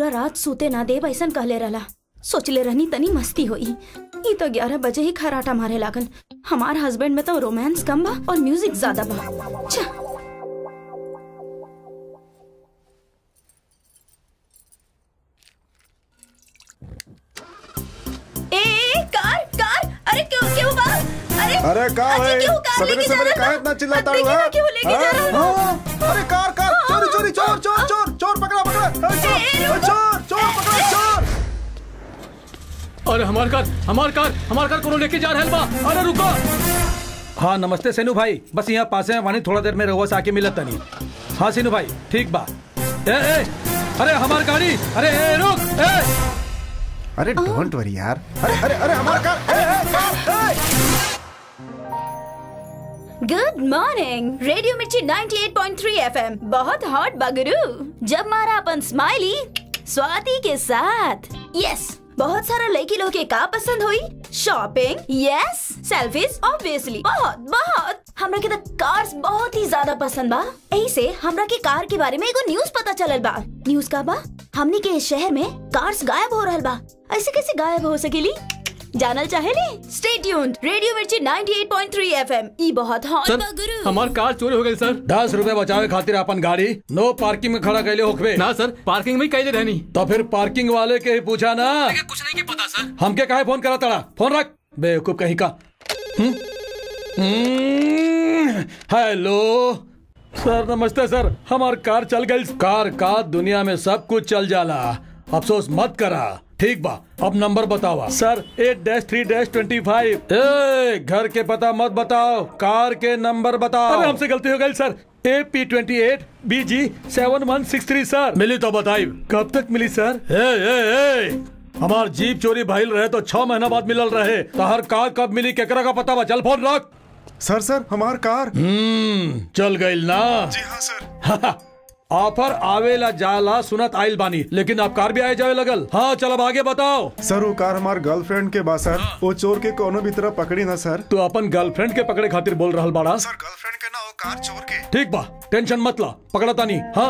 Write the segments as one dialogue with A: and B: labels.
A: पूरा रात सूते ना देव ऐसन कहले रहला सोचले रहनी तनी मस्ती होई ई तो ग्यारह बजे ही खराटा मारे लागल हमार हस्बैंड में तो रोमांस कम बा और म्यूजिक ज्यादा बा छा ए, ए, कार कार अरे क्यों क्यों बा अरे
B: अरे का
A: अजी,
B: भाई
A: क्यों कार
B: सवेरे
A: लेके जा
B: सवेरे
A: रहा
B: का
A: था?
B: इतना चिल्लाता
A: देखिए
B: हुआ
A: ना क्यों लेके जा रहा था?
B: हाँ, अरे कार कार चोरी चोरी चोर चोर चोर चोर पकड़ा पकड़ा अरे, चोर
A: ए,
B: अरे, चोर चोर पकड़ा चोर
C: अरे हमार कार हमार कार हमार कार कोनो लेके जा रहल बा अरे रुको
D: हाँ नमस्ते सेनू भाई बस यहाँ पासे में वानी थोड़ा देर में रहुआ से आके मिलत तनी हाँ सेनू भाई ठीक बा ए ए अरे हमार गाड़ी अरे ए रुक ए
B: अरे डोंट वरी यार अरे अरे अरे हमारा कार ए, ए, ए, ए।
A: Good morning radio Mirchi 98.3 FM बहुत हॉट बगरू जब मारा अपन स्माइली स्वाति के साथ यस बहुत सारा लड़की लोग के का पसंद हुई शॉपिंग यस सेल्फीज ऑब्वियसली बहुत बहुत हमरा के तो कार्स बहुत ही ज्यादा पसंद बा ऐसे हमरा के कार के बारे में एगो न्यूज पता चलल बा न्यूज का बा हमनी के इस शहर में कार्स गायब हो रहल बा ऐसे कैसे गायब हो सकेली जानल चाहेली stay tuned radio Mirchi 98.3 FM ई बहुत हॉट
C: सर
A: बा गुरु
C: हमार कार चोरी हो गई सर
D: दस रुपए बचावे खातिर अपन गाड़ी नो पार्किंग में खड़ा कैले होखबे
C: ना सर पार्किंग में कैले रहनी
D: तो फिर पार्किंग वाले के ही पूछा ना
C: कुछ नहीं के पता सर
D: हमके काहे फोन करा तड़ा फोन रख बेवकूफ कहीं का हम्म? हम्म, हेलो सर नमस्ते सर हमार कार चल गई कार का दुनिया में सब कुछ चल जाला अफसोस मत करा ठीक बा अब नंबर बतावा sir eight dash three dash twenty five ए घर के पता मत बताओ कार के नंबर बताओ अरे हमसे गलती हो गई sir A P twenty eight B G seven one six three सर मिली तो बताई कब तक मिली सर ए ए ए हमार जीप चोरी भइल रहे तो छह महीना बाद मिलल रहे तो हर कार कब मिली केकरा का पता बा चल फोन रख
B: सर सर हमार कार
D: हम्म चल गइल ना
B: जी हाँ सर
D: ऑफर आवेला जाला सुनत आइल बानी लेकिन अब कार भी आए जावे लगल हाँ चल अब आगे बताओ
B: सर वो कार हमार गर्लफ्रेंड के बा सर वो चोर के कोनो भी तरह पकड़ी ना सर
D: तू अपन गर्लफ्रेंड के पकड़े खातिर बोल रहल बाड़ा
B: सर गर्लफ्रेंड के ना वो कार चोर के
D: ठीक बा टेंशन मत ला पकड़ा तानी हाँ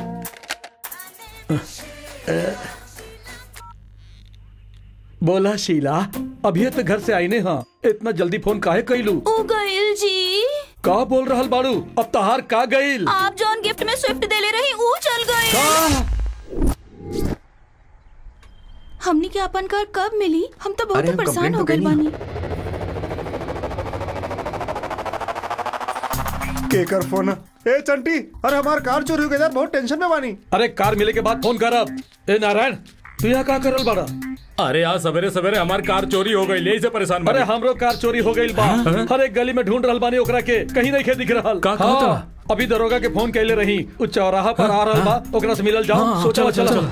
D: बोला शीला अभी तो घर से आईने हाँ इतना जल्दी फोन काहे कैलू
A: ओ गइल जी
D: का बोल रहल बाड़ू अब तहार का गइल
A: आप जौन गिफ्ट में स्विफ्ट देले रही ऊ चल गई
D: का
A: हमनी के अपन कार कब मिली हम तो बहुत
B: अरे,
A: ही
B: हम
A: परेशान
B: complaint
A: हो
B: तो
A: गइल
B: कइनी।
A: बानी
B: केकर फोन ए चंटी अरे हमार कार चोरी हो गई यार बहुत टेंशन में बानी
D: अरे कार मिले के बाद फोन करब ए नारायण तू यहाँ का करल बाड़ा
C: अरे आज सवेरे सवेरे हमार कार चोरी हो गई ले से परेशान
D: अरे हमरो कार चोरी हो गई बा हर एक गली में ढूंढ रहल बानी ओकरा के कहीं नहीं खे दिख रहल
C: का कहत
D: हाँ,
C: बा?
D: अभी दरोगा के फोन कैले रही उ चौराहा पर आ रहल बा ओकरा से मिलल जाओ सोचा चल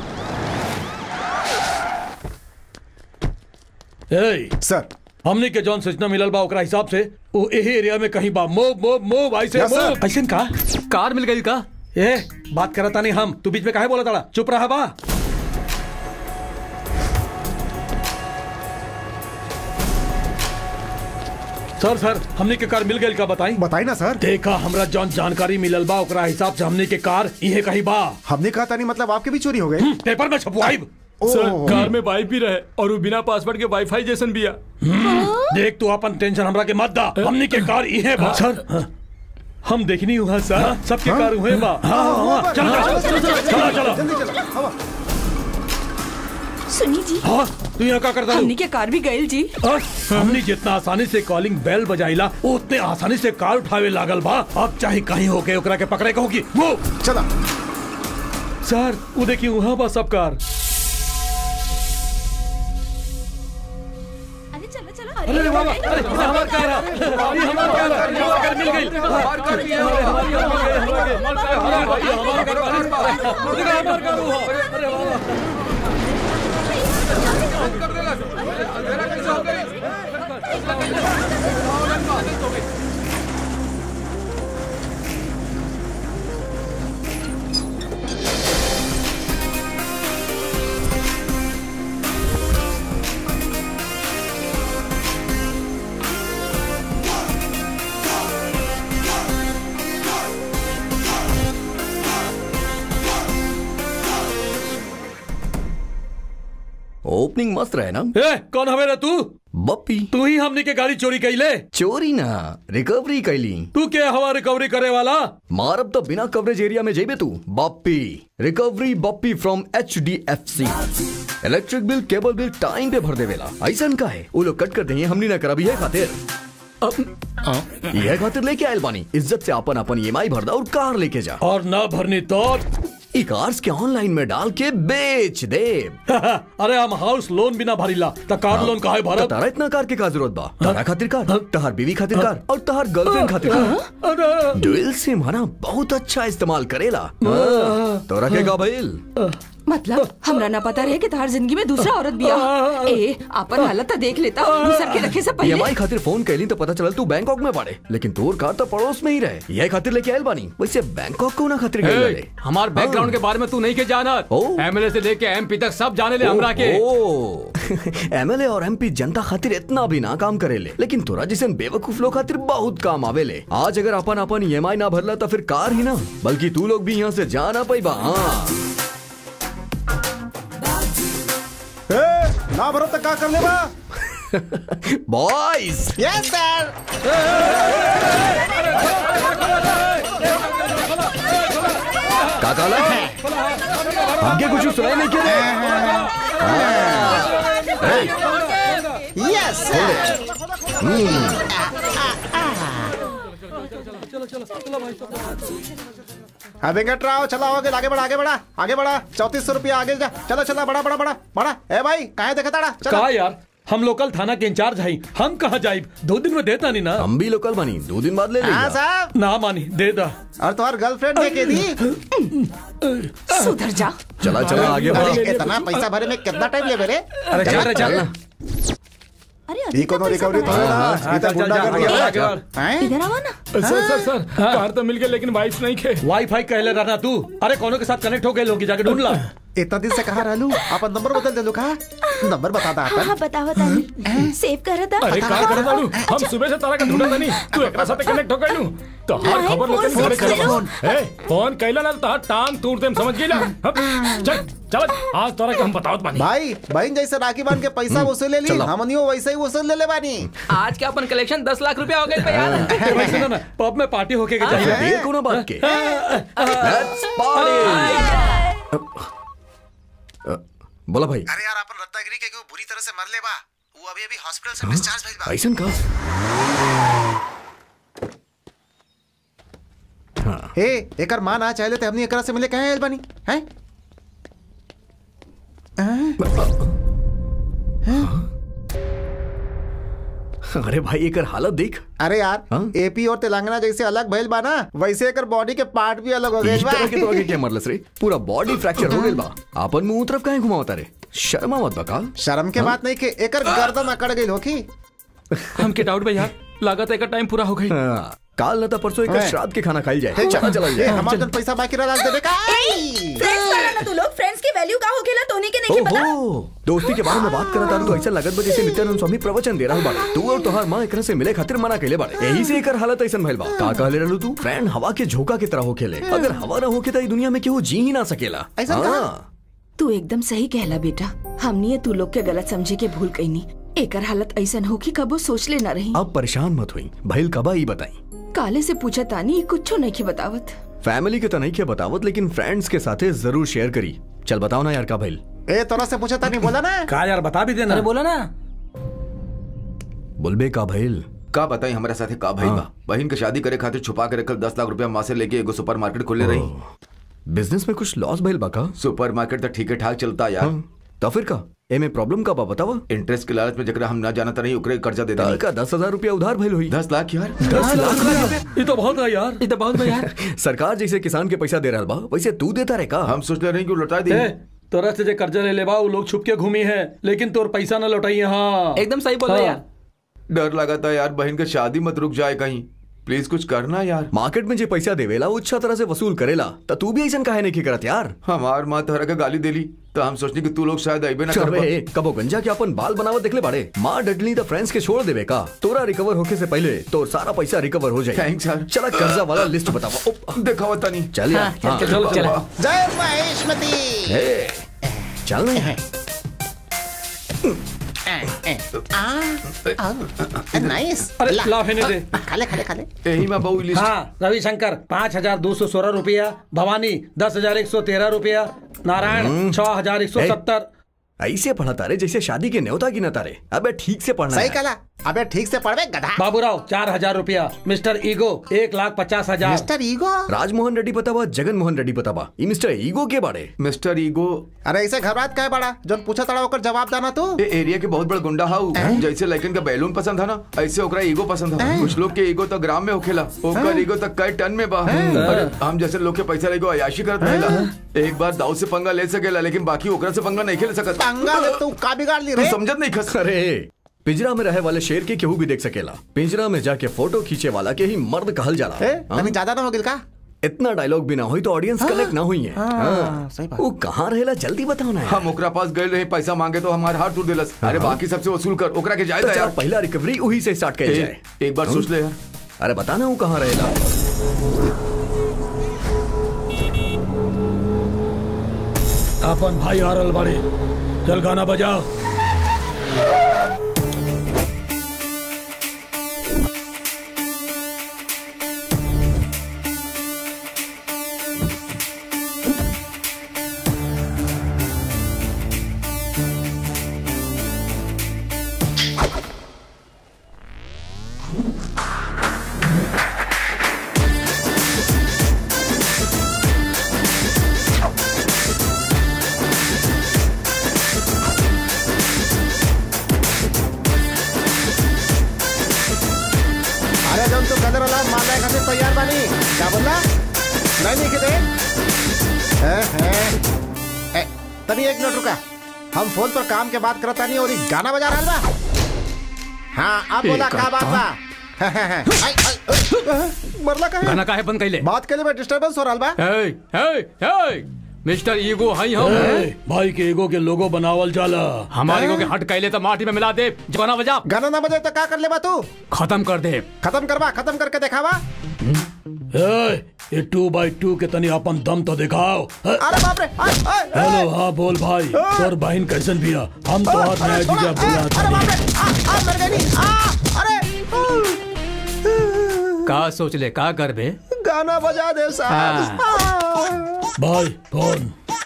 D: ए
B: सर
D: हमनी के जौन सूचना मिलल बा ओकरा हिसाब से वो यही एरिया में कहीं बा मोब मोब मोब ऐसे
B: Yes, sir.
D: मोब ऐसे का
C: कार मिल गई का
D: ए बात करता नहीं हम तू बीच में काहे बोला ताड़ा चुप रहा बा सर सर हमनी के कार मिल गई का बताई
B: बताई ना सर
D: देखा हमरा जौन जानकारी मिलल बा ओकरा हिसाब से हमनी के कार इहे कहीं बा
B: हमने कहा था नहीं मतलब आपके भी चोरी हो गई
D: पेपर में छपवाइब
C: सर
B: ओह,
C: कार में वाई भी रहे और वो बिना पासवर्ड के वाईफाई जैसन भी है
D: देख तू अपन टेंशन हमरा के मत दा हमनी के कार इहे बा सर हम देखनी हुआ सर सबके कार हुए बा हाँ, हाँ, हाँ, चलो चलो चलो चलो
B: जल्दी चलो हवा
A: सुनी जी
D: हाँ तू यहाँ का करता
A: हमनी के कार भी गइल जी
D: हाँ, हमनी जितना आसानी से कॉलिंग बेल बजाइला उतने आसानी से कार उठावे लागल बा अब चाहे कहीं होके ओकरा के पकड़े कहोगी वो
B: चला
D: सर वो देखिए वहाँ बा सब कार
A: अरे चलो चलो
D: अरे वाह वाह, अरे ये हमार कार है ये हमार कार है ये हमार कार मिल गई हमार कार ये हमार कार ये हमार कार ये हमार कार देखो हमार कार वो अरे वाह वाह
E: ओपनिंग मस्त रहे ना
D: ए कौन हवे रे तू
E: बप्पी
D: तू ही हमनी के गाड़ी चोरी कैले
E: चोरी ना रिकवरी कैली
D: तू के हवा रिकवरी करे वाला
E: मारब तो बिना कवरेज एरिया में जेबे तू Bappi recovery Bappi from H D F C electric bill cable bill time पे भर देवेला ऐसा का है वो लोग कट कर देंगे हमनी ना करब ये खातिर यह खातिर लेके आयल बानी इज्जत से अपन अपन ई भर दा और कार लेके जा
D: और ना भरनी तो
E: ई कार्स के ऑनलाइन में डाल के बेच दे
D: अरे हम हाउस लोन बिना भरीला त कार लोन काहे भरत
E: तारा इतना कार के का जरूरत बा तारा खातिर कार तहार बीवी खातिर कार और तहार गर्लफ्रेंड खातिर कार
D: अरे
E: डुएल सिम हना बहुत अच्छा इस्तेमाल करेला तो रखेगा भइल
F: मतलब हमरा ना पता रहे कि तार जिंदगी में दूसरा औरत बिया ए अपन हालत तो देख लेता दूसर के रखे से पहले
E: ईएमआई खातिर फोन कैली तो पता चलल तू बैंकॉक में पड़े लेकिन तोर कार तो पड़ोस में ही रहे यह खातिर लेके आयल बानी वैसे बैंकॉक को ना खातिर गए
C: ए, हमार बैकग्राउंड के बारे में तू नहीं के जानत
E: ओ।
C: एमएलए से लेके एमपी तक सब जाने ले हमरा के
E: एमएलए और एमपी जनता खातिर इतना भी ना काम करेले लेकिन तोरा जैसे बेवकूफ लोग खातिर बहुत काम आवेले आज अगर अपन अपन ईएमआई ना भरला तो फिर कार ही ना बल्कि तू लोग भी यहाँ से जा ना पाइबा हाँ
B: ए, ना भरो तो का कर लेबा
E: बॉयज
B: यस सर
E: का काला हमके कुछ सुनाई नहीं क्या
B: यस सर हाँ वेंकटराव चला आगे आगे बढ़ा आगे बढ़ा आगे बढ़ा चौतीस सौ रुपया आगे जा चलो चला बड़ा बड़ा बड़ा बड़ा ए भाई कहाँ देखा ताड़ा चलो
D: का यार हम लोकल थाना के इंचार्ज हई हम कहाँ जाइब दो दिन में देता नहीं ना
E: हम भी लोकल बनी दो दिन बाद ले
B: हाँ
E: लेगा
B: साहब
D: ना मानी दे दा
B: और तुम्हार गर्लफ्रेंड देखे दी
F: सुधर जा
E: चला चला आगे
B: अरे
E: बढ़ो
B: इतना पैसा भरे में कितना टाइम ले मेरे
D: अरे चल रे चल
A: अरे
B: ये कोनो रिकवरी तो है ना ये तो गुंडा कर
D: आगे बढ़, आगे
B: दिया
D: बढ़।
B: हैं
F: इधर आवा ना
C: सर सर सर कार तो मिल गई लेकिन वाइफ नहीं खे
D: वाईफाई कहले रहना तू अरे कोनो के साथ कनेक्ट हो गए लोग जाके ढूंढ ला
B: इतना दिन से कहा रहलू अपन नंबर बदल दे कहा नंबर बता दा
A: हाँ
B: अपन
A: बताओ तानी सेव कर था
C: अरे कार करे दारू हम सुबह से तारा का ढूंढा था नहीं तू एकरा साथे कनेक्ट हो गइलू तो हर
A: हाय,
C: खबर लेते
A: फोन
C: घरे
A: कर
C: चलो
A: लो।
C: ए फोन कैला ना तो हर टांग तोड़ देम समझ गइला हम, चल चल आज तोरा के हम बतावत बानी
B: भाई बहन जैसे राखी बांध के पैसा वसूल ले ली
E: चलो।
B: हमनियो वैसे ही वसूल ले ले बानी
G: आज के अपन कलेक्शन दस लाख रुपया हो गए पे यार
D: ए भाई सुनो ना पब में पार्टी होके के चाहिए
E: देर को ना बात के Let's party! अ, बोला भाई
B: अरे यार अपन रत्नागिरी के क्यों बुरी तरह से मर ले बा वो अभी अभी हॉस्पिटल से डिस्चार्ज भइल बा
E: ऐसन का
B: हे एकर मां ना चाहले ते हमनी एकरा से मिले कहे आइल बानी हैं
E: अरे भाई एकर हालत देख
B: अरे यार
E: हाँ?
B: एपी और तेलंगाना जैसे अलग भइल बा ना वैसे एकर बॉडी के पार्ट भी अलग हो गए
E: इस
B: बा
E: तरह के तो आगे क्या मरलस रे पूरा बॉडी फ्रैक्चर हो गइल बा आपन मुंह तरफ काहे घुमावता रे शर्मा मत बका
B: शर्म के बात नहीं के एकर गर्दन अकड़ गई होखी
G: हमके डाउट भाई यार लागत है का टाइम पूरा हो गई
E: हाँ, काल न था परसों एक
B: हैं।
E: श्राद्ध के खाना खाई जाए
B: हे,
E: चला चला
B: ए,
E: जाए
B: हमार जन पैसा बाकी रह देबे का
A: फ्रेंड्स वाला ना तू लोग फ्रेंड्स की वैल्यू का हो खेला तोनी के नहीं पता
E: ओहो दोस्ती के बारे में बात करत तारू तो ऐसा लगत बा जैसे नित्यानंद स्वामी प्रवचन दे रहल बाड़े तू और तोहार मां एकरा से मिले खातिर मना कइले बाड़े यही से एकर हालत ऐसन भइल बा का कहले रहलू तू फ्रेंड हवा के झोंका के तरह होखेले अगर हवा ना होके त ई दुनिया में केहू जी ही ना सकेला
B: ऐसन कहा?
E: हाँ।
F: तू एकदम सही कहला बेटा हमनी तू लोग के गलत समझे के भूल कईनी एकर हालत ऐसन हो कि कबो सोच ले ना रही
E: अब परेशान मत हुई भइल कबा ई बताई
F: काले से पूछा तानी कुछ नहीं की बतावत
E: फैमिली के तो नहीं के बतावत लेकिन फ्रेंड्स के साथे जरूर शेयर करी चल बताओ ना यार का भइल
B: ए तोरा से पूछा था नहीं बोला ना
D: का यार बता भी देना
G: अरे बोला ना
E: बोलबे का भइल
H: का बताई हमारे साथे का भइल बा बहन के शादी करे खातिर छुपा के रखल दस लाख रुपया माँ से लेके एगो सुपर मार्केट खोले रही
E: बिजनेस में कुछ लॉस भइल बा का
H: सुपर मार्केट तो ठीक ठाक चलता यार
E: हाँ, तो फिर का एमे प्रॉब्लम का बा बतावा
H: इंटरेस्ट के लालच में जकरा हम ना जानता नहीं ओकरे कर्जा दे
E: ताल
H: देनी
E: का दस हजार रुपया उधार भइल हुई
H: दस लाख यार
E: दस लाख रुपया
D: ये तो बहुत है यार
G: ये तो बहुत भाई यार
E: सरकार जैसे किसान के पैसा दे रहा बा वैसे तू देता रे का
H: हम सोच ले रहे कि वो लौटा दी
D: ए, तोरा से जे कर्जा ले लेबा वो लोग छुप के घूमी है लेकिन तोर पैसा न लौटाई यहाँ
G: एकदम सही बोल रहे
D: हाँ।
G: यार
H: डर लगा था यार बहन का शादी मत रुक जाए कहीं प्लीज कुछ करना यार
E: मार्केट में जे पैसा देवेला वो अच्छा तरह से वसूल करेला तो तू भी ऐसा काहे नहीं करत यार
H: हमार माँ तोहरा का गाली देली तो हम सोचनी कि तू लोग शायद अबे ना कर पा-
E: अबे कबो गंजा के अपन बाल बनावत देखले बाड़े माँ डडली तो फ्रेंड्स के छोड़ देवे का तोरा रिकवर होके से पहले तो सारा पैसा रिकवर हो जाए
H: Thanks, यार।
E: चला कर्जा वाला लिस्ट बतावा ओ,
H: देखा हुआ नहीं
E: चल यार
G: हाँ,
E: हाँ,
G: चल, चल, चल।
B: जय महेशमती
E: ए, चल ना
B: नाइस
D: अरे लाओ हेने दे
B: खाले खाले खाले
H: यही में बहु लिस्ट
D: हाँ रविशंकर पाँच हजार दो सौ सोलह रुपया भवानी दस हजार एक सौ तेरह रुपया नारायण छह हजार एक सौ सत्तर
E: ऐसे पढ़ा तारे जैसे शादी के न्योता की न तारे अबे ठीक से पढ़ना
B: सही
E: है।
B: कला अबे ठीक से पढ़वे गधा
D: बाबूराव चार हजार रुपया मिस्टर ईगो एक लाख पचास हजार
B: मिस्टर ईगो
E: राजमोहन रेड्डी पता बा जगन मोहन रेड्डी पता बा ई मिस्टर ईगो के बारे
H: मिस्टर ईगो
B: अरे ऐसे घबराहट का है बड़ा जो पूछा तड़ा होकर जवाब दाना तू
H: ये एरिया के बहुत बड़ा गुंडा हाउ जैसे लड़कन का बैलून पसंद था ना ऐसे ओकरा ईगो पसंद था कुछ लोग के ईगो तो ग्राम में होखेला ओकर ईगो तक कई टन में बा अरे हम जैसे लोग के पैसा लेगो अयाशी करत रहेला एक बार दाऊ से पंगा ले सकेला लेकिन बाकी ओकरा से पंगा नहीं खेल सकत
B: पंगा ले तू का बिगाड़ ली
H: तू
B: रे
H: समझत नहीं खस
E: अरे पिंजरा में रहे वाले शेर के केहू भी देख सकेला पिंजरा में जाके फोटो खींचे वाला के ही मर्द कहल जाला
B: ए,
E: हाँ?
B: कभी ज्यादा ना हो गिल का
E: इतना डायलॉग भी ना हुई तो ऑडियंस कनेक्ट ना हुई है हाँ।
B: सही बात।
E: वो कहाँ रहेला जल्दी बताओ ना यार।
H: हम ओकरा पास गए रहे पैसा मांगे तो हमारे हाथ टूट दिलस अरे बाकी सबसे वसूल कर ओकरा के जाए
E: तो चल
H: यार
E: पहला रिकवरी वही से स्टार्ट किया जाए
H: ए, एक बार सोच ले यार
E: अरे बताना वो कहाँ रहेला
D: अपन भाई आरल बड़े चल गाना बजाओ
B: अरे जब तू कदर वाला मान रहे खातिर तैयार बानी क्या बोला नहीं नहीं किते हैं हैं ए, तनी एक मिनट रुका हम फोन पर काम के बात करता नहीं और ये गाना बजा रहा बा हाँ अब बोला का बात बा आई, आई, आई, मरला का
C: गाना काहे बंद कैले
B: बात के लिए मैं डिस्टरबेंस हो रहा बा
C: हे हे हे मिस्टर ईगो हई हम
D: ए, भाई के ईगो के लोगो बनावल जाला
C: हमारे ईगो के हट कैले तो माटी में मिला दे गाना बजा
B: गाना ना बजे तो का कर ले बा तू
C: खत्म कर दे
B: खत्म करवा खत्म करके दिखावा
D: ए, ये टू बाई टू के तनी अपन दम तो दिखाओ ए,
B: अरे बाप रे आई, आई,
D: हेलो हाँ बोल भाई तोर बहन कैसन बिया हम तो हाथ नया जीजा
B: अरे
D: बुला
B: अरे बाप रे आ, आ, मर गई नहीं आ, अरे
C: का सोच ले का कर बे
B: गाना बजा दे साहब आ।
D: भाई फोन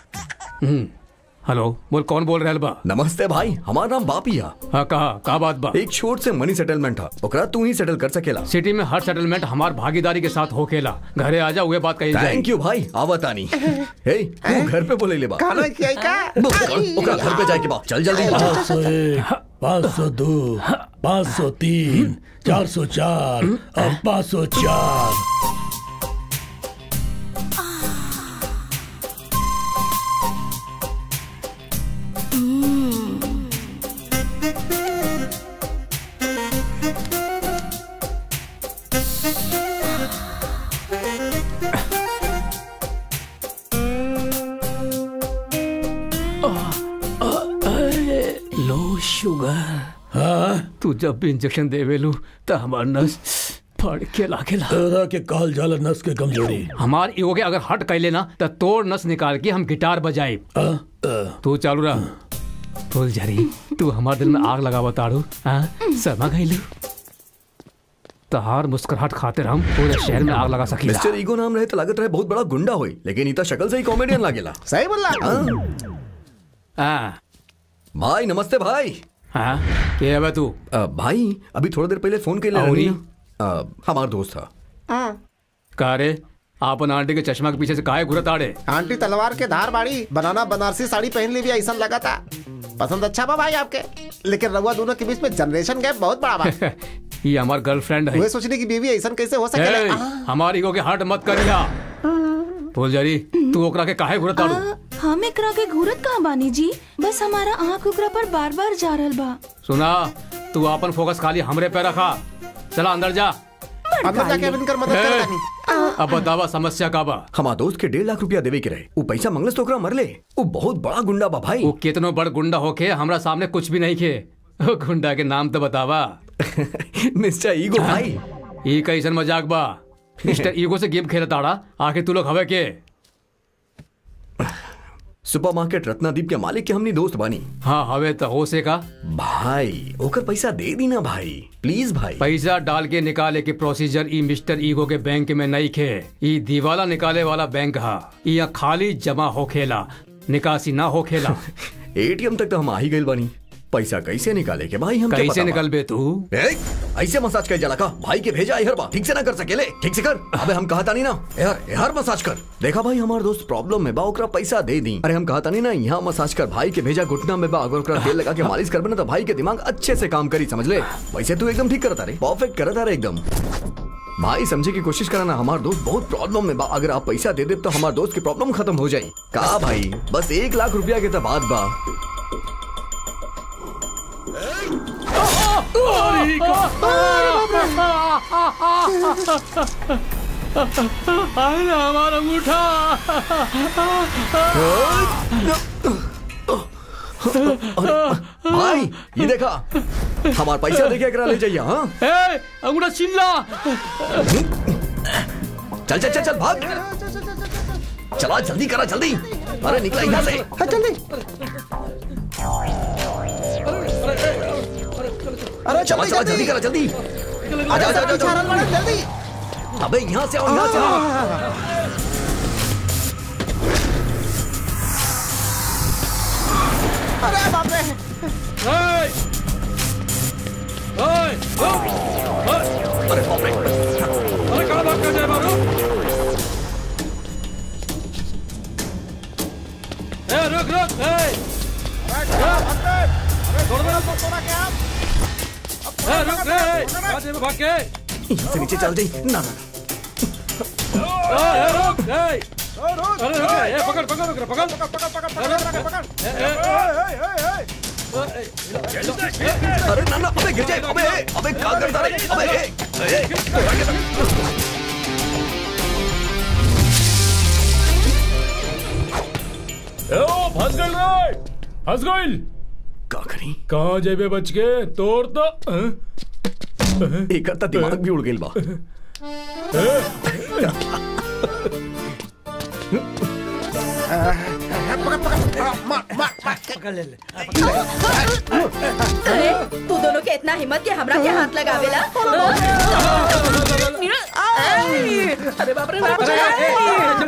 C: हेलो बोल कौन बोल रहल बा
E: नमस्ते भाई हमारा नाम बापिया
C: हाँ कहा का बात बा
E: एक छोट से मनी सेटलमेंट था ओकरा तू ही सेटल कर सकेला
C: सिटी में हर सेटलमेंट हमार भागीदारी के साथ होखेला घरे आजा हुए बात कही जाए
E: थैंक यू भाई आवतानी हे तू घर पे बोले ले बा
B: खाना किया का
E: बुक कर, ओकरा घर पे जाए के बा चल जल्दी
D: पाँच सौ एक पाँच सौ दो पाँच सौ तीन चार सौ चार और पाँच सौ चार
C: लो शुगर
D: हाँ
C: तू जब भी इंजेक्शन देवेलू तो हमार नस फड़ के लागेला
D: तेरा के काल जाला नस के कमजोरी
C: हमार ईगो के अगर हट कैले ना तो तोड़ नस निकाल के हम गिटार बजाई
D: आ, आ,
C: तू चालू रह फूल जरी तू हमार दिल में आग लगावा ताड़ू हाँ समा गईलू तहार मुस्कुराहट खातिर हम पूरे शहर में आग लगा सकीला
E: मिस्टर ईगो नाम रहे तो लागत रहे बहुत बड़ा गुंडा होई लेकिन इता शक्ल से ही कॉमेडियन लागेला
B: सही बोला
C: हाँ
E: भाई नमस्ते भाई
C: हाँ के है बे तू
E: अ, भाई अभी थोड़ी देर पहले फोन के लिए
C: औरी?
E: हमारा दोस्त था
C: का रे आपन आंटी के चश्मा के पीछे से काहे घुरत आड़े
B: आंटी तलवार के धार बाड़ी बनाना बनारसी साड़ी पहन ली भी ऐसा लगा था पसंद अच्छा बा भाई आपके लेकिन रघुआ दोनों के बीच में जनरेशन गैप बहुत बड़ा बा
C: ये हमार गर्लफ्रेंड है
B: वे सोचने की बीवी ऐसा कैसे हो
C: ए,
B: सके
C: हमारी ईगो के हट मत करिया फूल जरी तू ओकरा के काहे घुरत आड़ू
I: हम एकरा के घूरत कहाँ बानी जी बस हमारा आँख ओकरा पर बार बार जा रहल बा
C: सुना तू अपन फोकस खाली हमरे पे रखा चला अंदर जा
B: अंदर जाके इनकर मदद कर
C: ए,
B: दानी
C: अब बतावा समस्या का बा
E: हमारा दोस्त के डेढ़ लाख रुपया देवे के रहे वो पैसा मंगलस तो ओकरा मर ले वो बहुत बड़ा गुंडा बा भाई
C: वो कितनो बड़ गुंडा होके हमरा सामने कुछ भी नहीं खे वो गुंडा के नाम तो बतावा
E: मिस्टर ईगो भाई
C: ई कैसन मजाक बा मिस्टर ईगो से गेम खेलत आड़ा आके तू लोग हवे के
E: सुपरमार्केट रत्नादीप के मालिक के हमनी दोस्त बानी
G: हाँ हवे तो हो से का
E: भाई ओकर पैसा दे दी ना भाई प्लीज भाई
G: पैसा डाल के निकाले के प्रोसीजर ई मिस्टर ईगो के बैंक में नहीं खे ई दिवाला निकाले वाला बैंक हा यहाँ खाली जमा होखेला निकासी ना होखेला
E: एटीएम तक तो हम आ ही गइल बानी पैसा कैसे निकाले के भाई हम
G: कैसे निकलबे तू
E: ए, ऐसे मसाज कर जाला का भाई के भेजा हर बा ठीक से ना कर सकेले ठीक से कर अबे हम कहता नहीं ना यार यार मसाज कर देखा भाई हमार दोस्त प्रॉब्लम में बा ओकरा पैसा दे दी अरे हम कहता नहीं ना यहाँ मसाज कर भाई के भेजा घुटना में बा अगर ओकरा तेल लगा के मालिश करबे ना तो भाई के दिमाग अच्छे से काम करी समझ ले वैसे तू एकदम ठीक करता रे परफेक्ट करता रे एकदम भाई समझे की कोशिश करा ना हमार दोस्त बहुत प्रॉब्लम में बा अगर आप पैसा दे दे तो हमार दोस्त की प्रॉब्लम खत्म हो जाए का भाई बस एक लाख रुपया के तो बात बा
C: अरे हमारा अंगूठा
E: भाई ये देखा हमार पैसा देके करा ले जाइए हाँ
C: ए अंगूठा चिल्ला
E: चल चल चल चल भाग चला जल्दी करा जल्दी अरे निकला यहाँ से
B: जल्दी अरे
E: चला चला जल्दी करा जल्दी आजा आजा आजा, आजा
B: जल्दी
E: अबे यहाँ से आओ यहाँ से आओ
B: अरे बाप रे
C: ए! ए! रुक! ए!
E: अरे बाप रे
C: अरे कहाँ भाग कर जाए बाबू ए रुक रुक ए छोड़ दो ए रुक रे कहाँ जाए भाग के
E: यहाँ से नीचे चल दी ना ना
C: ए ए, रुक ए अरे रुक ए पकड़ पकड़ पकड़ पकड़ पकड़ पकड़ पकड़ ए ए
E: अरे ना ना अबे गिर जाए अबे ए, अबे क्या करता रे अबे ए, ए,
C: ओ फंस गइल रे फंस गइल
E: का करी
C: कहाँ जेबे बच के तोड़ तो हाँ?
E: एक तो दिमाग भी उड़ गेल बा
A: अरे तू दोनों के इतना हिम्मत के हमरा के हाथ लगावेला अरे बाप रे बाप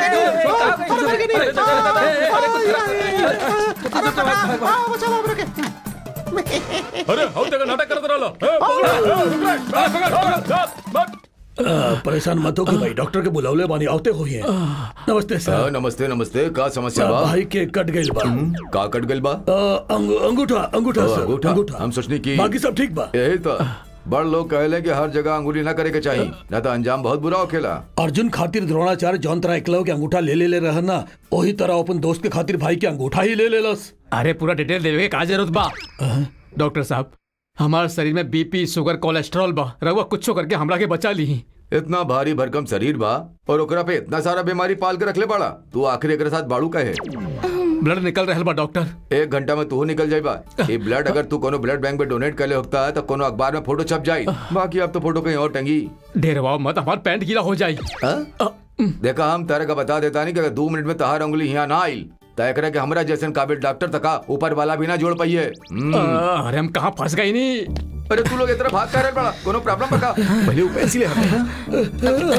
C: अरे हम तक नाटक करत रहलो ए, पकड़, ए, पकड़, पकड़, पकड़, पकड़।
D: परेशान मत हो कि भाई डॉक्टर के बुलावले बानी आवते हुई है नमस्ते
H: हाँ,
D: सर
H: नमस्ते नमस्ते का समस्या बा
D: भाई के कट गइल बा
H: का कट गइल बा
D: अ, अंगू- अंगूठा अंगूठा
H: ओ,
D: सर
H: अंगूठा हम सोचनी की
D: बाकी सब ठीक बा
H: यही तो बड़ लोग कहले कि हर जगह अंगुली ना करे के चाहिए ना तो अंजाम बहुत बुरा होखेला
D: अर्जुन खातिर द्रोणाचार्य जौन तरह एकलव के अंगूठा ले ले ले रहन ना वही तरह अपन दोस्त के खातिर भाई के अंगूठा ही ले लेलस
G: अरे पूरा डिटेल देवे के का जरूरत बा डॉक्टर साहब हमारे शरीर में बीपी शुगर कोलेस्ट्रॉल बा रहुआ कुछ करके हमरा के बचा ली
H: इतना भारी भरकम शरीर बा और ओकरा पे इतना सारा बीमारी पाल के रखले पड़ा तू आखिर एकरे साथ बाड़ू कहे
G: ब्लड निकल रहल बा डॉक्टर
H: एक घंटा में तू निकल जाइबा ये ब्लड अगर तू कोनो ब्लड बैंक में डोनेट कर ले होता है तो कोनो अखबार में फोटो छप जाई बाकी अब तो फोटो कहीं और टंगी
G: ढेरवाओ मत हमार पैंट गीला हो जाई
H: हाँ? देखा हम तारे का बता देता नहीं कि अगर दो मिनट में तहार उंगली यहाँ ना आई तय करे कि हमरा जैसन काबिल डॉक्टर तका ऊपर वाला भी ना जोड़ पाइए हम्म।
G: आ, अरे हम कहाँ फंस गए नहीं
H: अरे तू लोग इतना भाग कर रहे बड़ा कोनो प्रॉब्लम बता
E: पहले वो पैसे ले हटे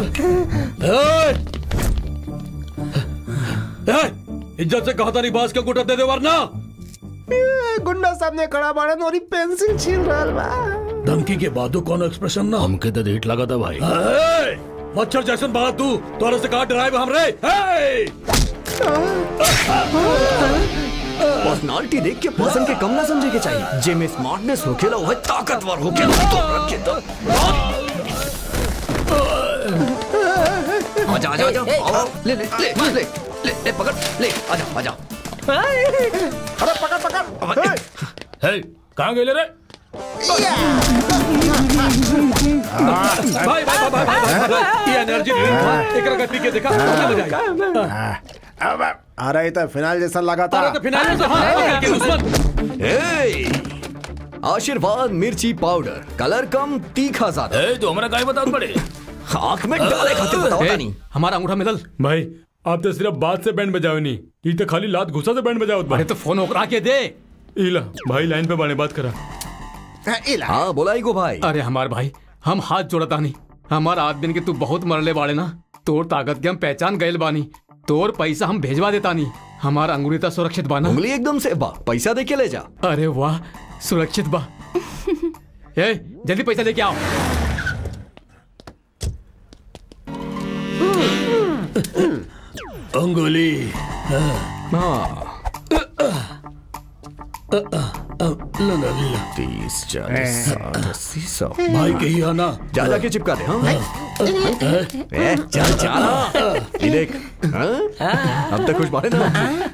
D: ए, इज्जत से कहता नहीं बास के अंगूठा दे दे वरना
B: गुंडा सामने खड़ा बाड़न और पेंसिल छील रहल बा
D: धमकी के बादो कौन एक्सप्रेशन ना
C: हमके तो रेट लगा था भाई
D: ए, मच्छर जैसन बाड़ा तू तोरा से कहा डराए हम रे ए!
E: पर्सनालिटी देख के पर्सन के कम ना समझे के चाहिए जे में स्मार्टनेस होखेला वह ताकतवर होखेला तो रखे तो आजा आजा आजा आओ, ले ले ले ले ले ले पकड़ ले आजा आजा
B: अरे पकड़ पकड़ ए,
C: हे कहाँ गए रे
D: भाई भाई भाई भाई, भाई, भाई, ये एनर्जी ड्रिंक था एकरा का पी के देखा मजा आ जाएगा
B: अब अरे ये तो फिनाइल जैसा लगा था
D: अरे तो फिनाइल से हाथ निकल के दुश्मन
E: ए आशीर्वाद मिर्ची पाउडर कलर कम तीखा ज्यादा
C: ए तो हमारा काय बता पड़े
E: आंख में डाले खातिर बताओ
G: ए,
E: नहीं
G: हमारा अंगूठा मिलल
C: भाई आप तो सिर्फ बात से बैंड बजाओ नहीं ये तो खाली लात घुसा से बैंड बजाओ
G: अरे तो फोन ओकरा के दे
C: इला भाई लाइन पे बाने बात करा
E: हाँ बोला ईगो भाई
G: अरे हमार भाई हम हाथ जोड़ता नहीं हमार आदमी के तू बहुत मरले बाड़े ना तोर ताकत के हम पहचान गए बानी तोर पैसा हम भेजवा देता नहीं हमार अंगुरीता सुरक्षित बाना
E: उंगली एकदम से बा पैसा दे के ले जा
G: अरे वाह सुरक्षित बा ए जल्दी पैसा लेके आओ
D: अंगुली
E: हाँ तीस चालीस साठ अस्सी सौ
D: भाई के ही आना
E: जा जाके चिपका दे हाँ ए, चल चल ये देख हाँ? अब तक कुछ मारे ना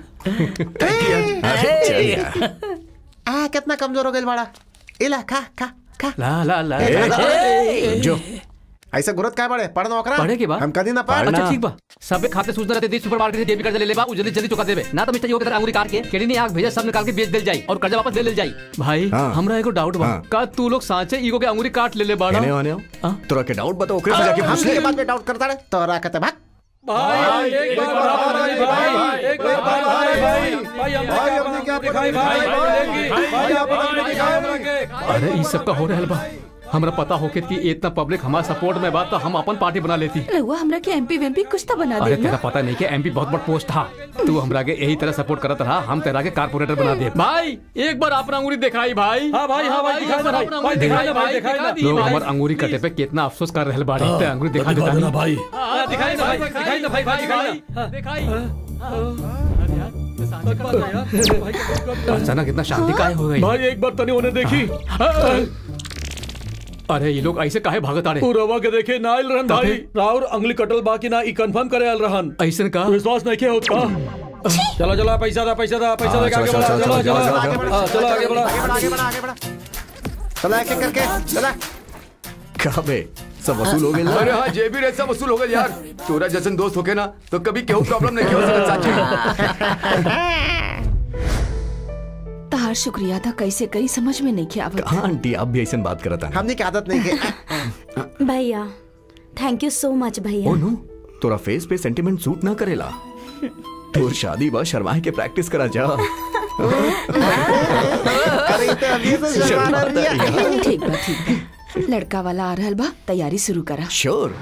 E: अरे, चल यार।
B: आ कितना कमजोर हो गई बड़ा इला खा खा खा
G: ला ला ला
E: ए,
G: ए,
E: जो
B: ऐसे गुरत काय बड़े पढ़ नौकरा
G: पढ़े के बा?
B: हम कदी ना पढ़
G: अच्छा ठीक बा सबे खाते सूचना रहते सुपर मार्केट से डेबिट कर्ज ले ले बा उ जल्दी जल्दी चुका देबे ना तो मिस्टर योगी तरह अंगूरी काट के केड़ी ने आग भेजा सब निकाल के बेच देल जाई और कर्जा वापस ले ले जाई भाई
E: हाँ।
G: हमरा एगो डाउट बा
E: हाँ।
G: का तू लोग साचे ईगो के अंगूरी काट ले ले बाड़ा
E: आने आने आओ तोरा के डाउट बता ओकरे से जाके पूछ
B: हम
E: ले
B: के बाद में डाउट करता रहे तोरा कहते भाग
D: भाई एक बार भाई भाई एक बार भाई भाई भाई हम
B: भाई, हमने क्या
D: दिखाई भाई भाई भाई भाई
G: अरे ई सब का हो रहल बा हमरा पता होके कि इतना पब्लिक हमारा सपोर्ट में बा तो हम अपन पार्टी बना लेती
F: रहुआ हमरा के एमपी वेमपी कुछ तो बना
G: अरे
F: दे
G: तेरा पता नहीं कि एमपी बहुत बड़ा पोस्ट था तू हमरा के यही तरह सपोर्ट करत रहा हम तेरा के कारपोरेटर बना दे भाई एक बार अपना अंगूरी दिखाई भाई
D: हाँ भाई, हाँ भाई, दिखाई दे भाई, भाई, दिखाई दे भाई, दिखाई दे।
G: लोग हमार अंगूरी कटे पे कितना अफसोस कर रहल बाड़े ते अंगूरी दिखा देता
D: देना
G: नहीं
D: भाई
G: हाँ,
D: दिखाई दे भाई दिखाई दे भाई भाई दिखाई
G: दिखाई अचानक इतना शांति काहे हो गई
D: भाई एक बार तनी उन्हें देखी
G: अरे ये लोग ऐसे काहे भागत आड़े
D: तू रवा के देखे ना आइल रहन भाई राउर अंगली कटल बाकी ना ई कंफर्म करे आइल रहन
G: ऐसन का
D: विश्वास नहीं के होत का चलो चलो पैसा दा पैसा दा पैसा
E: हाँ,
D: दे के आगे
E: चलो,
D: बढ़ा
E: चलो,
D: चलो
E: चलो,
D: चलो
E: चलो,
D: हाँ, चलो आगे बढ़ा
B: आगे बढ़ा आगे बढ़ा आगे बढ़ा चला एक एक करके चला
E: कहा बे सब वसूल हो गए
H: अरे हाँ जे भी रहे सब वसूल हो गए यार तोरा जैसन दोस्त होके ना तो कभी केहू प्रॉब्लम नहीं हो सकत साची
F: तहार शुक्रिया था कैसे कई समझ में नहीं किया आवत
E: हाँ आंटी आप भी ऐसा बात करता है
B: हमने की आदत नहीं के
A: भैया थैंक यू सो मच भैया
E: ओ नो तोरा फेस पे सेंटिमेंट सूट ना करेला तोर शादी बा शर्माए के प्रैक्टिस करा जा
B: अरे तो अभी से शर्मा दिया
F: ठीक बा ठीक बा लड़का वाला आ रहल बा तैयारी शुरू करा
E: श्योर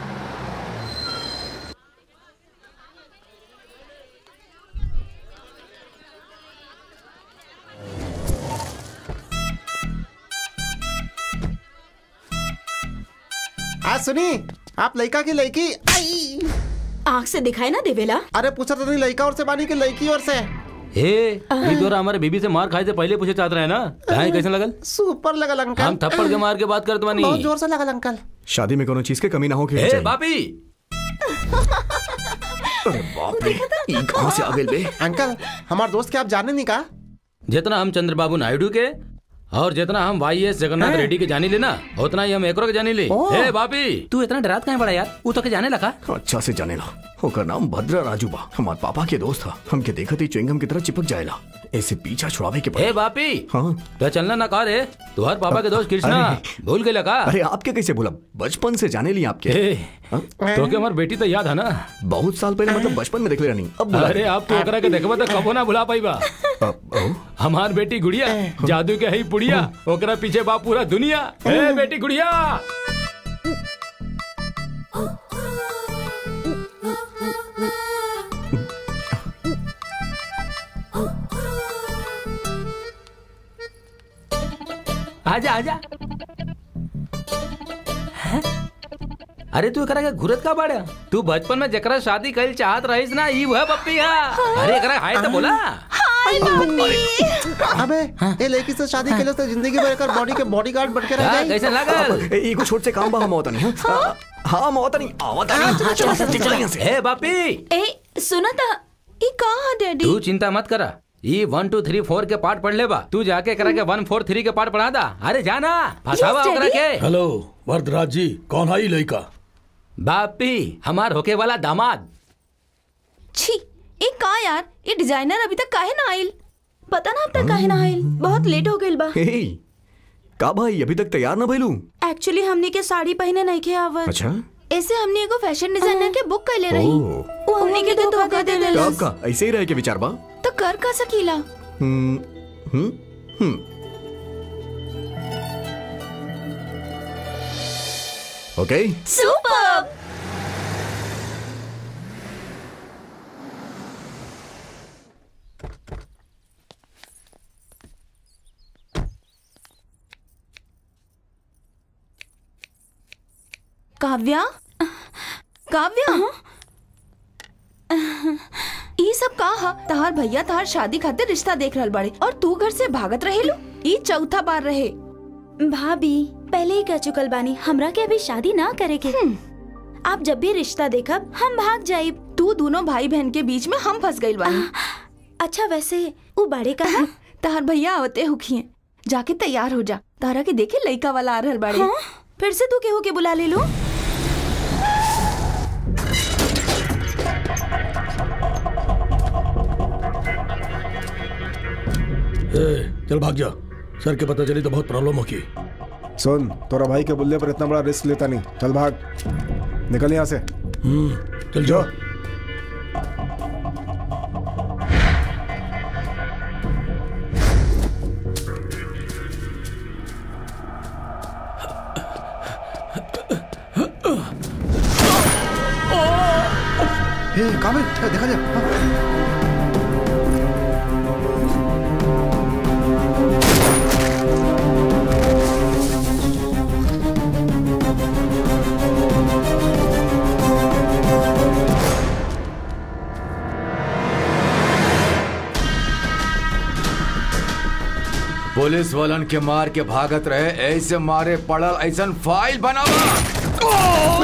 B: आज सुनी आप लड़का की लड़की आई
A: आँख से दिखाई ना देवेला
B: अरे पूछा तो नहीं लड़का और से बानी की लड़की और से
J: हे ई तोरा हमारे बीबी से मार खाए से पहले पूछे चाहत रहे ना काहे कैसे लगल
B: सुपर लगल अंकल
J: हम थप्पड़ के मार के बात करत बानी
B: बहुत जोर से लगल अंकल
E: शादी में कोनो चीज के कमी ना हो के
J: हे बापी
E: अरे बाप रे ई कहां से आ गइल बे
B: अंकल हमारे दोस्त के आप जाने नहीं का
J: जितना हम चंद्रबाबू नायडू के और जितना हम वाई एस जगन्नाथ रेड्डी के जानी लेना उतना ही हम एकरो के जानी ले हे बापी तू इतना डरात काहे बड़ा यार वो तो के जाने लगा
E: अच्छा से जाने ला ओकर नाम भद्रा राजू बा हमार पापा के दोस्त था हमके देखत ही च्युइंगम की तरह चिपक जाएला ऐसे पीछा छुड़ावे के
J: हे
E: पड़े
J: बापी
E: हाँ
J: तो चलना ना का रे तुहार पापा के दोस्त कृष्णा भूल गए का
E: अरे आपके कैसे बोला बचपन से जाने ली आपके
J: हे
E: हाँ?
J: तो के हमार बेटी तो याद है ना
E: बहुत साल पहले मतलब बचपन में देख ले नहीं अब बुला
J: अरे आप तो ओकरा के देखबा तो कबो ना भुला पाईबा
E: अब- ओ,
J: हमार बेटी गुड़िया जादू के है पुड़िया ओकरा पीछे बा पूरा दुनिया हे बेटी गुड़िया आजा आजा हैं? अरे तू एकरा के घुरत का बाड़ा तू बचपन में जकरा शादी कइल चाहत रहिस ना ई वह पप्पी है अरे एकरा हाय तो बोला
B: अबे ये लड़की से शादी के लिए तो जिंदगी भर कर बॉडी के बॉडीगार्ड बन के रह
J: हाँ,
B: जाए
J: कैसे लागल
E: ए, एगो छोट से काम बा हम आवता नहीं हाँ? हाँ हम आवता नहीं आवता नहीं चलो चलो चलो यहाँ से
J: हे बापी
A: ए सुना था
F: ई कहाँ डैडी
J: तू चिंता मत करा ये वन टू थ्री फोर के पार्ट पढ़ ले बा तू जाके करा के वन फोर थ्री के पार्ट पढ़ा दा अरे जाना फसावा
F: Yes,
J: ओकरा
F: Daddy.
J: के
D: हेलो वरदराज जी कौन आई लड़का
J: बापी हमार होके वाला दामाद
F: छी ई का यार ये डिजाइनर अभी तक काहे ना आइल
A: पता ना अब तक काहे ना आइल बहुत लेट हो गइल बा
E: हे का भाई अभी तक तैयार ना भइलू
A: एक्चुअली हमने के साड़ी पहने नहीं के आवत
E: अच्छा
A: ऐसे हमने एगो फैशन डिजाइनर के बुक कर ले रही
E: ओह।
A: वो
F: हमनी के धोखा दे देले
E: तो आपका ऐसे ही रहे के विचार बा
I: तो कर का सकीला
E: hmm hmm hmm okay
A: super
I: Kavya Kavya ई सब का हा तहार भैया तहार शादी खातिर रिश्ता देख रहल बाड़े और तू घर से भागत रहेलू ई चौथा बार रहे
A: भाभी पहले ही कह चुकल बानी हमरा के अभी शादी ना करे के आप जब भी रिश्ता देखब हम भाग जाइब
I: तू दोनों भाई बहन के बीच में हम फंस गइल बानी
A: अच्छा वैसे वो बड़े कहा
I: तहार भैया आवते हुखिए जाके तैयार हो जा तारा के देखे लइका वाला आ रहल बाड़े
A: हाँ? फिर से तू केहू के बुला ले लो
D: ए, चल भाग जा सर के पता चली तो बहुत प्रॉब्लम होगी
B: सुन तोरा भाई के बुल्ले पर इतना बड़ा रिस्क लेता नहीं चल भाग निकल यहाँ से
D: हम्म चल जाओ
B: हे काबिल ए, देखा जा हाँ।
H: पुलिस वालन के मार के भागत रहे ऐसे मारे पड़ल ऐसन फाइल बनावा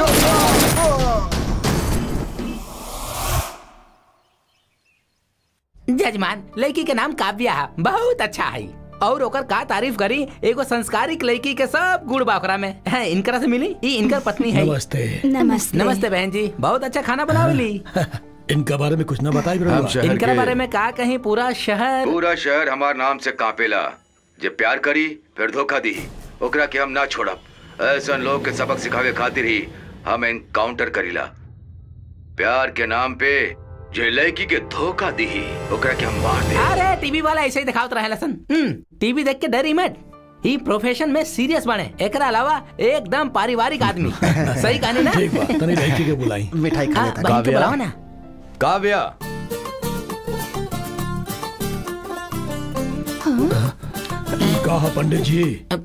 J: जजमान लड़की के नाम काव्या है बहुत अच्छा है और ओकर का तारीफ करी एगो संस्कारिक लड़की के सब गुड़ बाखरा में है इनकरा से मिली ई इनकर पत्नी है
D: नमस्ते
A: नमस्ते
J: नमस्ते बहन जी बहुत अच्छा खाना बनावेली
D: इनका बारे में कुछ ना बताई
H: हम
D: ब्रह्मा
H: शहर
J: इनकरा
H: के-
J: बारे में का कहीं पूरा शहर
H: पूरा शहर हमार नाम से कांपेला जे प्यार करी फिर धोखा दी ओकरा के हम ना छोड़ब ऐसन लोग के सबक सिखावे खातिर ही हम एनकाउंटर करीला प्यार के नाम पे जे लड़की के धोखा दी ओकरा के हम मार दे
J: अरे टीवी वाला ऐसे ही दिखावत रहे लसन टीवी देख के डरी मत ही प्रोफेशन में सीरियस बने एकरा अलावा एकदम पारिवारिक आदमी सही कहानी ना
D: ठीक बा तनी लड़की के बुलाई
B: मिठाई खा
J: हाँ,
B: लेता
J: बहन के
H: काव्या।
J: बुलाओ ना
H: काव्या
D: कहा पंडित जी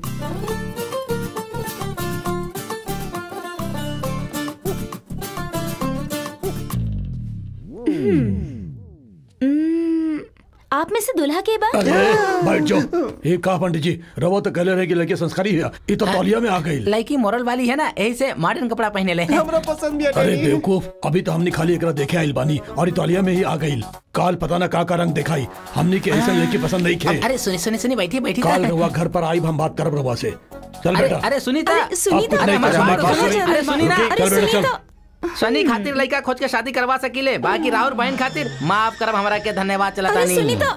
A: आप में से दुल्हा के बाद
D: अरे बैठ जाओ ये कहा पंडित जी रवो तो कहले रहे कि लड़के संस्कारी है ये तो तौलिया में आ गई
J: लड़की मोरल वाली है ना यही से मॉडर्न कपड़ा पहने ले
B: हमरा पसंद भी है
D: अरे
B: डैडी।
D: बेवकूफ अभी तो हमने खाली एकरा देखे आइल बानी और ये तौलिया में ही आ गई काल पता ना का का रंग दिखाई हमने के ऐसा लड़की पसंद नहीं खे
J: अरे सुनी सुनी सुनी बैठी बैठी
D: काल रवा घर पर आई हम बात करब रवा से चल
J: अरे
D: बेटा
J: अरे सुनीता
I: अरे सुनीता
D: आपको नहीं
J: हमारी
D: पता,
J: बात
D: हमारी
J: तो
D: बात
J: सुनी।
D: सुनी।
J: अरे सुनी ना
D: रुकी,
I: अरे
D: चल बेटा,
I: सुनी
D: चल।
I: तो
J: सनी खातिर लड़का खोज के शादी करवा सकीले बाकी राहुल बहन खातिर माफ करब हमरा के धन्यवाद चलता
I: अरे
J: नहीं
I: सुनीता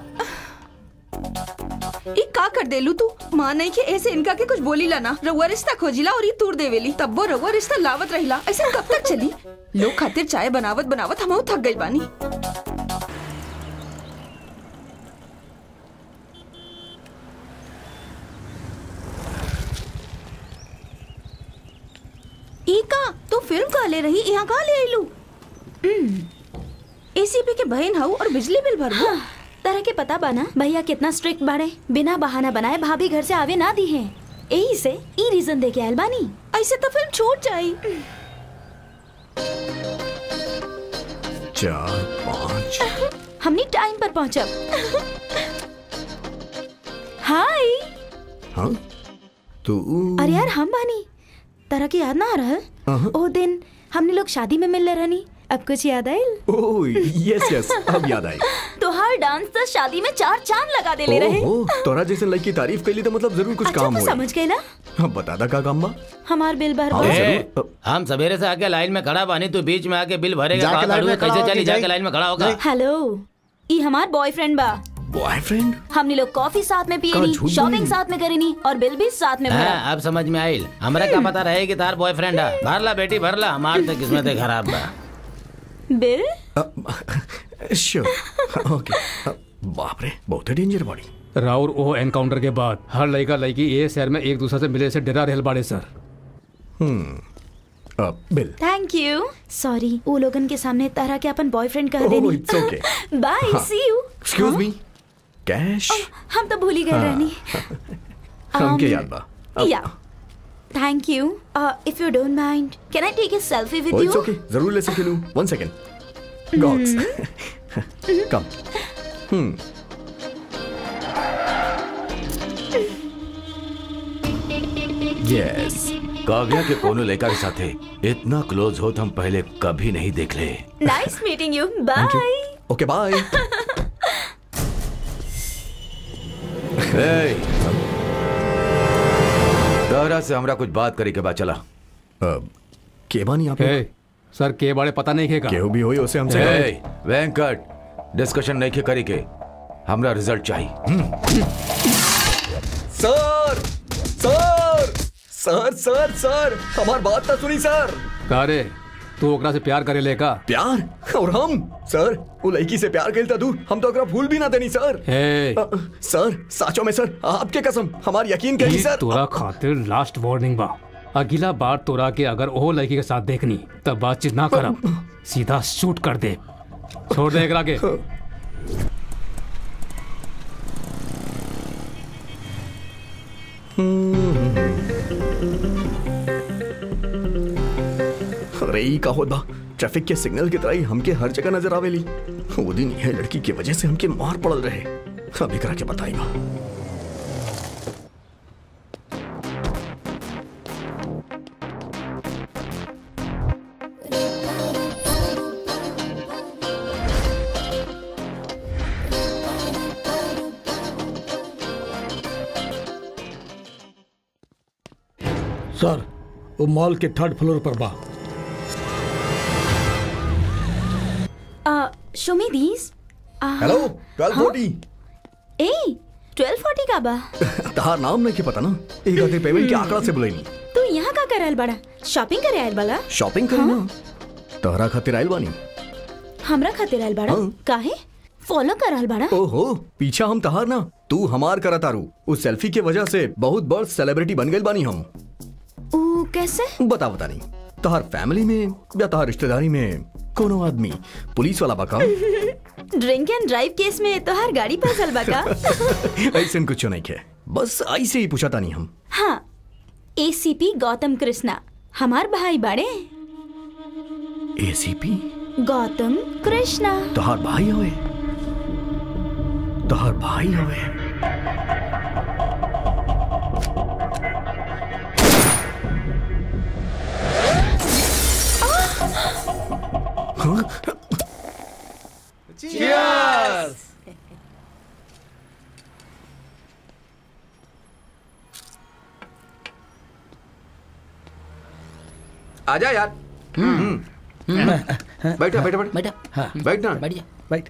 I: ई का कर देलू तू माँ नहीं के ऐसे इनका के कुछ बोली ला ना रउआ रिश्ता खोजिला और ई तूर देवेली तब वो रउआ रिश्ता लावत रहिला ऐसे कब तक चली लोग खातिर चाय बनावत बनावत हम थक गइल बानी ई का तू फिल्म का ले रही यहाँ का ले आइलू एसीपी के बहन हऊ और बिजली बिल भरबू
A: तरह के पता बाना भैया कितना स्ट्रिक्ट बाड़े बिना बहाना बनाए भाभी घर से आवे ना दी है यही से ई रीजन दे के आयल बानी
I: ऐसे तो फिल्म छूट जाई
E: चार पाँच
A: हमनी टाइम पर पहुंचब हाय
E: हाँ तू
A: अरे यार हम बानी तरह के याद ना आ रहा
E: अहं।
A: ओ दिन हमने लोग शादी में मिल रहनी अब कुछ याद आयल
E: ओह यस यस अब याद आई
A: तोहार डांस तो शादी में चार चांद लगा दे ले रहे
E: ओह तोरा जैसे लड़की तारीफ कैली तो मतलब जरूर कुछ
A: अच्छा
E: काम
A: तू
E: हो
A: समझ गई ना
E: हाँ बता दा का काम बा
A: हमार बिल भर
E: हाँ,
A: दो।
E: जरूर।
J: हम सवेरे से आके लाइन में खड़ा बानी तू बीच में आके बिल भरेगा
B: जाके
J: कहाँ
B: लाइन
J: खड़ू है?
B: में खड़ा
J: कैसे
B: होके
J: चली
B: जाई।
J: जाके लाइन में खड़ा होगा
A: हेलो ई हमार बॉयफ्रेंड बा
E: बॉयफ्रेंड
A: हमने लोग कॉफी साथ में
E: का
A: पियनी
E: झूठ
A: शॉपिंग
E: बोली?
A: साथ में करीनी और बिल भी साथ में भरा
J: हाँ, अब समझ में आइल हमरा का पता रहे कि तार बॉयफ्रेंड है भरला बेटी भरला हमार तो किस्मत खराब बा
A: बिल
E: श्योर ओके बाप रे बहुत ही डेंजर बॉडी
G: राउर ओ एनकाउंटर के बाद हर लड़का लड़की ये शहर में एक दूसरे से मिले से डरा रहल बाड़े sir
E: hmm bill
A: thank you sorry वो लोगन के सामने तारा के अपन बॉयफ्रेंड कह
E: Oh,
A: देनी
E: it's okay.
A: बाय
E: हाँ।
A: See you
E: excuse me cash
A: हम तो भूल ही गए
E: हाँ।
A: रहनी
E: हमके
A: Um,
E: याद बा
A: या thank you if you don't mind can I take a selfie with
E: Oh,
A: you
E: it's okay. जरूर ले सके लूं one second god's come hmm yes
K: Kavya के कोनो लड़का के साथे इतना क्लोज हो तो हम पहले कभी नहीं देख ले
A: nice meeting you bye
E: okay bye
K: ए, तोहरा से हमरा कुछ बात करे के बाद चला
E: के बानी आप
G: ए, सर के बारे पता नहीं खेगा
E: केहू भी होई उसे हमसे
K: ए, वेंकट डिस्कशन नहीं के करे के हमरा रिजल्ट चाहिए हम्म।
E: सर सर सर सर सर हमार बात ना सुनी सर
G: का रे तू ओकरा से प्यार करे लेका
E: प्यार और हम सर वो लड़की से प्यार खेलता तू हम तो ओकरा भूल भी ना देनी सर
G: ए,
E: अ, सर साचो में सर आपके कसम हमार यकीन करी
G: ई
E: सर
G: तोरा खातिर लास्ट वार्निंग बा अगला बार तोरा के अगर ओहो लड़की के साथ देखनी तब बातचीत ना करब सीधा शूट कर दे छोड़ दे एकरा के
E: अरे ई का होत बा ट्रैफिक के सिग्नल की तरह ही हमके हर जगह नजर आवेली वो दिन यह लड़की की वजह से हमके मार पड़ल रहे अभी करा के बताई बा
D: सर वो मॉल के थर्ड फ्लोर पर बा
A: Uh, show me these. Uh,
E: hello twelve forty
A: ए, 1240 का बा
E: तहार नाम नहीं के पता ना एक आखिर पेमेंट के आंकड़ा से बुलाईनी
A: तू यहाँ का कर आयल बड़ा शॉपिंग करे आयल बड़ा
E: शॉपिंग करी ना तहरा खातिर आइल बानी
A: हमरा खातिर आयल बड़ा
E: हाँ।
A: काहे फॉलो कर आयल बड़ा
E: ओहो पीछा हम तहार ना तू हमार करा तारू उस सेल्फी के वजह से बहुत बड़ सेलिब्रिटी बन गए बानी हम
A: ऊ कैसे
E: बता बता नहीं तहार फैमिली में या तहार रिश्तेदारी में कोनो आदमी पुलिस वाला बका
A: ड्रिंक एंड ड्राइव केस में तो हर गाड़ी फसल बका
E: ऐसे कुछ नहीं के बस ऐसे ही पूछा था नहीं हम
A: हाँ एसीपी गौतम कृष्णा हमार भाई बड़े
E: एसीपी
A: गौतम कृष्णा
E: तहार भाई होए तहार भाई होए हाँ?
H: आजा यार बैठा बैठा बैठा
J: बेटा हाँ
H: बैठ ना
J: बढ़िया
D: राइट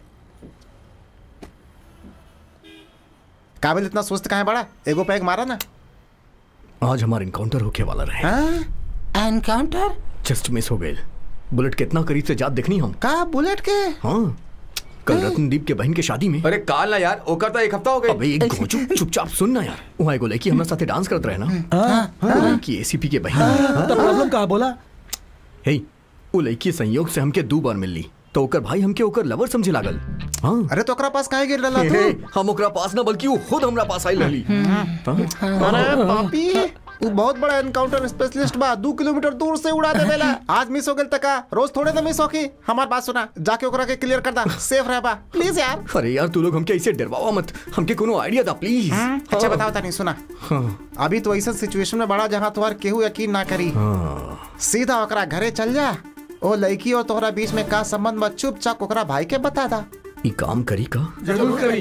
B: काबिल इतना सुस्त कहाँ है बड़ा एगो पैग मारा ना
E: आज हमारा इनकाउंटर होके वाला रहे
J: एनकाउंटर
E: जस्ट मिस हो गए बुलेट कितना करीब से जात देखनी हम
B: का बुलेट के
E: हाँ कल रत्नदीप के बहन के शादी में
H: अरे काल ना यार ओकर तो एक हफ्ता हो गए
E: अबे एक गोचू चुपचाप सुन ना यार वहाँ एगो लड़की हमरा साथे डांस करत रहे ना लड़की एसीपी के बहन
D: तो प्रॉब्लम कहा बोला
E: हे वो लड़की संयोग से हमके दो बार मिलली तो ओकर भाई हमके ओकर लवर समझे लागल हाँ
B: अरे तो ओकरा पास काहे गिर रहा
E: हे,
B: तू
E: हे, हम ओकरा पास ना बल्कि वो खुद हमरा पास आई रहली हाँ?
B: अरे पापी तू बहुत बड़ा एनकाउंटर स्पेशलिस्ट बा दो किलोमीटर दूर से उड़ा देवेला आज मिस हो गेल तका रोज थोड़े ना मिस होकी हमार बात सुना जाके ओकरा के क्लियर कर दा सेफ रह बा प्लीज यार
E: अरे यार तू लोग हमके ऐसे डरवावा मत हमके कोनो आइडिया दा प्लीज
B: अच्छा बताओ तानी सुना अभी तो ऐसा सिचुएशन में बड़ा जहाँ तुम्हार केहू यकीन ना करी सीधा ओकरा घरे चल जा ओ लड़की और तोहरा बीच में का संबंध बा चुपचाप ओकरा भाई के बता दा
E: ई काम करी का
D: जरूर करी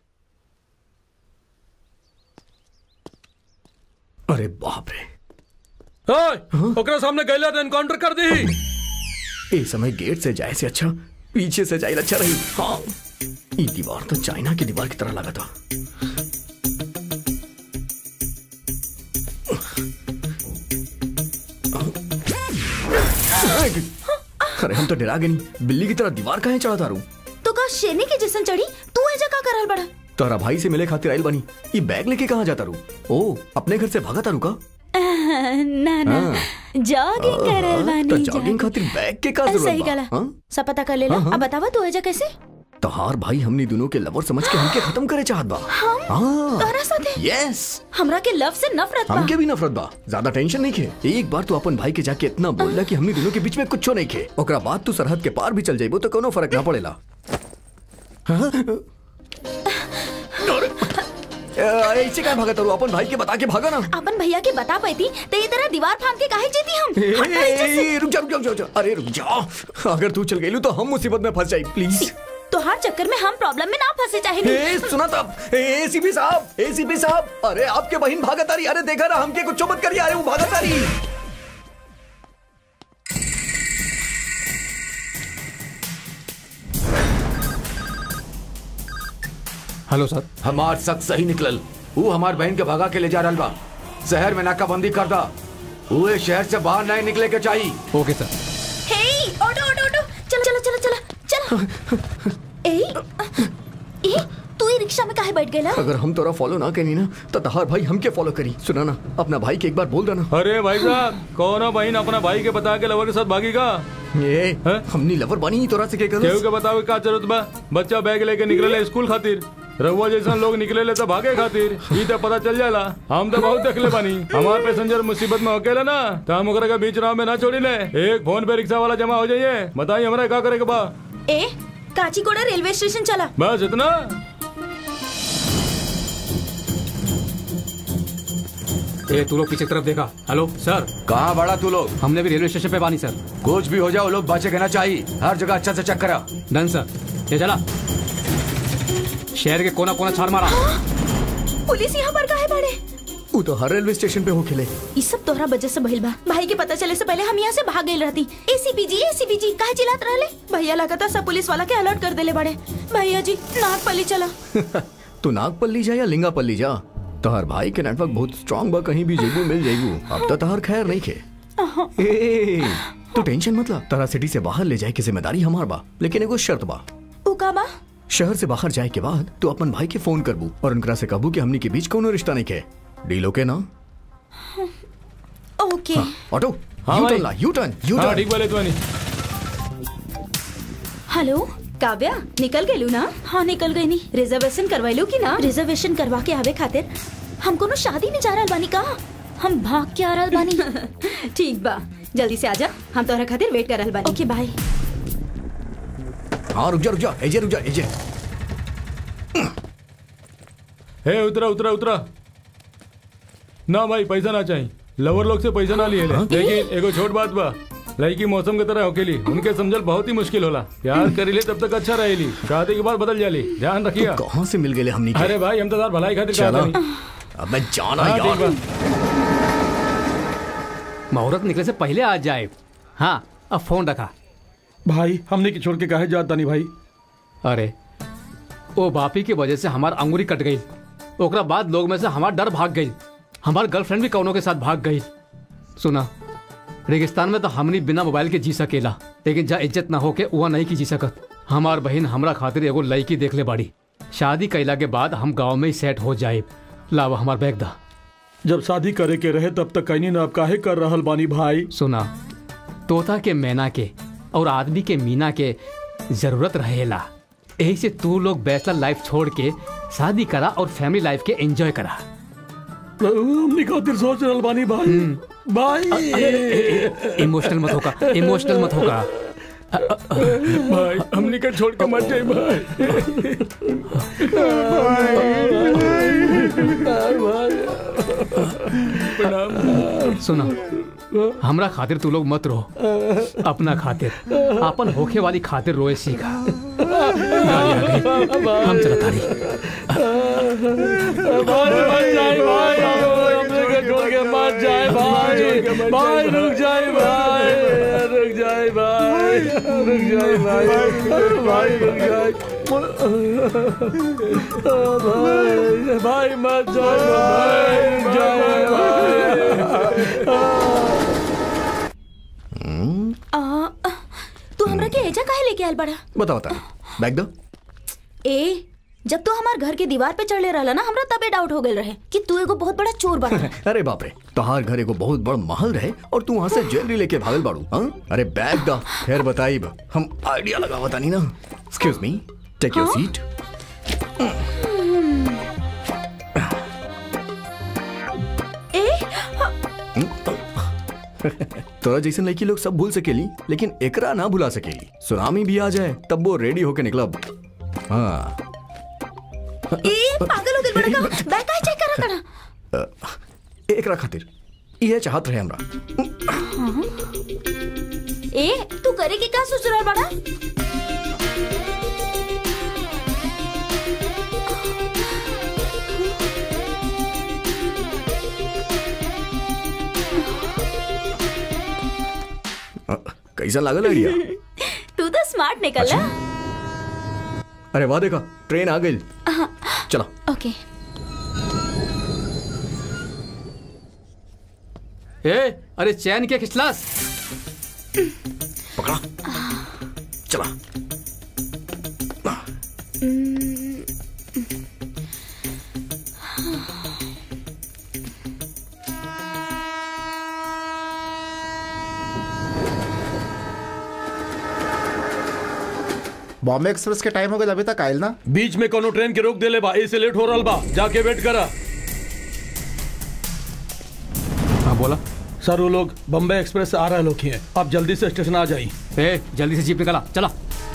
E: अरे बाप रे
D: ओए, ओकरा सामने गैला तो एनकाउंटर कर दी
E: ए समय गेट से जाए से अच्छा पीछे से जाए अच्छा रही हाँ ये दीवार तो चाइना की दीवार की तरह लगा था अरे हम तो डरा गए नहीं बिल्ली की तरह दीवार कहाँ चढ़ा तारू
A: तो का शेरनी के जैसन चढ़ी तू ऐजा का करल बड़ा
E: तारा भाई से मिले खातिर आइल बनी ये बैग लेके कहाँ जाता रू ओ अपने घर से भागा तारू का
A: ना ना
E: हाँ।
A: जॉगिंग करल बानी
E: तो जॉगिंग खातिर बैग के का जरूरत
A: सही
E: बा?
A: गला
E: हाँ?
A: सब पता कर लेला
E: हाँ, हाँ।
A: अब बतावा तू ऐजा कैसे
E: तहार भाई हमनी दोनों के लवर समझ के हमके खत्म करे चाहत बा
A: हम
E: हाँ
A: तोहरा साथे
E: यस
A: हमरा के लव से नफरत बा
E: हमके भी नफरत बा ज्यादा टेंशन नहीं खे एक बार तू अपन भाई के जाके इतना बोलला कि हमनी दोनों के बीच में कुछ नहीं खे ओकरा बाद तू सरहद के पार भी चल जाइबो तो कोनो फर्क ना पड़ेला हाँ? अ, ऐसे क्या भागा तारू अपन भाई के बता के भागा ना
A: अपन भैया के बता पाई थी तो ये तरह दीवार फांद के काहे जीती हम
E: ए,
A: हट भाई जैसे।
E: ए, रुक जा रुक जा रुक जा, रुक जा अरे रुक जा अगर तू चल गई तो हम मुसीबत में फंस जाए प्लीज
A: तो हर चक्कर में हम प्रॉब्लम में ना फंसे चाहे
E: ए, सुना तब एसीपी साहब एसीपी साहब अरे आपके बहन भागत आ रही अरे देखा ना हमके कुछ मत करिए अरे वो भागत आ रही
G: हेलो सर
K: हमार शक सही निकलल वो हमार बहन के भगा के ले जा रहल बा शहर में नाकाबंदी कर दा उहे शहर से बाहर नहीं निकले के चाहिए
G: ओके सर
A: हे ऑटो ऑटो ऑटो चलो चलो चलो चलो चलो ए ए तू ही रिक्शा में काहे बैठ गेला
E: अगर हम तोरा फॉलो ना करी ना तो तहार भाई हमके फॉलो करी सुना ना अपना भाई के एक बार बोल देना
C: अरे भाई साहब कौन है बहन अपना भाई के बता के लवर के साथ भागेगा
E: ए हमनी लवर बनी ही तोरा से के
C: केहू
E: कर
C: के बतावे का जरूरत बा बच्चा बैग लेके निकले स्कूल खातिर रहुआ जैसा लोग निकले ले तो भागे खातिर ई तो पता चल जाला हम तो बहुत देखले बानी हमार पैसेंजर मुसीबत में अकेला ना तो हम ओकरा के बीच राह में ना छोड़ी ले एक फोन पे रिक्शा वाला जमा हो जाइए बताइए हमरा का करे के बा
A: ए काचीकोड़ा रेलवे स्टेशन चला
C: बस इतना
G: ए तू लोग पीछे की तरफ देखा हेलो सर
K: कहाँ बड़ा तू लोग
G: हमने भी रेलवे स्टेशन पे पानी सर
K: कुछ भी हो जाओ लोग बचे के ना चाहिए हर जगह अच्छा से चेक करा
G: डन सर ये चला शहर के कोना कोना छाड़ मारा
A: पुलिस यहाँ पर काहे बड़े
E: वो तो हर रेलवे स्टेशन पे हो खेले
A: ये सब तोहरा वजह से भइल बा भाई के पता चले से पहले हम यहाँ से भाग गई रहती एसीपी जी एसीपी जी काहे चिल्लात रहले भैया लगातार सब पुलिस वाला के अलर्ट कर देले बड़े भैया जी नागपल्ली चला
E: तू नागपल्ली जा या लिंगापल्ली जा तोहर भाई के नेटवर्क बहुत स्ट्रांग बा कहीं भी जेबू मिल जेबू अब तो तोहर खैर नहीं खे ए, तू टेंशन मत ला तारा सिटी से बाहर ले जाए की जिम्मेदारी हमार बा लेकिन एगो शर्त बा
A: उका बा
E: शहर से बाहर जाए के बाद तू अपन भाई के फोन करबू और उनकरा से कहबू कि हमनी के बीच कोनो रिश्ता नहीं के डील ओके ना
A: ओके
E: ऑटो
C: हाँ
E: यू
C: भाई।
E: टर्न ला यू टर्न यू
C: हाँ
E: टर्न
C: ठीक बोले तुम्हारी
A: हेलो काव्या निकल गई ना हाँ निकल गई नी रिजर्वेशन करवाइलू की ना रिजर्वेशन करवा के आवे खातिर हम कोनो शादी में जा रहल बानी का हम भाग के आ रहल बानी ठीक बा जल्दी से आजा हम तोहरा खातिर वेट कर रहल बानी ओके बाय
E: हाँ रुक जा रुक जा एजे रुक जा एजे
C: हे उतरा उतरा उतरा ना भाई पैसा ना चाहिए लवर लोग से पैसा ना लिए ले लेकिन एगो छोट बात बा लड़की मौसम के तरह होकेली उनके समझल बहुत ही मुश्किल होला प्यार करी ले तब तक अच्छा रहेली शादी के बाद बदल जाली ध्यान रखिए
E: कहाँ से मिल गए हमनी के
C: अरे भाई हम तो तार भलाई खातिर
E: चलो
C: कहते नहीं
E: अब मैं जाना
C: हाँ, ठीक
E: यार
G: मुहूर्त निकले से पहले आ जाए हाँ अब फोन रखा
D: भाई हमने की छोड़ के काहे जाता नहीं भाई
G: अरे ओ बापी की वजह से हमार अंगुरी कट गई ओकरा बाद लोग में से हमार डर भाग गई हमार गर्लफ्रेंड भी कौनों के साथ भाग गई सुना रेगिस्तान में तो हमनी बिना मोबाइल के जी सकेला लेकिन जा इज्जत ना होके वह नहीं की जी सकत हमार बहन हमरा खातिर एगो लड़की देख ले बाड़ी शादी कैला के बाद हम गांव में ही सेट हो जाए लावा हमार बैग दा
D: जब शादी करे के रहे तब तक कहीं ना अब काहे कर रहल बानी भाई
G: सुना तोता के मैना के और आदमी के मीना के जरूरत रहेला यही से तू लोग बैचलर लाइफ छोड़ के शादी करा और फैमिली लाइफ के एंजॉय करा
D: हमने खातिर सोच रहल बानी भाई भाई
G: इमोशनल मत होगा इमोशनल मत होगा
C: भाई हमने का छोड़ के मत जाए भाई प्रणाम
G: सुना हमरा खातिर तू लोग मत रहो अपना खातिर अपन होखे वाली खातिर रोए सीखा गाड़ी आ गई। हम चला तारी
C: भाई मत जाए भाई हमने का छोड़ के मत जाए भाई भाई रुक जाए भाई रुक जाए भाई रुक जाए भाई भाई रुक जाए भाई भाई मत जाए भाई रुक जाए भाई
A: आ, तू एजा काहे लेके आयल बड़ा
E: बता बता बैग दो
A: ए जब तू हमार घर के दीवार पे चढ़ले रहला ना हमरा तबे डाउट हो गेल रहे कि तू एगो बहुत बड़ा चोर बड़ा
E: अरे बाप रे तोहार घर एगो बहुत बड़ महल रहे और तू वहाँ से ज्वेलरी लेके भागल बाड़ू हाँ अरे बैग दा फिर बताइब हम आइडिया लगा बतानी ना excuse me take your seat तोरा जैसन लड़की लोग सब भूल सकेली लेकिन एकरा ना भुला सकेली सुनामी भी आ जाए तब वो रेडी होके निकलब हाँ
A: ए पागल हो गेल बड़ा का बैग काहे चेक करा करा
E: एकरा खातिर ये चाहत रहे हमरा
A: ए तू करे के का सोच रहल बड़ा
E: अ, कैसा लागल आइडिया
A: तू तो स्मार्ट निकला
E: अरे वाह देखा ट्रेन आ गई चलो
A: ओके
G: ए अरे चैन के खिचलास
E: पकड़ा चला
B: बॉम्बे एक्सप्रेस के टाइम हो गया अभी तक आयल ना
D: बीच में कोनो ट्रेन के रोक देले बा ऐसे लेट हो रहल बा जाके वेट करा
G: हाँ बोला
D: सर वो लोग बम्बई एक्सप्रेस से आ रहे लोग ही हैं आप जल्दी से स्टेशन आ जाइए
G: ए जल्दी से जीप निकाला चला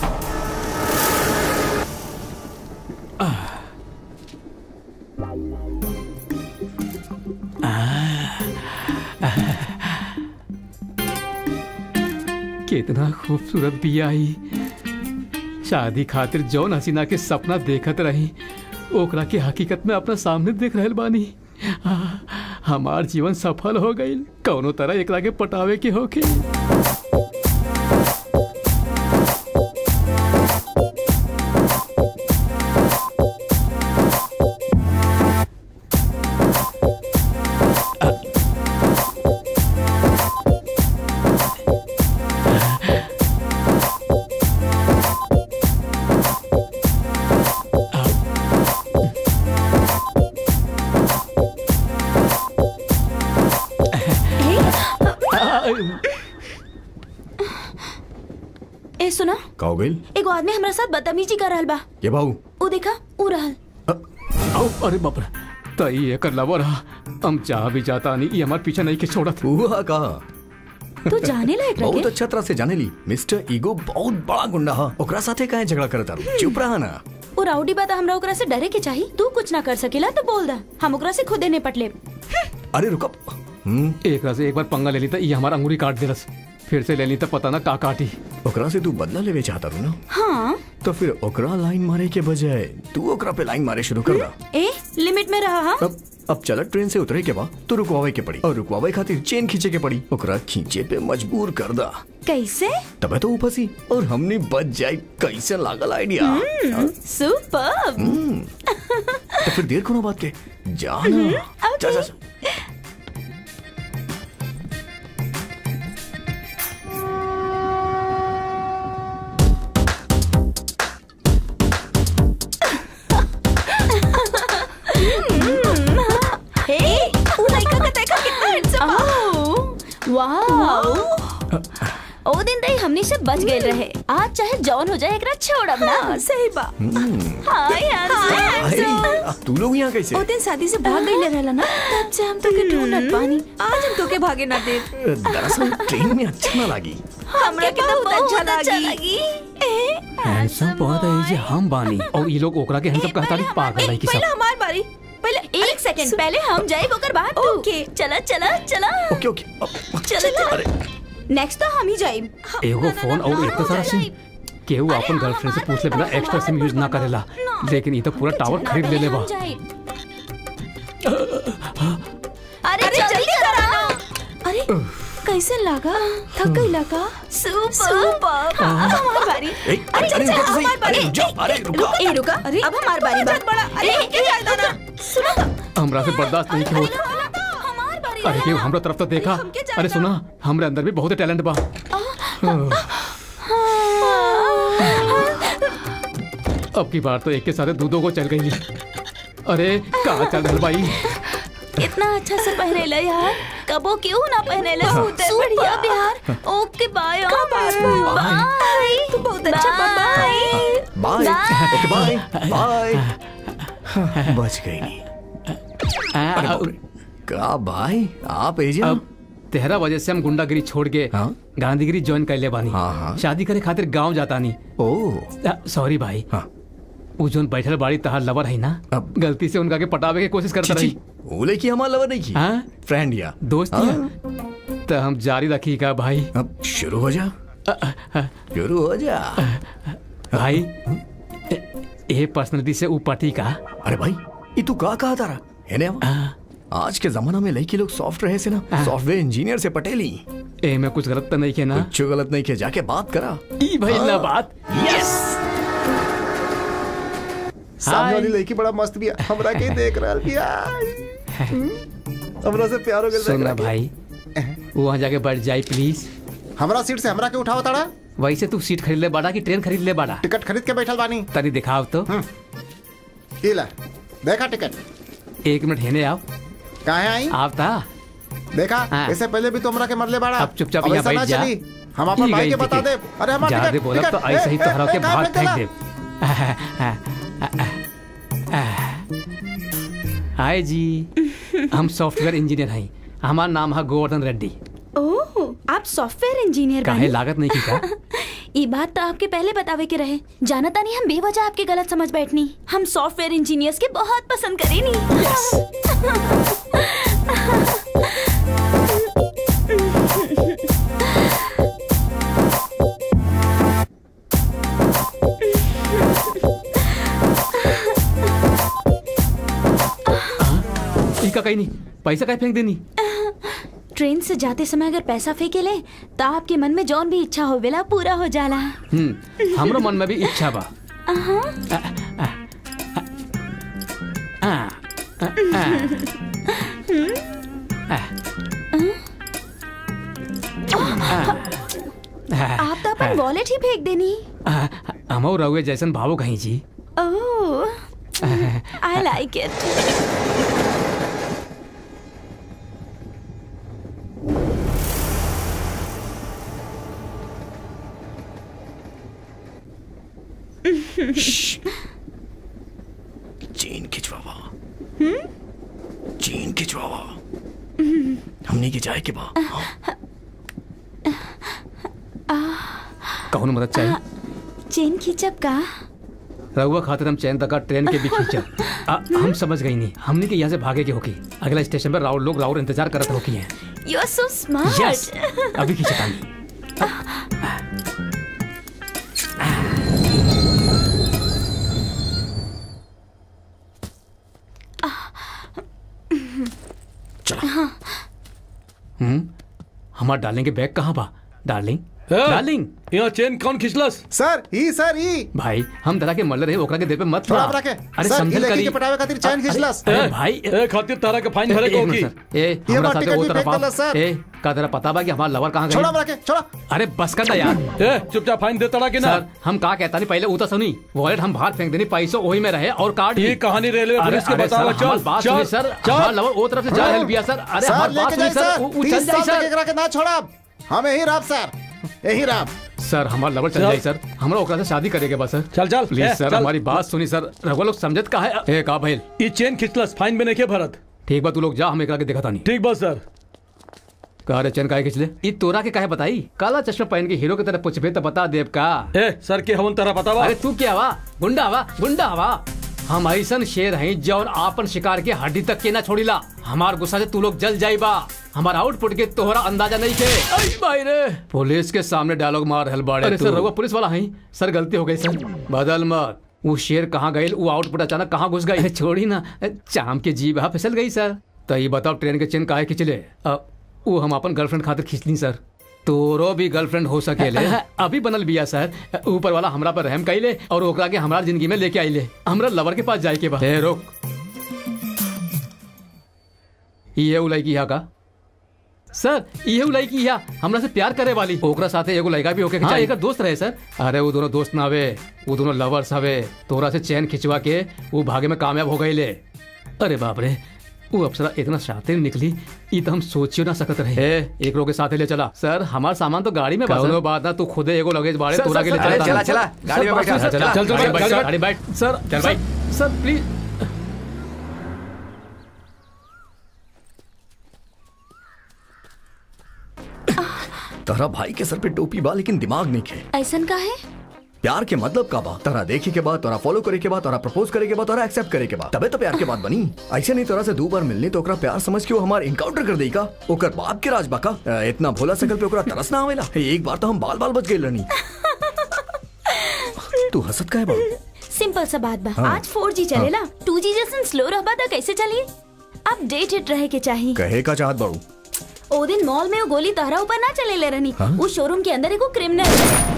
G: कितना खूबसूरत बिया आई शादी खातिर जौन हसीना के सपना देखत रही ओकरा के हकीकत में अपना सामने देख रहल बानी आ, हमार जीवन सफल हो गई कौनो तरह एकरा के पटावे के होके
A: ए सुना
E: का हो गई
A: एगो आदमी हमरा साथ बदतमीजी कर रहल बा
E: ये भाऊ
A: ऊ देखा ऊ रहल
G: आओ अरे बाप रे तई एकर लवर हा हम चाह भी जाता नहीं ये हमार पीछे नहीं के छोड़त
E: हुआ कहा
A: तू जाने लायक
E: बहुत
A: रखे
E: अच्छा तरह से जाने ली मिस्टर ईगो बहुत बड़ा गुंडा हा ओकरा साथे काहे झगड़ा करता रू चुप रहा ना
A: ऊ राउडी बात हमरा ओकरा से डरे के चाही तू कुछ ना कर सकेला तो बोल दा हम ओकरा से खुदे निपट लेब
E: अरे रुको हम्म
G: एक से एक बार पंगा ले ली था ये हमारा अंगूरी काट दिलस फिर से ले ली तो पता ना का काटी
E: ओकरा से तू बदला लेवे चाहता रू ना
A: हाँ
E: तो फिर ओकरा लाइन मारे के बजाय तू ओकरा पे लाइन मारे शुरू कर दा
A: ए लिमिट में रहा हाँ
E: अब अब चला ट्रेन से उतरे के बाद तो रुकवावे के पड़ी और रुकवावे खातिर चेन खींचे के पड़ी ओकरा खींचे पे मजबूर कर दा
A: कैसे
E: तबे तो वो फंसी और हमने बच जाए कैसे लागल आइडिया हाँ?
A: सुपर
E: हम्म। तो फिर देर कोनो बात के जाना जा जा जा।
A: हे ऊ लड़का का देखा कितना हैंडसम बा वाओ ओ दिन रही हमनी से बच गए रहे आज चाहे जौन हो जाए एकरा छोड़ब ना सही बा हाय हैंडसम
E: अरे, तू लोग यहाँ कैसे
I: ओ दिन शादी से भाग गई रहला ना तब से हम तो के ढूंढत पानी आज हम तो के भागे ना दे
E: दरअसल ट्रेन में अच्छा ना लगी
I: हमरा के तो बहुत अच्छा लगी
G: हैंडसम बहुत है ये हम बानी और ये लोग ओकरा के हैंडसम कहता नहीं पागल है कि
A: पहले
G: सब
A: हमार बारी पहले एक सेकंड पहले हम जाए ओकर बाद तू
I: ओके।
A: चला चला चला
E: ओके ओके अब-
A: चला चला
E: अरे
A: नेक्स्ट तो हम ही जाए
G: एगो फोन और एक तो सारा सिम केहू अपन गर्लफ्रेंड से पूछ ले बिना एक्स्ट्रा सिम यूज ना करेला लेकिन ये तो पूरा टावर खरीद ले ले बा
A: अरे जल्दी करा
I: अरे कैसे लगा थक गई लगा
A: सुपर सुपर अब हमारी बारी
E: ए,
A: अरे
E: अरे,
A: चल
E: रुको तो
A: चल
E: सही।
A: हमारी बारी
E: अरे, रुक जाओ, अरे, रुको।
A: ए रुका अरे अब हमारी बारी बा बड़ा अरे के जाए ना सुनो तो
G: हमरा से बर्दाश्त नहीं होत
A: हमारी बारी
G: अरे केहू हमरा तरफ तो देखा अरे सुना हमरे अंदर भी बहुत टैलेंट बा अब की बार तो एक के साथ दूधों को चल गई अरे कहाँ चल रहा भाई
A: इतना अच्छा से पहनेला यार कबो क्यों ना पहनेला सूट बढ़िया यार ओके बाय बाय तू बहुत अच्छा bye
E: bye okay bye bye बच गई नहीं अरे बाप रे। का भाई आप एजे
G: अब तेरह बजे से हम गुंडागिरी छोड़ के
E: हाँ?
G: गांधीगिरी ज्वाइन कर ले बानी
E: हाँ, हाँ।
G: शादी करे खातिर गांव जाता नहीं
E: ओ
G: सॉरी भाई
E: हाँ
G: वो जोन बैठल बाड़ी तहार लवर है ना
E: अब-
G: गलती से उनका के पटावे की कोशिश करता
E: छी
G: रही
E: छी वो लेकी हमारा लवर नहीं की
G: हाँ?
E: फ्रेंड या
G: दोस्त
E: हाँ।
G: तो हम जारी रखी का भाई
E: अब शुरू हो जा शुरू हो जा
G: भाई ये पर्सनलिटी से ऊपटी का
E: अरे भाई ये तू का कहा तारा है ना आज के जमाना में लड़की लोग सॉफ्ट रहे से ना सॉफ्टवेयर इंजीनियर से पटेली
G: ए में कुछ गलत तो नहीं किया ना
E: कुछ गलत नहीं किया जाके बात करा
G: ई भाई ना बात
E: यस
B: सामने वाली लड़की बड़ा मस्त भी है हमरा के ही देख रहा बिया हमरा से प्यार हो गया
G: सुनना भाई वहाँ जाके बैठ जाए प्लीज
B: हमरा सीट से हमरा के उठाओ ताड़ा
G: वैसे तू सीट खरीद ले बाड़ा कि ट्रेन खरीद ले बाड़ा
B: टिकट खरीद के बैठल बानी
G: तनी दिखाओ तो
B: ई ला देखा टिकट
G: एक मिनट हेने आओ
B: काहे आई
G: आप था
B: देखा
G: हाँ।
B: इससे पहले भी तो हमरा के मरले बाड़ा
G: अब चुपचाप
B: अब
G: यहाँ
B: ऐसा ना
G: बैठ जा।
B: चली। हम अपन
G: ई
B: भाई
G: गई
B: के बता दे
G: टिकट।
B: अरे हमारा
G: ज्यादा
B: टिकट
G: बोला तो
B: टिकट,
G: ऐसे ही
B: ए,
G: तो हरा
B: ए,
G: के
B: ए, कहाँ
G: भाग
B: फेंक
G: फेंक दे हाय जी हम सॉफ्टवेयर इंजीनियर हैं हमारा नाम है गोवर्धन रेड्डी
A: ओह आप सॉफ्टवेयर इंजीनियर
G: काहे
A: बने
G: लागत नहीं की का
A: ये बात तो आपके पहले बतावे के रहे जाना तानी हम बेवजह आपके गलत समझ बैठनी हम सॉफ्टवेयर इंजीनियर्स के बहुत पसंद करेनी
G: ई का कहीं नहीं पैसा काहे फेंक देनी
A: ट्रेन से जाते समय अगर पैसा फेंके ले तो आपके मन में जौन भी इच्छा होवेला पूरा हो जाला
G: हम्म हमरो मन में भी इच्छा बा आ, आ, आ,
A: आप तो अपन वॉलेट ही फेंक देनी
G: आ, हम और रहुए जैसन भावो कहीं जी
A: oh I like it
E: chain खिंचवावा चेन खिंचवावा हमने की जाए के बा
G: कौन मदद चाहिए
A: चेन खींचब का
G: रघुआ खातिर हम चैन तक ट्रेन के भी खींचा आ, हम समझ गई नहीं हमने के यहाँ से भागे के होकी अगला स्टेशन पर राउर लोग राउर इंतजार करत होकी हैं
A: you are so smart
G: yes अभी खींचता नहीं हम्म हमार डार्लिंग के बैग कहाँ बा डार्लिंग डार्लिंग
D: यहाँ चेन कौन खिंचलस
B: सर ई सर ई
G: भाई हम तरह के मल्ल रहे ओकरा के दे पे मत
B: थोड़ा
G: ला।
B: रखे
G: अरे
B: सर
G: समझल
B: ये लड़की
G: करी
B: के पटावे खातिर चैन खिंचलस
G: अरे भाई
D: ए खातिर तारा के फाइन भरे
G: एक
D: को
G: मिनट
D: की
G: सर। ए
B: ये
G: हमरा
B: बात
G: साथे
B: टिकट
G: वो
B: भी
G: तरफ
B: फेंक
G: आओ।
B: देला, सर।
G: ए का तेरा पता बा कि हमारा लवर कहाँ
B: छोड़ा
G: गए
B: रखे छोड़ा
G: अरे बस कर ना यार
D: ए चुपचाप फाइन दे तारा के ना
G: सर हम का कहता नहीं पहले उतर सुनी वॉलेट हम बाहर फेंक देनी पैसों वही में रहे और कार्ड
D: ये
G: भी।
D: कहानी रेलवे
G: अरे
D: पुलिस के
G: अरे
D: बतावा
G: सर, हमार
D: चल
G: बात
D: चल
G: सुनिए सर हमार लवर वो तरफ से जा हेल्प बिया सर अरे
B: सर
G: हमार बात
B: लेके
G: सुनिए
B: जाए
G: सर
B: सर
G: उ- उ चल
B: तीस
G: जाए
B: साल तक
G: सर
B: एकरा के ना छोड़ब हम यही राब सर यही राब
G: सर हमार लवर चल
D: चल।
G: जाए सर हमरा ओकरा से शादी करेगे बस सर
D: चल चल
G: प्लीज
D: ए,
G: सर
D: चल।
G: हमारी बात सुनी सर रघुआ लोग समझत का है ए का भइल
D: ये चेन खिंचलस फाइन में नहीं भरत
G: ठीक बा तू लोग जा हम एकरा के देखा तानी
D: ठीक बस सर
G: कहा रे चैन काहे खिंचले ई तोरा के काहे बताई काला चश्मा पहन के हीरो की तरह पुछबे तो बता देब का
D: ए सर के हवन तारा बतावा
G: अरे तू क्या हवा गुंडा हवा गुंडा हवा हम ऐसन शेर हैं जौन आपन शिकार के हड्डी तक के ना छोड़ीला हमार गुस्सा से तू लोग जल जाइबा हमार आउटपुट के तोहरा अंदाजा नहीं के आई भाई रे पुलिस के सामने डायलॉग मार रहल बाड़े अरे सर रघुआ पुलिस वाला हैं सर गलती हो गई सर बदल मत वो शेर कहाँ गई वो आउटपुट अचानक कहाँ घुस गई छोड़ी ना चाम के जीभ हा फिसल गई सर तो ये बताओ ट्रेन के चेन काहे खिंचले अ, वो हम अपन गर्लफ्रेंड खातिर खींचली सर तोरो भी गर्लफ्रेंड हो सकेले अभी बनल बिया सर ऊपर वाला हमरा पर रहम कैले और ओकरा के हमारा जिंदगी में लेके आइले हमरा लवर के पास जाए के बा ए रोक ये उ लड़की यहाँ का सर ये लड़की या हमरा से प्यार करे वाली ओकरा साथे एगो लड़का भी होके हाँ, एकर दोस्त रहे सर अरे वो दोनों दोस्त ना हवे वो दोनों लवर्स हवे तोरा से चैन खिंचवा के वो भागे में कामयाब हो गई ले अरे बाप रे वो अप्सरा इतना शातिर निकली ई तो हम सोचियो ना सकत रहे ए, एक लोग के साथे ले चला सर हमार सामान तो गाड़ी में बा कौनो बात ना तू खुदे एगो लगेज बाड़े
D: सर,
G: तोरा
D: सर,
G: के ले
D: सर,
G: चला
H: चला, चला, गाड़ी में बैठा,
G: चल
H: चला,
G: चल चल
H: गाड़ी में
G: बैठ,
H: बैठ,
G: गाड़ी बैठ
D: सर
G: चल
D: सर,
G: भाई
D: सर प्लीज
E: तहरा भाई के सर पे टोपी बा लेकिन दिमाग नहीं खे
A: ऐसन का है
E: प्यार के मतलब का बा तोरा देखे के बाद तोरा फॉलो करे के बाद तोरा प्रपोज करे के बाद तोरा एक्सेप्ट करे के बाद तबे तो प्यार के बात बनी ऐसे नहीं तोरा से दो बार मिलने तो ओकरा प्यार समझ के वो हमार इनकाउंटर कर देई का ओकर बाप के राज बा का अ, इतना भोला सकल पे ओकरा तरस ना आवेला एक बार तो हम बाल बाल बच गए रहनी तू हंसत काहे बा
A: सिंपल सा बात बा
E: हाँ।
A: आज 4G चलेला 2G जैसन स्लो रहबा त कैसे चली अपडेटेड रहे के चाहिए
E: कहे का चाहत बाड़ू
A: ओ दिन मॉल में वो गोली तहरा ऊपर ना चले ले रहनी
E: हाँ?
A: उस शोरूम के अंदर एगो क्रिमिनल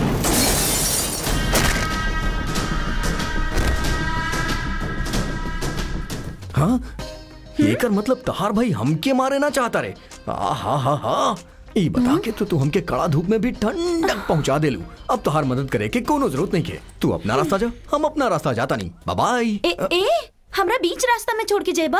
E: हाँ एकर मतलब तहार भाई हमके मारे ना चाहता रे हा हा हा हा ई बता के तो तू हमके कड़ा धूप में भी ठंडक पहुंचा देलू अब तोहार मदद करे के कोनो जरूरत नहीं के तू अपना रास्ता जा हम अपना रास्ता जाता नहीं बाय बाय
A: ए ए हमरा बीच रास्ता में छोड़ के जेबा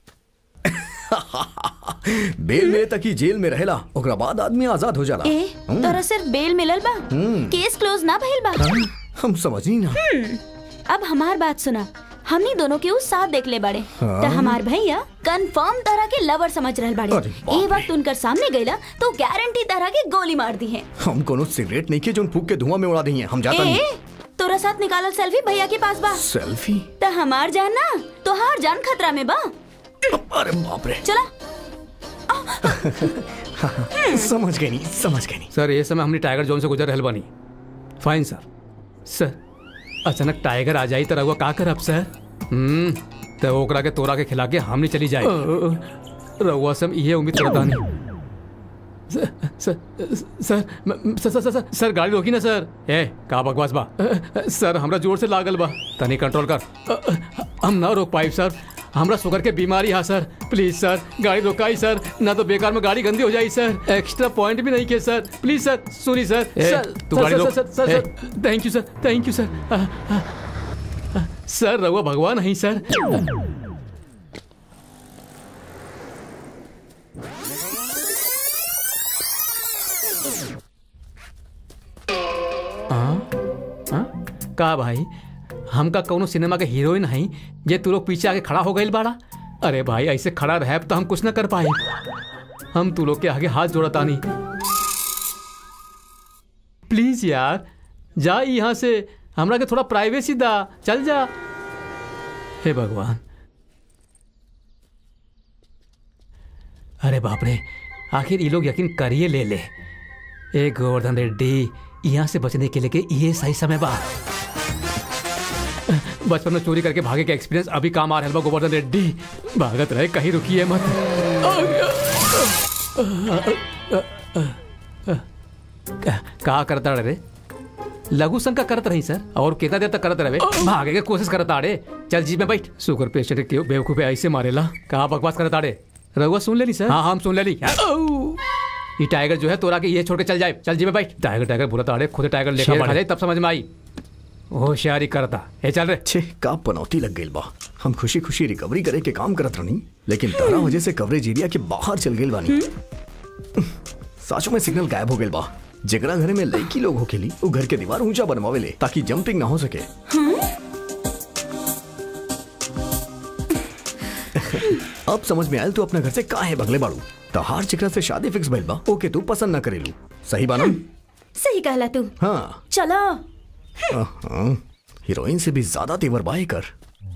E: बेल मिले तक ही जेल में रहेला ओकरा बाद आदमी आजाद हो जाला
A: ए
E: हम्म,
A: तोरा सिर्फ बेल मिलल बा
E: हम्म।
A: केस क्लोज ना भइल बा
E: हाँ, हम समझ नहीं ना
A: हम्म, अब हमार बात सुना हमनी दोनों के उस साथ देख ले बाड़े
E: हाँ।
A: त हमार भैया कंफर्म तरह के लवर समझ रहल बाड़े
E: अरे बाप
A: ए वक्त उनकर सामने गईला तो गारंटी तरह के गोली मार दी है
E: हम कोनो सिगरेट नहीं के जो फूक के धुआं में उड़ा दी हैं हम जाता
A: ए
E: नहीं
A: तोरा साथ निकालल सेल्फी भैया के पास बा
E: सेल्फी
A: त हमार जान ना तोहार जान खतरा में बा
E: अरे बाप रे
A: चला
E: समझ गई नहीं समझ गई नहीं
G: सर ये समय हमने टाइगर जोन से गुजर रहल बानी फाइन सर सर अचानक टाइगर आ जाई तो रहुआ का करब सर हम्म तो ओकरा के तोरा के खिला के हमने चली जाए रहुआ से हम ये उम्मीद करता नहीं सर सर सर म- सर सर सर सर सर गाड़ी रोकी ना सर ए का बकवास बा सर हमरा जोर से लागल बा तनी कंट्रोल कर हम ना रोक पाइब सर हमरा शुगर के बीमारी है सर प्लीज सर गाड़ी रोकाई सर ना तो बेकार में गाड़ी गंदी हो जाई सर एक्स्ट्रा पॉइंट भी नहीं के सर प्लीज सर सुनी सर ए,
D: सर,
G: तू
D: सर,
G: गाड़ी
D: सर,
G: रोक
D: सर, सर,
G: ए, thank you sir thank you sir आ, आ, आ, सर रहुआ भगवान नहीं सर हाँ? हाँ? का भाई हमका कौनो सिनेमा के हीरोइन हई जे तू लोग पीछे आके खड़ा हो गई बाड़ा अरे भाई ऐसे खड़ा रह तो हम कुछ ना कर पाए हम तू लोग के आगे हाथ जोड़ता नहीं प्लीज यार जा यहाँ से हमरा के थोड़ा प्राइवेसी दा चल जा हे भगवान अरे बाप रे आखिर ये लोग यकीन करिए ले ले ए गोवर्धन रेड्डी यहाँ से बचने के लिए के ये सही समय बा बचपन में चोरी करके भागे का एक्सपीरियंस अभी काम आ रहा है बा गोवर्धन रेड्डी भागत रहे कहीं रुकिए मत का करता रे लघु शंका करत रही सर और कितना देर तक करत रहे भागे के कोशिश करत आड़े चल जी में बैठ शुगर पेशेंट के बेवकूफ ऐसे मारेला कहा बकवास करत आड़े रघुआ सुन ले ली सर हाँ हम सुन ले ली ये टाइगर जो है तोरा के ये छोड़ के चल जाए चल जी में बैठ टाइगर टाइगर बोला ताड़े खुद टाइगर लेके खा जाए तब समझ में आई होशियारी करता ए चल रे
E: छे का पनौती लग गई बा हम खुशी खुशी रिकवरी करे के काम करत रहनी लेकिन तारा वजह से कवरेज एरिया के बाहर चल गई बानी साचो में सिग्नल गायब हो गई बा जेकरा घरे में लड़की लोग होकेली वो घर के दीवार ऊंचा बनवावेले ताकि जंपिंग ना हो सके अब समझ में आयल तू अपना घर से काहे भगले बाड़ू तहार चिकरा से शादी फिक्स भइल बा ओके तू पसंद ना करेलू सही बा ना
A: सही कहला तू
E: हाँ
A: चलो
E: हाँ हीरोइन से भी ज्यादा तेवर बाए कर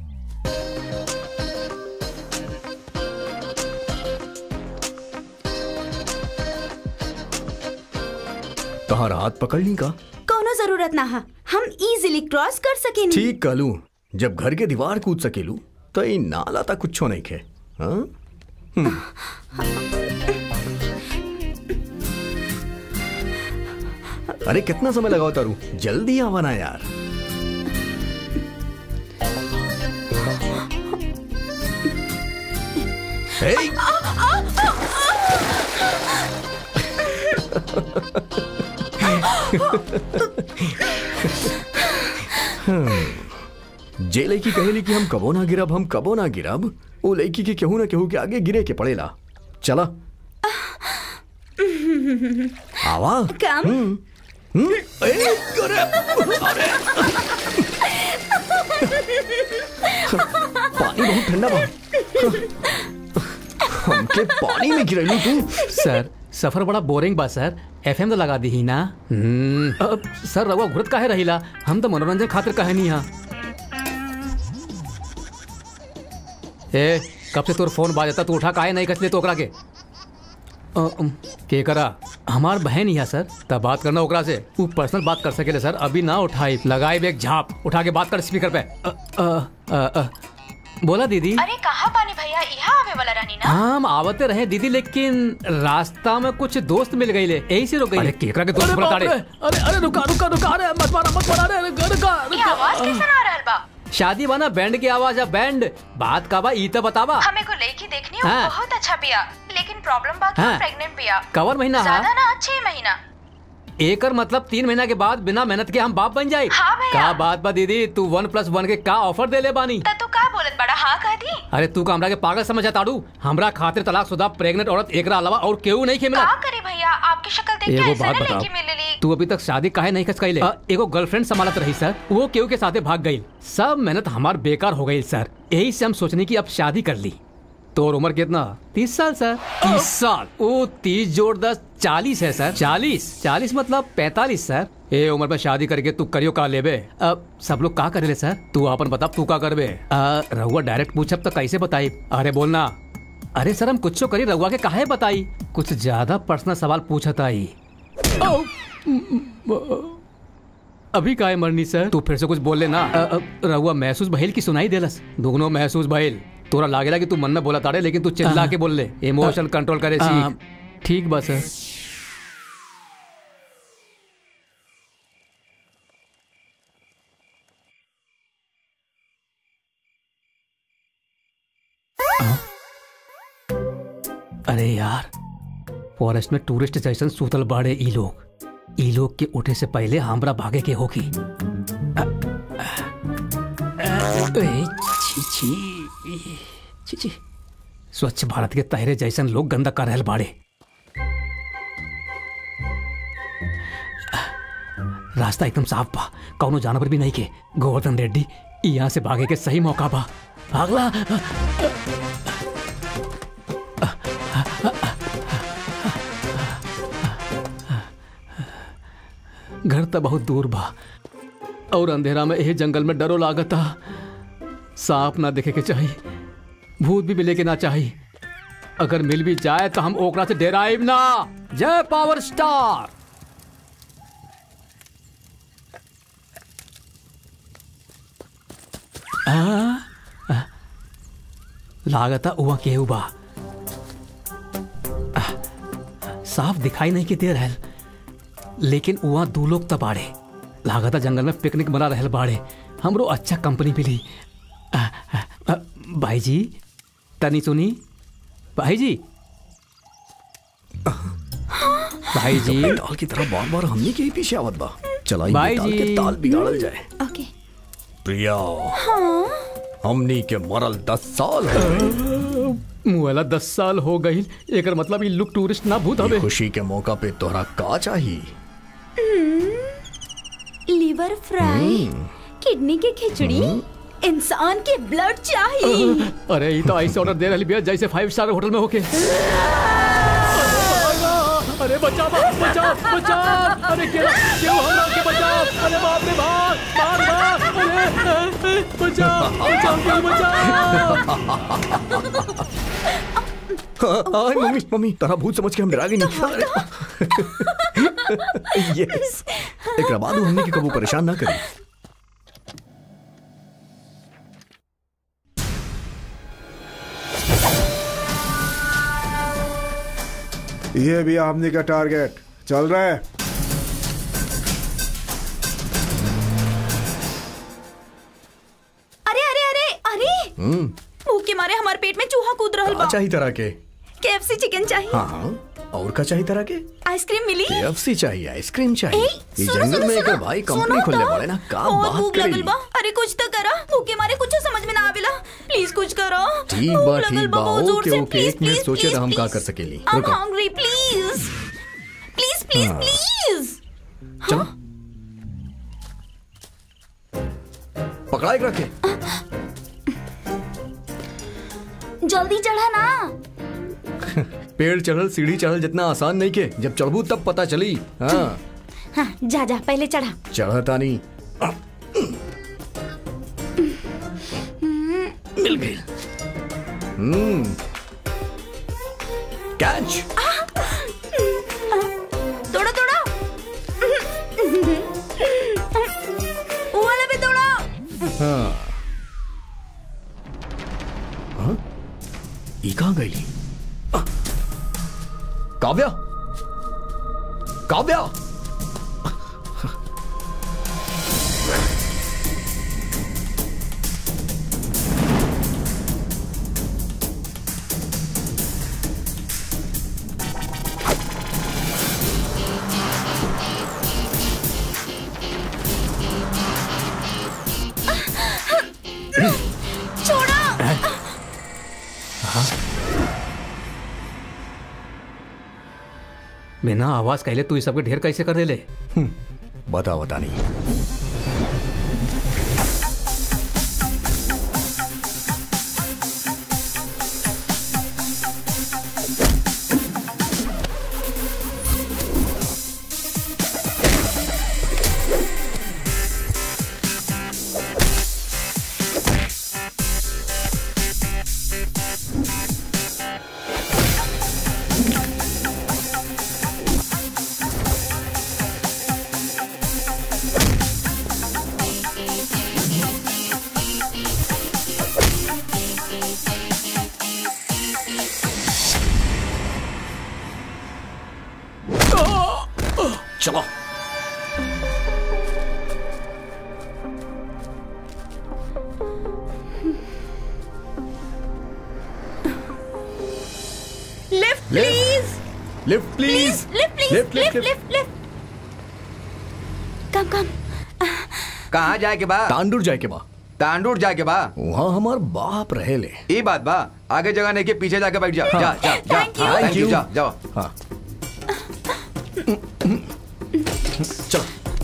E: तहार हाथ पकड़नी का
A: कोनो जरूरत ना हा हम इजीली क्रॉस कर सकेनी
E: ठीक कहलू जब घर के दीवार कूद सकेलू तो ई नाला तक कुछ नहीं खे हाँ? हम्म। अरे कितना समय लगाओ तारू जल्दी आवाना यार Hey! हम्म, जे लड़की कहेली कि हम कबो ना गिरब हम कबो ना गिरब वो लड़की के केहू ना केहू के आगे गिरे के पड़ेला चला आवा
A: कम
E: हम्म, हम्म, ए, करे, अरे पानी बहुत ठंडा बा हमके पानी में गिरैलू तू
G: सर सफर बड़ा बोरिंग बा सर एफएम तो लगा दी ही ना हम्म, अब सर रवा घुरत काहे रहिला हम तो मनोरंजन खातिर कहे नहीं यहाँ ए कब से तोर फोन बाजता तू उठा काहे नहीं कसले तो ओकरा के अ, अम, के करा हमार बहन यहाँ सर तब बात करना ओकरा से वो पर्सनल बात कर सकेले सर अभी ना उठाई लगाई एक झाप उठा के बात कर स्पीकर पे अ, अ, अ, अ, बोला दीदी
L: अरे कहाँ पानी भैया यहाँ आवे वाला रानी ना
G: हम आवते रहे दीदी लेकिन रास्ता में कुछ दोस्त मिल गई ले यही से रुक गई अरे केकरा के दोस्त बता रहे
D: अरे अरे रुका रुका रुका अरे मत मारा मत मारा अरे रुका रुका
L: ये आवाज कैसे आ रहल बा
G: शादी बना बैंड की आवाज है बैंड बात का बा ई तो बतावा
L: हमें को लड़की देखनी हो
G: हाँ।
L: बहुत अच्छा पिया लेकिन प्रॉब्लम बा कि
G: हाँ।
L: प्रेग्नेंट पिया
G: कवर महीना है
L: ज्यादा ना छह महीना
G: एकर मतलब तीन महीना के बाद बिना मेहनत के हम बाप बन जाए
L: हाँ भैया।
G: का बात बा दीदी तू वन प्लस वन के का ऑफर दे ले बानी
L: त तू का बोलत बड़ा हाँ कह दी
G: अरे तू का हमरा के पागल समझा ताड़ू हमरा खातिर तलाक शुदा प्रेग्नेंट औरत एकरा अलावा और केहू नहीं के मिला
L: का करे भैया आपकी शक्ल देख के
G: एगो
L: ऐसा
G: बात
L: ना
G: बताओ
L: लड़की मिलेली
G: तू अभी तक शादी काहे नहीं खच कैले एगो गर्लफ्रेंड संभालत रही सर वो केहू के साथे भाग गई सब मेहनत हमार बेकार हो गई सर यही से हम सोचने की अब शादी कर ली तोर उम्र कितना तीस साल सर तीस साल ओ तीस जोड़ दस चालीस है सर चालीस चालीस मतलब पैतालीस सर ए उम्र में शादी करके तू करियो का लेबे अब सब लोग का करेले सर तू अपन बता तू का करबे अ, रहुआ डायरेक्ट पूछब तो कैसे बताई अरे बोलना अरे सर हम कुछ करी रहुआ के काहे बताई कुछ ज्यादा पर्सनल सवाल पूछता ही अभी काहे मरनी सर तू फिर से कुछ बोल लेना अ, अ, रहुआ महसूस भइल की सुनाई देलस दोनों महसूस भइल तोरा लागेला कि तू मन में बोला ताड़े लेकिन तू चिल्ला के बोल ले इमोशन कंट्रोल करे सीख ठीक बा सर अरे यार फॉरेस्ट में टूरिस्ट जैसन सूतल बाड़े ई लोग ई लोग के उठे से पहले हमरा भागे के होगी अ, अ, ए, छी छी छी छी स्वच्छ भारत के तहरे जैसन लोग गंदा कर रहल बाड़े रास्ता एकदम साफ बा कौनो जानवर भी नहीं के गोवर्धन रेड्डी यहाँ से भागे के सही मौका बा भागला घर तो बहुत दूर बा और अंधेरा में यही जंगल में डरो लागता सांप ना देखे के चाहिए भूत भी मिले के ना चाहिए अगर मिल भी जाए तो हम ओकरा से डेराइब ना जय पावर स्टार आ, आ, लागता हुआ केहू बा आ, साफ दिखाई नहीं के दे रहल लेकिन वहाँ दो लोग तब बाड़े लागता जंगल में पिकनिक बना रहल बाड़े हमरो अच्छा कंपनी मिली आ, आ, आ, भाई जी तनी सुनी भाई जी भाई जी
E: ताल की तरह बार बार हमने के ही पीछे आवत बा चलाई
G: भाई
E: ताल के
G: जी।
E: ताल बिगाड़ल जाए
A: ओके
E: प्रिया
A: हाँ
E: हमनी के मरल दस साल हो गए
G: मुआला दस साल हो गई एकर मतलब ई लुक टूरिस्ट ना भूत हवे
E: खुशी के मौका पे तोहरा का चाहिए
A: लिवर फ्राई किडनी के खिचड़ी इंसान के ब्लड चाहिए
G: अरे ये तो ऐसे ऑर्डर दे रही भैया जैसे फाइव स्टार होटल में होके अरे बचाओ बचाओ बचाओ अरे क्यों क्यों हमरा के बचाओ अरे बाप रे बाप भाग भाग अरे बचाओ बचाओ क्यों बचाओ
E: आय मम्मी मम्मी तारा भूत समझ के हम डरा गए नहीं यस एक बाद वो हमने के कबू परेशान ना करी
M: ये भी हमने का टारगेट चल रहा है
A: अरे अरे अरे अरे
E: हम्म
A: भूख के मारे हमारे पेट में चूहा कूद रहल
E: का
A: बा
E: चाहिए तरह के
A: केएफसी चिकन चाहिए
E: हाँ हाँ और का चाहिए तरह के
A: आइसक्रीम मिली
E: केएफसी चाहिए आइसक्रीम चाहिए
A: ए,
E: ये
A: सुनो,
E: जंगल
A: सुनो,
E: में एक
A: सुनो,
E: भाई
A: सुनो
E: कंपनी खोलने
A: तो।
E: वाले ना का
A: बहुत
E: बात
A: भूख लगल
E: करी
A: बा अरे कुछ तो करा भूखे मारे कुछ समझ में ना आवेला प्लीज कुछ करो
E: ठीक
A: भूख
E: बा
A: लगल
E: ठीक बा
A: बहुत जोर
E: ओके
A: से,
E: ओके
A: please,
E: एक मिनट
A: please,
E: सोचे
A: please,
E: तो हम का
A: please.
E: कर सकेली
A: I'm
E: रुको
A: hungry, please. Please, please,
E: हाँ।
A: please.
E: चलो पकड़ा एक रखे
A: जल्दी चढ़ा ना
E: पेड़ चढ़ल सीढ़ी चढ़ल जितना आसान नहीं के जब चढ़बू तब पता चली हाँ
A: हाँ जा जा पहले चढ़ा
E: चढ़ता नहीं मिल गई हम्म कैच
A: तोड़ा तोड़ा वो वाला भी तोड़ा
E: हाँ हाँ? ई कहाँ गई काव्या काव्या
A: छोड़ा
G: बिना आवाज कहले तू इस सबके ढेर कैसे कर देले
E: बता बता नहीं चलो
A: lift please
E: lift please
A: lift please
E: lift,
A: lift
E: lift,
A: lift lift come come
H: कहाँ जाए के बा
E: तांडूर जाए के बा
H: तांडूर जाए के बा
E: वहाँ हमार बाप रहे ले
H: ये बात बा आगे जगह नहीं के पीछे जाके बैठ जा जा जा जा
A: Thank you.
H: हाँ,
E: Thank you.
H: जा जाओ
E: हाँ चलो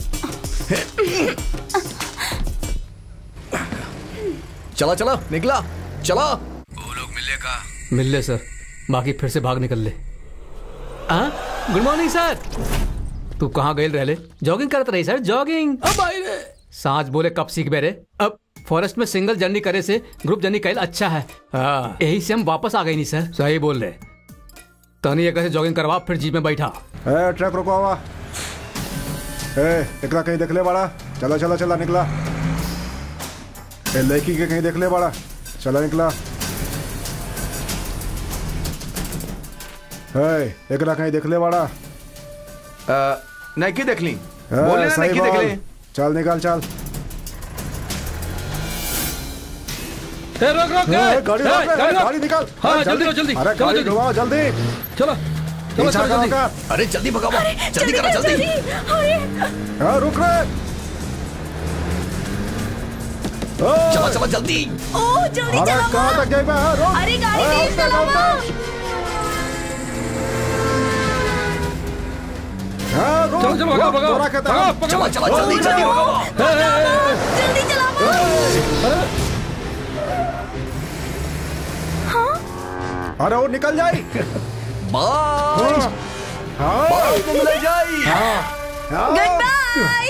E: चला चला निकला चला
G: मिल ले सर बाकी फिर से भाग निकल ले हाँ गुड मॉर्निंग सर तू कहाँ गए रहले जॉगिंग करत रही सर जॉगिंग अब आई रे सांच बोले कब सीख बेरे अब फॉरेस्ट में सिंगल जर्नी करे से ग्रुप जर्नी कैल अच्छा है हाँ, यही से हम वापस आ गए नहीं सर सही बोल रहे तनी एक से जॉगिंग करवा फिर जीप में बैठा
M: ए ट्रक रुको हुआ ए निकला कहीं देख ले बड़ा चला चला चला निकला ए लड़की के कहीं देख ले बड़ा चला निकला ए एकरा कहीं देख ले बड़ा
H: अ, नहीं की देख ली
M: ए,
H: बोले ना
M: सही
H: नहीं की देख
M: बोल।
H: ली
M: चल निकाल चल
D: ए, रोक रोक
M: ए,
D: ए,
M: गाड़ी
D: ए,
M: रोक ले,
D: गाड़ी रोक।
M: गाड़ी निकाल
D: हाँ
M: अरे,
D: जल्दी जल्दी जल्दी
M: अरे
D: चलो
M: गाड़ी
D: जल्दी
M: घुमाओ जल्दी
D: चलो चलो
M: पीछा
D: चलो
M: कहाँ
D: जल्दी
M: का
E: अरे जल्दी भगाओ जल्दी करो जल्दी
M: हाँ, रुक रे ओ,
E: चला चला जल्दी
A: ओ जल्दी
M: अरे
A: चलाओ
M: कहाँ तक गई बे हाँ, रुक
A: अरे गाड़ी
M: अरे,
A: तेज
M: उठ जा,
A: चलाओ
M: उठ जा। हाँ, रुक,
D: चलो चलो भगाओ
M: रुक,
D: भगाओ
M: तोरा कहता
D: भगाओ
M: हूँ।
E: चला
D: भगाओ
E: चला जल्दी जल्दी भगाओ
D: ए, ए, ए, ए,
A: जल्दी चलाओ
M: अरे वो निकल जाए
E: बाय
M: हाँ, हाँ,
E: बाय मिल जाई
M: हाँ।
A: गुड बाय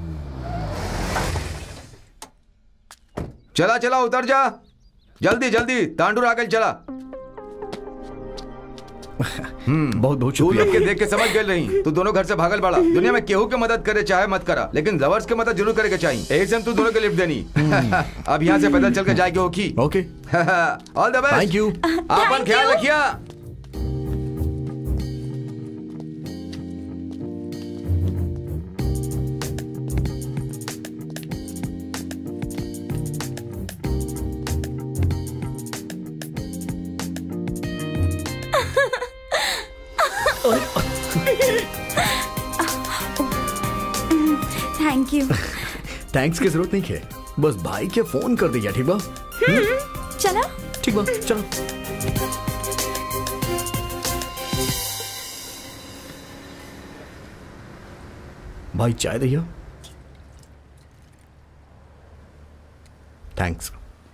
H: चला चला उतर जा जल्दी जल्दी तांडूर आगे चला
E: बहुत बहुत
H: तू
E: शुक्रिया
H: लोग के देख के समझ गए नहीं तू दोनों घर से भागल बड़ा दुनिया में केहू के मदद करे चाहे मत करा लेकिन लवर्स के मदद जरूर करे के चाहिए एक से हम तू दोनों के लिफ्ट देनी अब यहाँ से पैदल चल के जाएगी होगी
E: okay
H: all the best
E: thank you
H: अपन
A: Thank
H: ख्याल
A: you.
H: रखिया
A: थैंक यू
E: थैंक्स की जरूरत नहीं है बस भाई के फोन कर दिया ठीक बा
A: चला
E: ठीक बा चलो भाई चाय दैया थैंक्स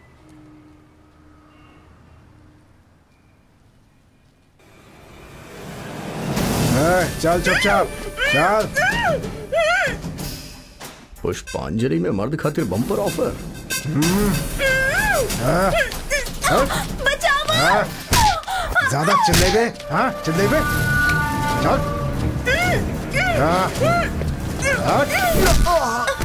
M: ए, चल चुपचाप चल
E: पुष्पांजलि में मर्द खातिर बम्पर ऑफर
M: हाँ,
A: बचाओ
M: हाँ, ज्यादा चिल्लेबे हाँ चिल्लेबे चल हाँ, हट।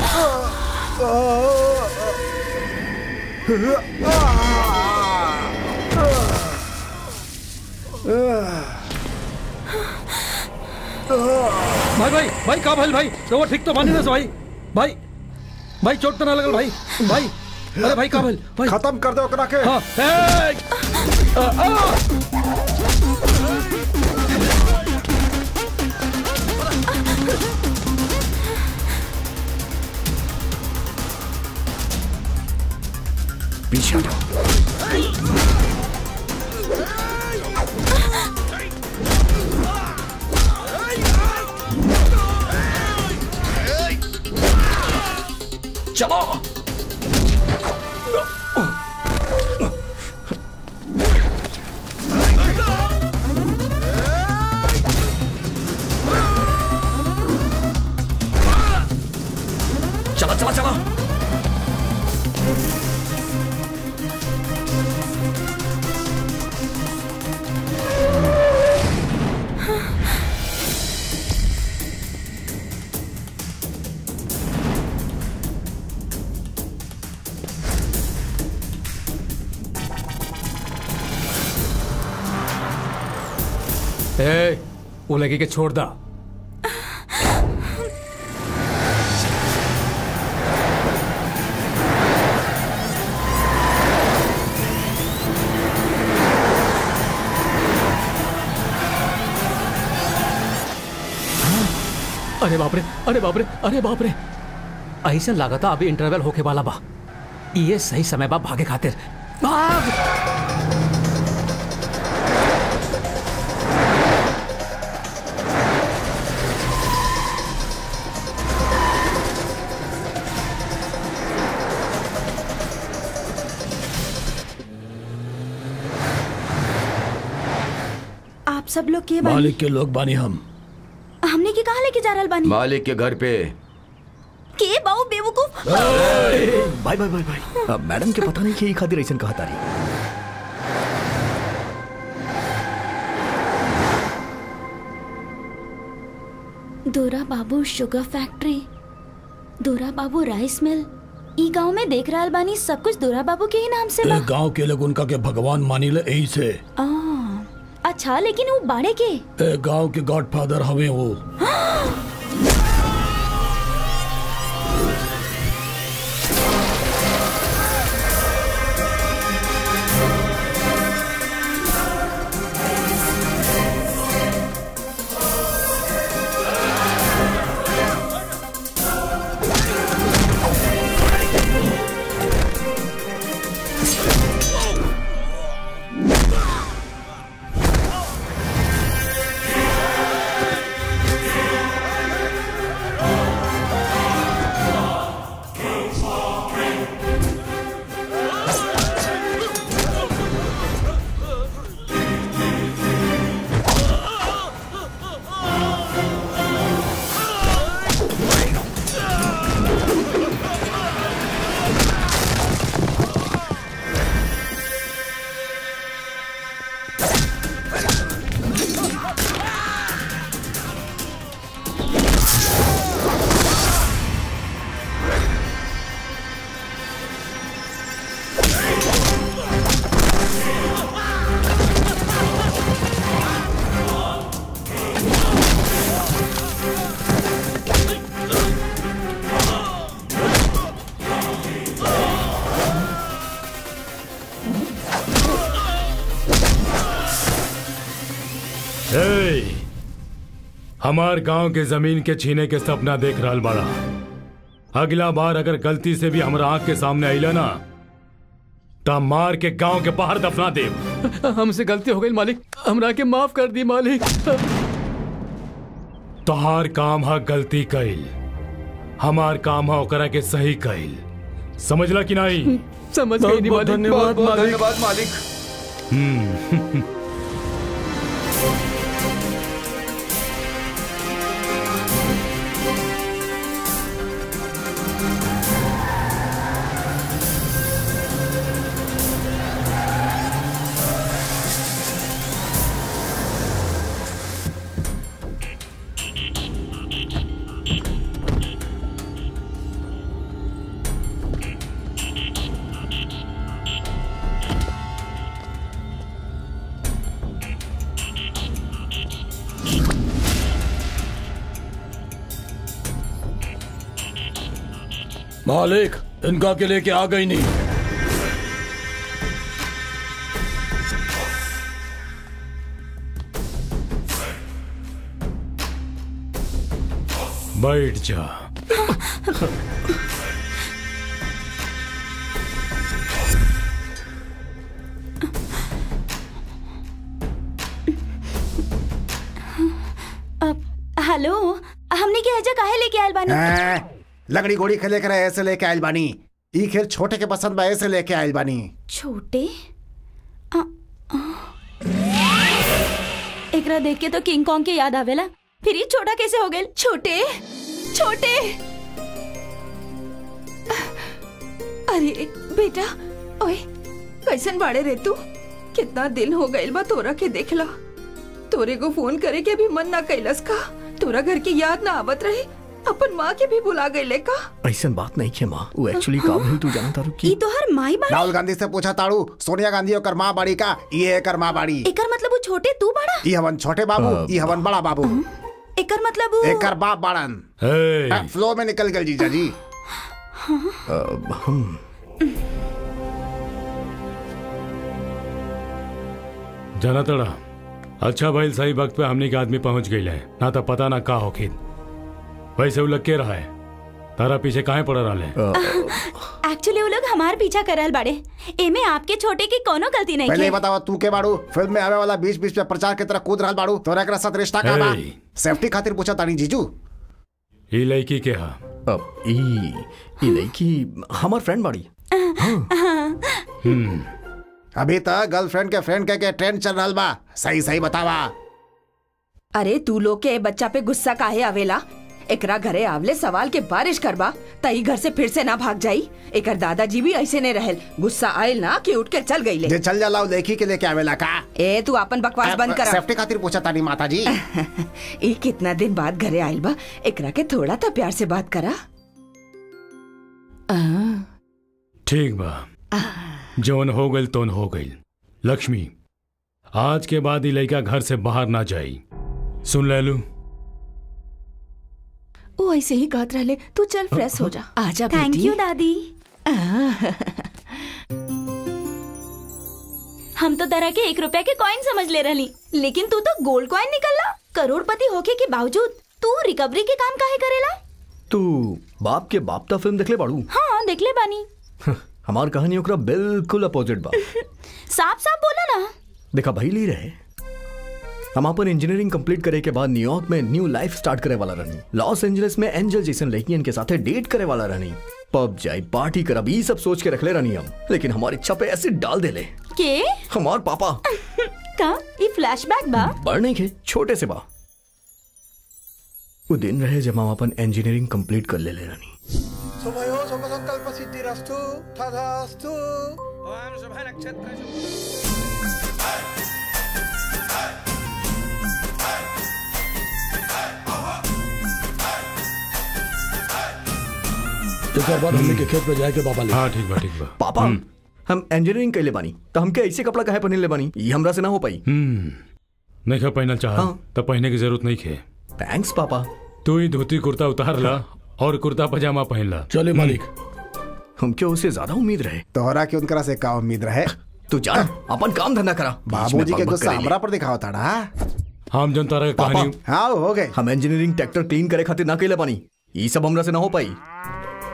D: भाई भाई भाई का भाई भाई तो वो ठीक तो मानी ना से भाई भाई भाई चोट तो ना लगल भाई भाई अरे भाई का भाई भाई
M: खत्म कर दो ओकरा के
D: हाँ ए, आ, आ,
E: पीछे हटो चलो चला चला चला
G: ए वो लगी के छोड़ दा अरे बाप रे अरे बाप रे अरे बाप रे ऐसे लागता अभी इंटरवल होके वाला बा ये सही समय बा भागे खातिर भाग
A: आप सब लोग के बानी
D: मालिक के लोग बानी हम
A: हमने के कहा लेके जा रहल बानी
H: मालिक के घर पे
A: के बाऊ बेवकूफ
E: भाई भाई भाई भाई अब मैडम के पता नहीं कि ये खातिर ऐसा कहा तारी
A: दोरा बाबू शुगर फैक्ट्री दोरा बाबू राइस मिल ई गांव में देख रहल बानी सब कुछ दोरा बाबू के ही नाम से बा
D: गांव के लोग उनका के भगवान मानी ले यही से
A: आ, अच्छा लेकिन वो बाड़े के
D: ए गांव के गॉडफादर हवे वो
C: हमार गांव के जमीन के छीने के सपना देख रहल बड़ा अगला बार अगर गलती से भी हमारा आंख के सामने आइला ना ता मार के गांव के बाहर दफना दे
G: हमसे गलती हो गई मालिक हमरा के माफ कर दी मालिक
C: तोहार काम है गलती कइल हमार काम है ओकरा के सही कइल समझला कि नहीं
G: समझ गई नहीं मालिक
H: धन्यवाद धन्यवाद मालिक
C: हम्म
D: मालिक इनका के लेके आ गई नहीं
C: बैठ जा
A: हेलो हमने के हजा काहे लेके आयल बानी
B: हैं? लकड़ी घोड़ी खेले करे ऐसे लेके आयल बानी ई खेल छोटे के पसंद बा ऐसे लेके आयल बानी
A: छोटे आ, आ। एकरा देख के तो किंग कॉन्ग के याद आवेला फिर ये छोटा कैसे हो गए
I: छोटे छोटे अरे बेटा ओए कैसन बाड़े रे तू कितना दिन हो गइल बा तोरा के देखला तोरे को फोन करे के भी मन ना कैलस का तोरा घर की याद ना आवत रहे अपन माँ के भी बुला गइले का
E: ऐसा बात नहीं है माँ वो एक्चुअली का भइल तू जानता रू
A: ई तो हर माई बाड़ी
B: राहुल गांधी से पूछा ताड़ू सोनिया गांधी ओकर माँ बाड़ी का ये एकर माँ बाड़ी
A: एकर मतलब वो छोटे तू बड़ा
B: ई हवन छोटे बाबू ई हवन बड़ा बाबू
A: एकर मतलब वो
B: एकर बाप बाड़न
C: हे,
B: फ्लो में निकल गए जीजा जी
E: हम
C: जाना तड़ा अच्छा भाई सही वक्त पे हमने के आदमी पहुंच गई है ना तो पता ना का होखिन वैसे वो लग के रहा है तारा पीछे काहे पड़ रहा है
A: एक्चुअली वो लोग हमार पीछा करल बाड़े एमे आपके छोटे की कोनो गलती नहीं
B: पहले
A: है
B: ये बताओ तू के बाड़ू फिल्म में आवे वाला बीच बीच में प्रचार की तरह कूद रहल बाड़ू तोरा एकरा साथ रिश्ता का बा
C: हे।
B: सेफ्टी खातिर पूछा तानी जीजू
C: ई लड़की के हा
E: अब ई ई लड़की हमार फ्रेंड बाड़ी
C: हम्म
B: अभी तक गर्लफ्रेंड के फ्रेंड के, के ट्रेंड चल रहल बा सही सही बतावा
I: अरे तू लोग के ए बच्चा पे गुस्सा काहे आवेला एकरा घरे आवले सवाल के बारिश करबा तई घर से फिर से ना भाग जाई एकर दादाजी भी ऐसे ने रहल गुस्सा आयल ना कि उठ के चल गईले
B: जे चल जाला वो लड़की के लेके आवेला का
I: ए तू अपन बकवास बंद कर
B: सेफ्टी खातिर पूछा तानी माता जी
I: ई कितना दिन बाद घरे आयल बा एकरा के थोड़ा तो प्यार से बात करा आ,
C: ठीक बा जौन हो गई तोन हो गई लक्ष्मी आज के बाद ई लड़का घर से बाहर ना जाई सुन ले लू
I: वो ऐसे ही कहत रहले तू चल फ्रेश हो जा आजा
A: थैंक
I: बेटी
A: यू दादी हम तो तरह के एक रुपए के कॉइन समझ ले रही लेकिन तू तो गोल्ड कॉइन निकलला करोड़पति होके के बावजूद तू रिकवरी के काम काहे करेला
E: तू बाप के बाप ता फिल्म देखले बाड़ू
A: हाँ देख ले बानी
E: हमार कहानी ओकरा बिल्कुल अपोजिट बा
A: साफ साफ बोला ना
E: देखा भाई ली रहे हम अपन इंजीनियरिंग कंप्लीट करे के बाद न्यूयॉर्क में न्यू लाइफ स्टार्ट करे वाला रहनी लॉस एंजलिस में एंजल जैसन लड़कियन के साथे डेट करे वाला रहनी पब जाई पार्टी करब ई सब सोच के रखले रहनी हम लेकिन हमारी इच्छा पे एसिड डाल देले
A: के
E: हमार पापा
A: का ये फ्लैशबैक बा
E: बड़ नहीं के छोटे से बा वो दिन रहे जब हम अपन इंजीनियरिंग कंप्लीट कर ले ले रहनी
N: शुभयो शुभ संकल्प सिद्धिरस्तु तथास्तु ओम शुभ नक्षत्र
D: एक बाद हमने के खेत पे जाके बाबा ले
C: हाँ ठीक बा ठीक बा
E: पापा हम इंजीनियरिंग कैले बानी तो हमके ऐसे कपड़ा काहे पहन ले बानी ये हमरा से ना हो पाई
C: हम्म नहीं खा पहनल चाह
E: हाँ।
C: तब पहने की जरूरत नहीं खे
E: थैंक्स पापा
C: तू ही धोती कुर्ता उतार ला और कुर्ता पजामा पहन ला
D: चले मालिक
E: हमके उससे ज्यादा उम्मीद रहे
B: तोहरा के उनकरा से का उम्मीद रहे
E: तू जा अपन काम धंधा करा
B: बाबूजी के
E: बक बक
B: गुस्सा
E: करेले।
B: हमरा पर दिखाओ ताड़ा
C: हम जन तारा के
E: पापा
C: कहानी
B: हाँ हो गए
E: हम इंजीनियरिंग ट्रैक्टर क्लीन करे खातिर ना कैले बानी ये सब हमरा से ना हो पाई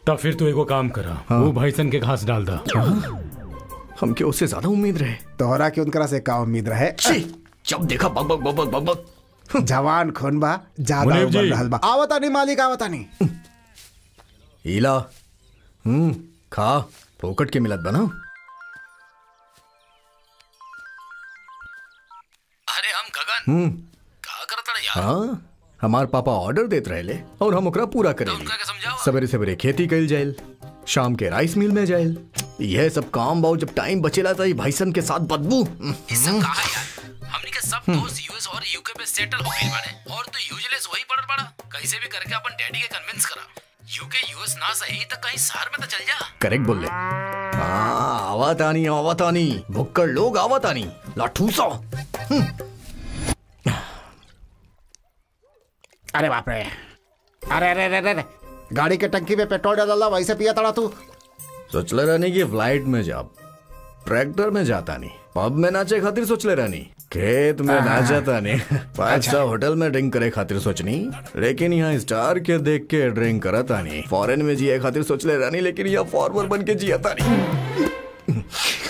C: तब फिर तू एगो काम करा वो भैंसन के घास डाल दा
E: हमके उससे ज्यादा उम्मीद रहे
M: तोहरा के उनकरा से का उम्मीद रहे
E: जब देखा बक बक बक बक बक
M: जवान खून बा ज्यादा
E: मुनीब
M: उम्र
E: जी।
M: रहल बा आवता नहीं मालिक आवता नहीं
E: हीला हम्म खा फोकट के मिलत बना
J: अरे हम गगन
E: हम्म
J: का करता रे यार
E: हाँ हमार पापा ऑर्डर देत रहेले और हम ओकरा पूरा करेली सवेरे सवेरे खेती कइल जाइल शाम के राइस मिल में जाइल यह सब काम बाऊ जब टाइम बचेला तो भाईसन के साथ बदबू
J: ये सब कहा यार हमनी के सब दोस्त यूएस और यूके पे सेटल हो गइल बाड़े और तू यूजलेस वही पड़ल बाड़ा कैसे भी करके अपन डैडी के कन्विंस करा यूके यूएस ना सही तो कहीं शहर में तो चल जा
E: करेक्ट बोल ले हाँ आवातानी आवातानी भुक्कड़ लोग आवातानी लाठूसा
M: अरे बाप रे अरे अरे अरे अरे गाड़ी के टंकी में पेट्रोल डाला वैसे पिया तड़ा तू
E: सोचले रहनी कि फ्लाइट में जाब ट्रैक्टर में जाता नहीं पब में नाचे खातिर सोचले रहनी खेत में नाचता नहीं फाइव स्टार होटल में ड्रिंक करे खातिर सोचनी लेकिन यहाँ स्टार के देख के ड्रिंक करता नहीं फॉरेन में जिए खातिर सोचले रहनी लेकिन यहाँ फॉर्मर बन के जियता नहीं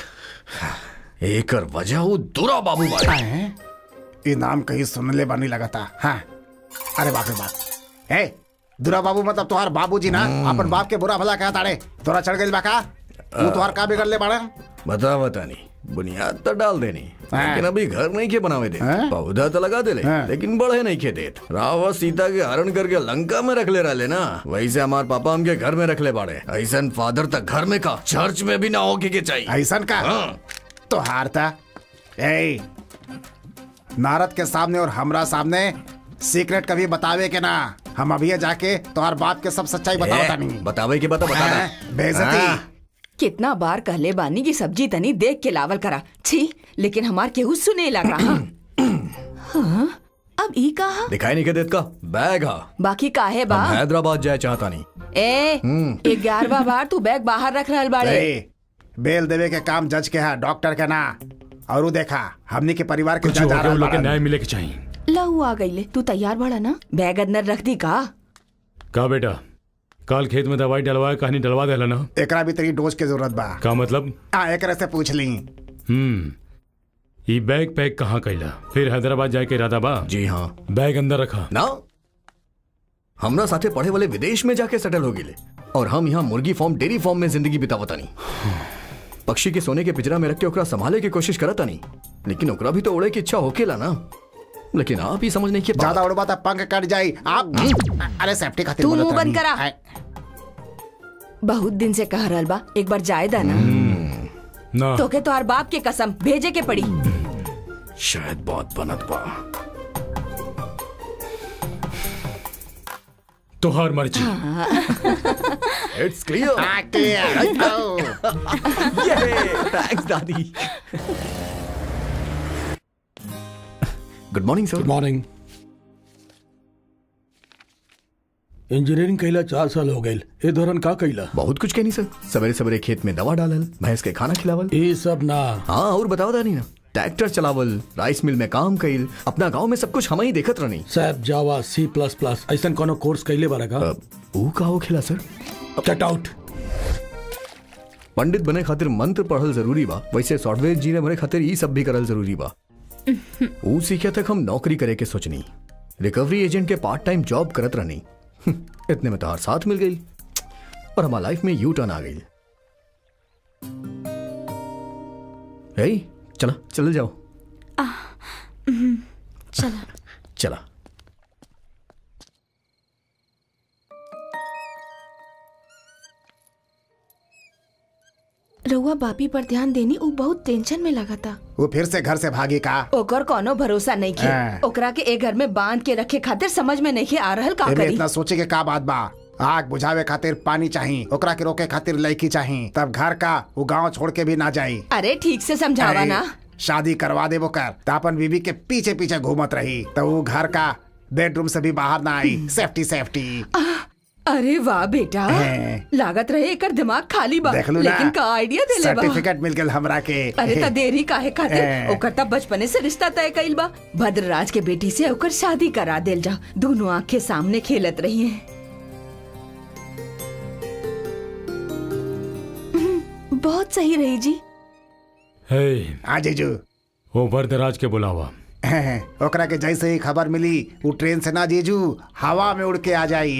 E: एकर वजह वो दुरा बाबू बाड़े
M: ये नाम कहीं सुनले बानी लगा था हाँ अरे बाप रे बाप ए दुरा बाबू मतलब तुम्हार बाबूजी ना अपन बाप के बुरा भला कहा ताड़े तोरा चढ़ गई बाका तू तुहार का बिगड़ ले बाड़ा
E: बता बता नहीं बुनियाद तो डाल देनी लेकिन अभी घर नहीं के बनावे दे पौधा तो लगा दे ले लेकिन बढ़े नहीं के देत रावण सीता के हरण करके लंका में रख ले रहे ना वैसे हमार पापा हमके घर में रख ले बाड़े ऐसा फादर तक घर में का चर्च में भी ना होके के चाहिए
M: ऐसा का तो हारता ए नारद के सामने और हमरा सामने सीक्रेट कभी बतावे के ना हम अभी जाके तुम्हार बाप के सब सच्चाई बताओ नहीं
E: बतावे के बता बता
M: हाँ, बेइज्जती
F: कितना बार कहले बानी की सब्जी तनी देख के लावल करा छी लेकिन हमार केहू सुने लगा हाँ? हाँ? अब ई कहा
E: दिखाई नहीं के देत का बैग हा
F: बाकी काहे बा
E: हम हैदराबाद जाए चाहता नहीं
F: ए
E: हम्म।
F: ग्यारहवा बार तू बैग बाहर रख रहल बाड़े
M: ए, बेल देवे के काम जज के है डॉक्टर के ना और उ देखा हमनी के परिवार के
C: कुछ
M: जज आ
C: होके
M: रहल
C: उन लोग के
M: बाड़न।
C: न्याय मिले के चाहिए
F: लहू आ गईले तू तैयार बड़ा ना बैग अंदर रख दी का
C: का बेटा कल खेत में दवाई डलवाए कहानी डलवा देला ना
M: एकरा भी तेरी डोज के जरूरत बा
C: का मतलब
M: आ एकरे से पूछ ली
C: हम्म ई बैग पैक कहाँ कैला फिर हैदराबाद जाए के इरादा बा
E: जी हाँ
C: बैग अंदर रखा
E: ना हमरा साथे पढ़े वाले विदेश में जाके सेटल हो गए और हम यहाँ मुर्गी फार्म डेयरी फार्म में जिंदगी बितावता नहीं पक्षी के सोने के पिंजरा में रख के ओकरा संभाले की कोशिश करता नहीं लेकिन ओकरा भी तो उड़े की इच्छा होकेला ना लेकिन आप ही समझ नहीं के
M: ज्यादा उड़बा तो पंख कट जाई आप अरे सेफ्टी खातिर
F: तू
M: बोलत
F: मुंह बंद
M: रहनी।
F: करा बहुत दिन से कह रहल बा एक बार जाए दा ना
C: ना
F: तोके तोहार बाप के कसम भेजे के पड़ी
E: शायद बहुत बनत बा
C: तोहार मर्जी
E: इट्स क्लियर
M: हाँ, clear.
E: थैंक्स दादी good morning sir
D: good morning engineering कैला चार साल हो गए ए दौरान का कैला
E: बहुत कुछ कहनी सर सवेरे सवेरे खेत में दवा डालल भैंस के खाना खिलावल
D: ये सब ना
E: हाँ और बताओ दानी ना ट्रैक्टर चलावल राइस मिल में काम कइल अपना गांव में सब कुछ हम ही देखत रहनी
D: सैप जावा सी प्लस प्लस ऐसा कोनो कोर्स कैले बारा का
E: ऊ का हो खेला सर
D: गेट आउट
E: पंडित बने खातिर मंत्र पढ़ल जरूरी बा वैसे सॉफ्टवेयर इंजीनियर बने खातिर ई सब भी करल जरूरी बा ऊ सीखे तक हम नौकरी करे के सोचनी रिकवरी एजेंट के पार्ट टाइम जॉब करत रहनी इतने में तो हर साथ मिल गई और हमारा लाइफ में यू टर्न आ गई हे चला चल जाओ
A: चला
E: चला
I: रउआ बापी पर ध्यान देनी उ बहुत टेंशन में लगा था
M: वो फिर से घर से भागी का
F: ओकर कोनो भरोसा नहीं खे
M: हाँ।
F: ओकरा के एक घर में बांध के रखे खातिर समझ में नहीं आ रहल का
M: एमे
F: करी
M: इतना सोचे के का बात बा आग बुझावे खातिर पानी चाहिए ओकरा के रोके खातिर लड़की चाहिए तब घर का वो गांव छोड़ के भी ना जाई
F: अरे ठीक से समझावा
M: अरे,
F: ना
M: शादी करवा दे वो कर तो अपन बीबी के पीछे पीछे घूमत रही तो वो घर का बेडरूम से भी बाहर ना आई सेफ्टी सेफ्टी
F: अरे वाह बेटा
M: हैं।
F: लागत रहे एकर दिमाग खाली बा
M: देख लू ना
F: लेकिन का आइडिया देले बा
M: सर्टिफिकेट मिल गया हमरा के
F: अरे त देरी काहे खातिर
M: हैं।
F: ओकर त बचपने से रिश्ता तय कइल बा भद्रराज के बेटी से ओकर शादी करा देल जा दोनों आंख के सामने खेलत रही हैं बहुत सही रही जी
C: हे
M: आ जीजू
C: वो वरदराज के बुलावा
M: ओकरा के जैसे ही खबर मिली वो ट्रेन से ना जीजू हवा में उड़ के आ जाई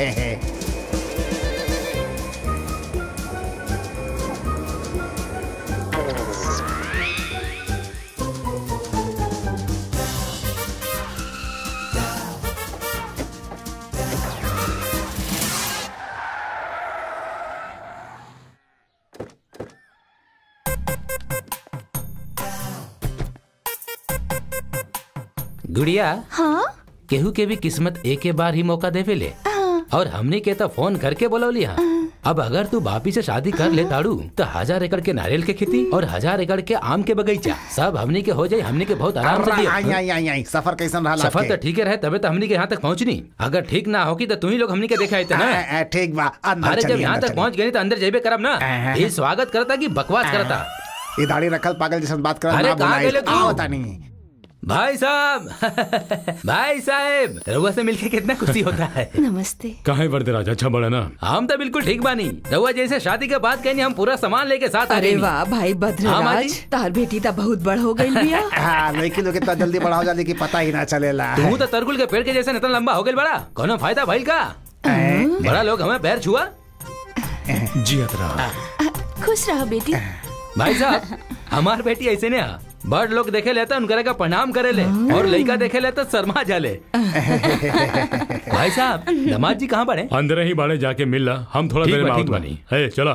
J: गुड़िया
F: हाँ
J: केहू के भी किस्मत एक के बार ही मौका देवे ले और हमने के तो फोन करके बोलौली हाँ अब अगर तू बापी से शादी कर ले ताड़ू तो हजार एकड़ के नारियल के खेती और हजार एकड़ के आम के बगीचा सब हमने के हो जाए हमने के बहुत आराम से
M: आई
J: दिया
M: आई आई आई सफर कैसन रहा
J: सफर तो ठीक है रहे तबे तो हमने के यहाँ तक पहुँचनी अगर ठीक ना होगी तो तू ही लोग हमने के देखा आते ना
M: ठीक बा अंदर
J: अरे जब
M: चलिए,
J: यहाँ
M: अंदर
J: तक पहुँच गए तो अंदर जेबे करब ना ये स्वागत करता की बकवास करता
M: ये दाढ़ी रखल पागल जैसे बात कर
J: अरे
M: ना
J: कहाँ
M: बुलाई
J: गेले तू?
M: आओ तानी
J: भाई साहब भाई साहब रउआ से मिलके कितना खुशी होता है
F: नमस्ते
C: कहा है वरदराज अच्छा बड़ा ना
J: हम तो बिल्कुल ठीक बानी रउआ जैसे शादी के बाद कहनी हम पूरा सामान लेके साथ आ
F: अरे
J: गइनी।
F: वाह भाई
J: हाँ, माँ
F: भद्रराज
J: जी।
F: तार बेटी तो बहुत बड़ हो गई बिया
M: हाँ लड़की लोग इतना जल्दी बड़ा हो जाती कि पता ही ना चलेला
J: तू तो तरकुल के पेड़ के जैसे इतना लंबा हो गई बड़ा कोनो फायदा भइल का बड़ा लोग हमें पैर छुआ
C: जी अतरा
F: खुश रहो बेटी
J: भाई साहब हमार बेटी ऐसे ने हा। बड़ लोग देखे लेता उनकरे का प्रणाम करे ले और लड़का देखे ले तो शर्मा जाले भाई साहब दमाद जी कहाँ बड़े
C: अंदर ही बाड़े जाके मिल ला हम थोड़ा
J: ठीक
C: देर में
J: बा,
C: आउट
J: ठीक बा।
C: बनी है चलो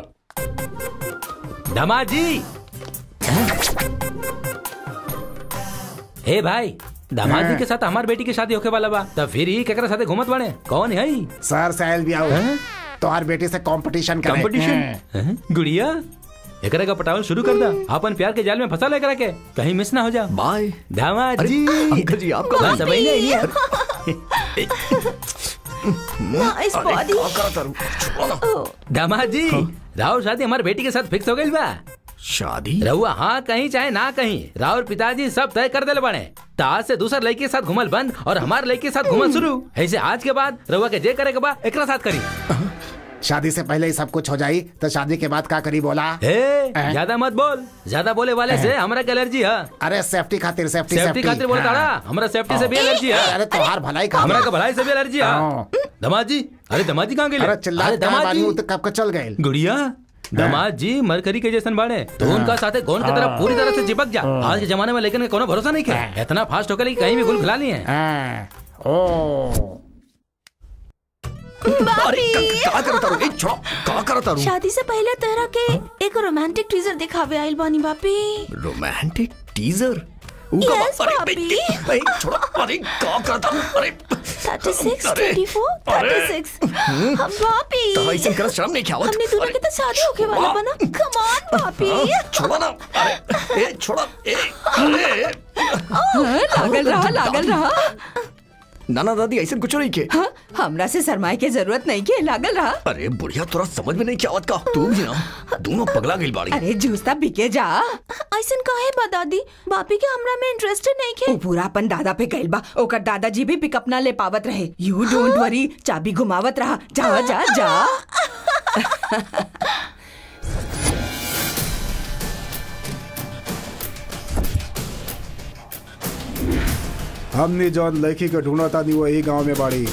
J: दमाद जी हे भाई दामाद जी के साथ हमार बेटी की शादी होके वाला बा तब फिर ही केकरा साथे घूमत बने कौन है
M: सर साहिल भी आओ तोहार बेटी से कंपटीशन करे
J: कंपटीशन गुड़िया एकरा का पटावल शुरू कर दा अपन प्यार के जाल में फंसा ले करा के कहीं मिस ना हो जा
E: बाय
J: दामाद
E: अरे,
J: जी
E: अंकल जी, आप कब
J: बस
E: आए?
J: अभी नहीं है
F: नाइस बॉडी
J: दामाद जी राहुल शादी हमारे बेटी के साथ फिक्स हो गई बा
E: शादी
J: रहुआ हाँ कहीं चाहे ना कहीं राहुल पिताजी सब तय कर दिले बने तो आज से दूसर लड़की के साथ घुमल बंद और हमारे लड़की के साथ घुमल शुरू ऐसे आज के बाद रहुआ के जे करे के बाद एकरा साथ करी
M: शादी से पहले ही सब कुछ हो जाई तो शादी के बाद का करी बोला
J: ए, ज्यादा मत बोल ज्यादा बोले वाले से हमरा के एलर्जी है
M: अरे सेफ्टी खातिर सेफ्टी
J: सेफ्टी खातिर बोलता
M: हाँ।
J: ना हमरा सेफ्टी से भी एलर्जी है
M: अरे तोहार भलाई का
J: हमरा का भलाई से भी एलर्जी
M: हाँ।
J: है दमाद जी अरे दमाद जी कहाँ गए
M: अरे चिल्ला बानी वो तो कब का चल गए
J: गुड़िया दमाद जी मरकरी के जैसन बाड़े तो उनका साथे गोन की तरफ पूरी तरह से चिपक जा आज के जमाने में लेकिन कोनो भरोसा नहीं है इतना फास्ट होकर कहीं भी गुल खिला लिए
M: ओ
E: अरे का- का करता रू ए छोड़ो का करता रू
F: शादी से पहले तेरा के एक रोमांटिक टीजर दिखावे आइल बानी बापी
E: रोमांटिक टीजर
F: Yes, पापी।
E: छोड़ो अरे का करता रू अरे
F: 36,
E: अरे,
F: 24,
E: अरे।
F: 36
E: हम्म।
F: हम पापी
E: तो ऐसे कर शर्म नहीं क्या आवत?
F: हमने दोनों के तो शादी होके वाला बना कम ऑन पापी
E: हाँ, छोड़ो ना अरे ए छोड़ो ए अरे
F: लागल रहा लागल रहा
E: नाना दादी ऐसे कुछ नहीं के
F: हाँ, हमरा से सरमाए के जरूरत नहीं के लागल रहा
E: अरे बुढ़िया तोरा समझ में नहीं क्या आवत का तू भी ना दोनों पगला गई बाड़ी
F: अरे जूसता बिके जा ऐसन काहे बा दादी बापी के हमरा में इंटरेस्टेड नहीं के पूरा अपन दादा पे गइल बा ओकर दादाजी भी पिकअप ना ले पावत रहे यू डोंट वरी चाबी घुमावत रहा जा जा जा
M: हमने जौन लड़की के ढूंढा था वो यही गांव में बाड़ी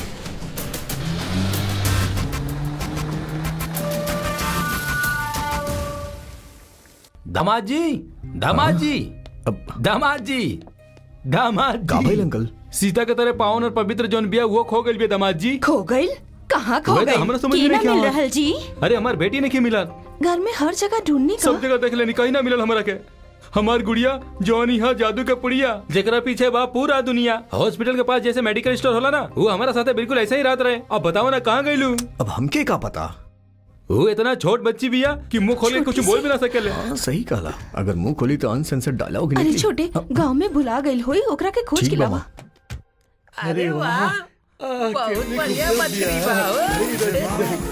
J: दामाद जी दामाद जी दामाद जी दामाद
E: का
J: जी
E: भइल अंकल
C: सीता के तरह पावन और पवित्र जौन बिया वो खो गई बिया दामाद जी
F: खो गइल कहाँ खो
C: वही तो
F: गइल
C: हमरा समझ में
F: की
C: नहीं
F: ना
C: क्या
F: मिल
C: हुआ।
F: रहल जी
C: अरे हमार बेटी ने के मिला
F: घर में हर जगह ढूंढनी का
C: सब जगह देख लेनी कहीं ना मिलल हमरा के हमार गुड़िया जौन यहाँ जादू के पुड़िया जेकरा पीछे बा पूरा दुनिया हॉस्पिटल के पास जैसे मेडिकल स्टोर होला ना वो हमारा साथे बिल्कुल ऐसे ही रात रहे अब बताओ ना कहाँ गईलू
E: अब हमके का पता
C: वो इतना छोट बच्ची बिया कि मुंह खोल के कुछ बोल भी ना सकेले
E: हाँ सही कहला अगर मुंह खोली तो अनसेंसर्ड डायलॉग
F: अरे
E: निकली
F: छोटे गांव में भुला गइल होई ओकरा के खोज
E: ठीक
F: के
E: बा
F: लावा
E: माँ।
O: अरे वाह बहुत बढ़िया मछली बा हो।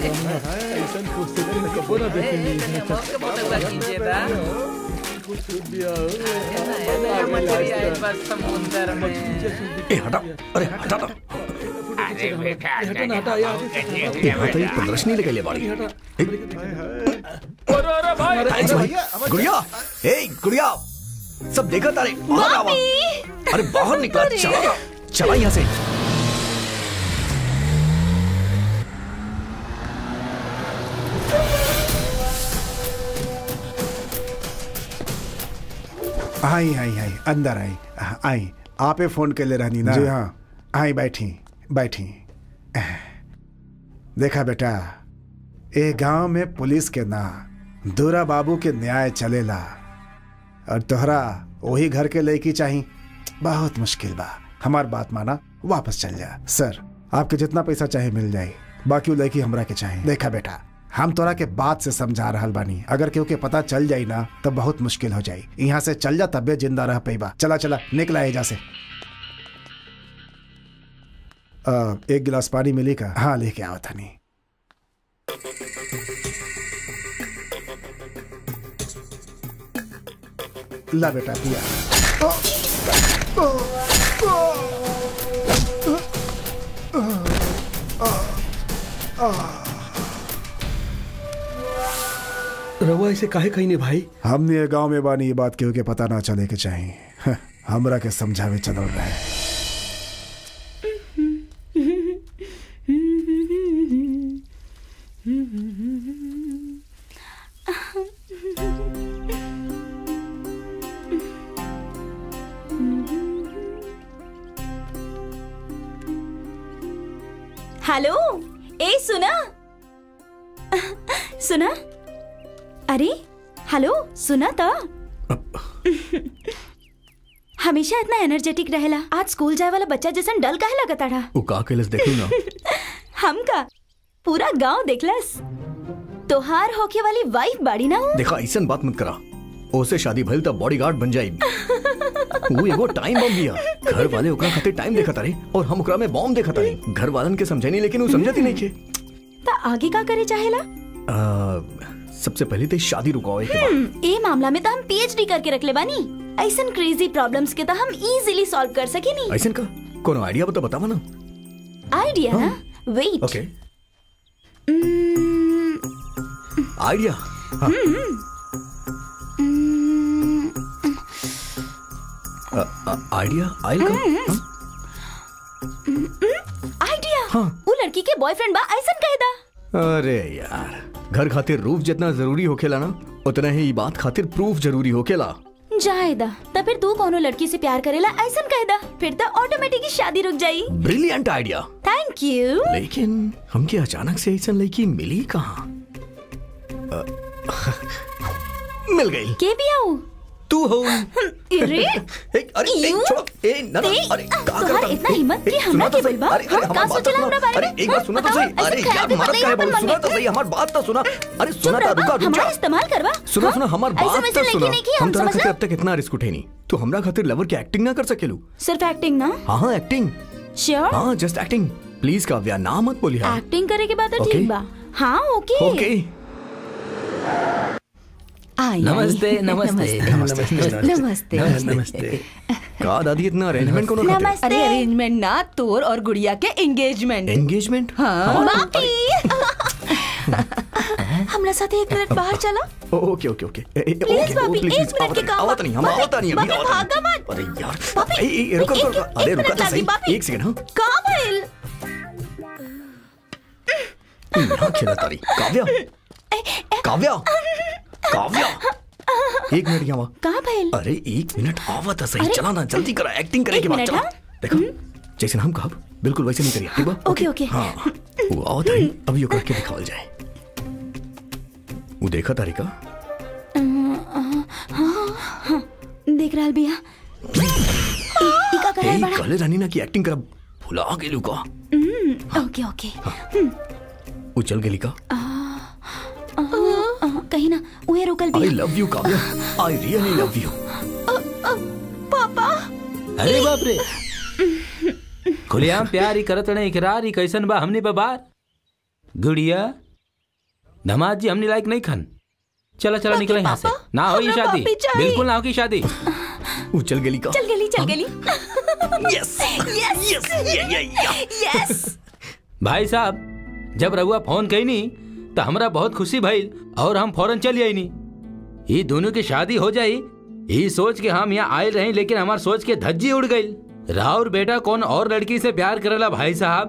E: ए हटा अरे हटा ना
O: अरे बेटा
E: ए हटा ये प्रदर्शनी लगे बाड़ी
C: अरे अरे
E: थैंक्स भाई गुड़िया ए गुड़िया सब देखा तारे बाहर आवा अरे बाहर निकला चला चला यहाँ से
M: आई आई आई अंदर आई आई आपे फोन के ले रहनी ना जी हाँ आई बैठी बैठी देखा बेटा ए गांव में पुलिस के ना दूरा बाबू के न्याय चलेला और तोहरा वही घर के लड़की चाही बहुत मुश्किल बा हमार बात माना वापस चल जा सर आपके जितना पैसा चाहे मिल जाए बाकी वो लड़की हमरा के चाहे देखा बेटा हम तोरा के बात से समझा रहल बानी अगर केहू के पता चल जाई ना तब बहुत मुश्किल हो जाई यहाँ से चल जा तबे जिंदा रह पैबा चला चला निकला एजा से आ, एक गिलास पानी मिली का हाँ लेके आओ थानी ला बेटा पिया
D: रवा इसे काहे कही ने भाई
M: हमने ये गांव में बानी ये बात केहू के पता ना चले के चाहिए हमरा के समझावे चलल रहे
A: हेलो ए सुना सुना अरे हेलो सुना तो हमेशा इतना एनर्जेटिक रहेला आज स्कूल जाए वाला बच्चा जैसन डल काहे लगता रहा
E: वो का कैलस देखू ना
A: हम का पूरा गांव देखलस तोहार होके वाली वाइफ बाड़ी ना हूँ
E: देखा ऐसन बात मत करा ओसे शादी भइल त बॉडीगार्ड बन जाई वो एगो टाइम बम बिया घर वाले ओकरा खातिर टाइम देखा तारे और हम ओकरा में बॉम्ब देखा तारे घर वालन के समझनी लेकिन वो समझती नहीं के
A: ता आगे का करे चाहेला
E: आ, सबसे पहले तो शादी रुकाओ के बाद
A: हम्म, ए मामला में तो हम पीएचडी करके रख ले बानी ऐसन क्रेजी प्रॉब्लम्स के तो हम इजीली सॉल्व कर सके नी
E: ऐसन का कोनो आइडिया बता बतावा ना
A: आइडिया ना वेट
E: ओके आइडिया हाँ आ, आ, आइडिया आइल का हाँ?
A: आइडिया
E: हाँ।
A: वो लड़की के बॉयफ्रेंड बा ऐसन कह दा
E: अरे यार घर खातिर रूफ जितना जरूरी होखेला ना उतना ही ई बात खातिर प्रूफ जरूरी होखेला
A: जायदा तो फिर तू कोनो लड़की से प्यार करेला ऐसन कह दा फिर तो ऑटोमेटिक ही शादी रुक जाई
E: ब्रिलियंट आइडिया
A: थैंक यू
E: लेकिन हमके अचानक से ऐसा लड़की मिली कहाँ अ, मिल गई
A: के भी आऊ
E: तू हो
A: अरे
E: अरे ए,
A: यू?
E: छोड़ो ए ना ना
A: ते,
E: अरे का
A: तोहार
E: करता
A: इतना
E: ए,
A: हिम्मत
E: ए,
A: कि
E: सुना
A: हमरा
E: तो
A: के
E: सही
A: बोलबा?
E: अरे अरे
A: हाँ,
E: हमार
A: का
E: बात तो
A: सोचला
E: सुना
A: हमरा बारे
E: अरे
A: में?
E: एक बार सुना तो
A: बताओ,
E: सही
A: ऐसे
E: अरे
A: ख्याल
E: यार
A: भी
E: मरद
A: पता
E: का है
A: नहीं
E: बोल
A: अपन
E: सुना
A: मन
E: तो
A: में।
E: सही हमार बात तो सुना अरे
A: चुप
E: सुना तो
A: रहो,
E: रुका रुक
A: हमारा
E: जा
A: इस्तेमाल करवा
E: सुना
A: हाँ?
E: सुना हमार
A: ऐसे
E: बात
A: वैसे
E: तो
A: लड़की
E: सुना
A: नहीं की
E: हम
A: हम
E: तोरा खातिर
A: समझला
E: अब तक इतना रिस्क उठे नहीं तू हमरा खातिर लवर के एक्टिंग ना कर सकेलू
A: सिर्फ एक्टिंग ना
E: हाँ हाँ एक्टिंग
A: श्योर
E: हाँ जस्ट एक्टिंग प्लीज काव्या ना मत बोली हाँ
A: एक्टिंग करे के बाद तो
E: Okay.
A: ठीक बा हाँ ओके
E: ओके
F: आई
J: नमस्ते
F: आई।
J: नमस्ते
F: नमस्ते
D: नमस्ते
E: का दादी इतना अरेंजमेंट कोनो खातिर
A: नमस्ते
F: अरे अरेंजमेंट ना तोर और गुड़िया के एंगेजमेंट
E: एंगेजमेंट
F: हाँ
A: बापी हमरा साथ एक मिनट बाहर चला
E: ओके ओके ओके ए, ए,
A: Please,
E: ओके,
A: भाभी,
E: ओ, प्लीज,
A: एक
E: प्लीज,
A: मिनट के
E: आवत-
A: काम
E: आवत नहीं हम
A: भाभी,
E: आवत नहीं अभी
A: भाभी,
E: आवत
A: भागा
E: नहीं।
A: मत।
E: अरे यार
A: भाभी,
E: ए, ए, रुको
A: एक-
E: रुको
A: एक-
E: अरे
A: एक
E: रुका
A: मिनट
E: तो
A: लागी,
E: सही
A: भाभी।
E: एक सेकंड हाँ
A: का भइल
E: यहाँ खेला तारी काव्या काव्या काव्या एक मिनट यहाँ
A: का भइल
E: अरे एक मिनट आवत है सही
A: अरे,
E: चला ना जल्दी करा एक्टिंग करे
A: एक
E: के बाद
A: मिनट,
E: चला
A: हाँ?
E: देखो जैसे हम कहब बिल्कुल वैसे नहीं करिए ठीक बा
A: ओके ओके
E: हाँ वो आवत है अभी यो करके दिखावल जाए वो देखा तारी का
A: हाँ, देख रहल बिया ई ई का कर
E: ए
A: रहल बड़ा
E: कले रानी ना की एक्टिंग करा भुला गेलू का
A: हम्म, ओके ओके
E: वो चल गेली का
A: आ, कहीं ना उहे रुकल
E: आई
A: बिया
E: love you Kavya I really love you
A: पापा
J: अरे बाप रे खुलेआम प्यार ही करत रहे इकरार ही कैसन बा हमने बबार गुड़िया धमाज जी हमने लायक नहीं खन चला चला निकले यहाँ से ना हो ये
A: हमरा
J: शादी
A: पापी चाहिए।
J: बिल्कुल ना हो की शादी
E: वो चल गेली का
A: चल गली चल गली
E: यस
A: यस यस
J: भाई साहब जब रहुआ फोन कही नी तो हमरा बहुत खुशी भइल और हम फौरन चली आई नी ये दोनों की शादी हो जाई ये सोच के हम यहाँ आए रहे लेकिन हमार सोच के धज्जी उड़ गई राउर बेटा कौन और लड़की से प्यार करेला भाई साहब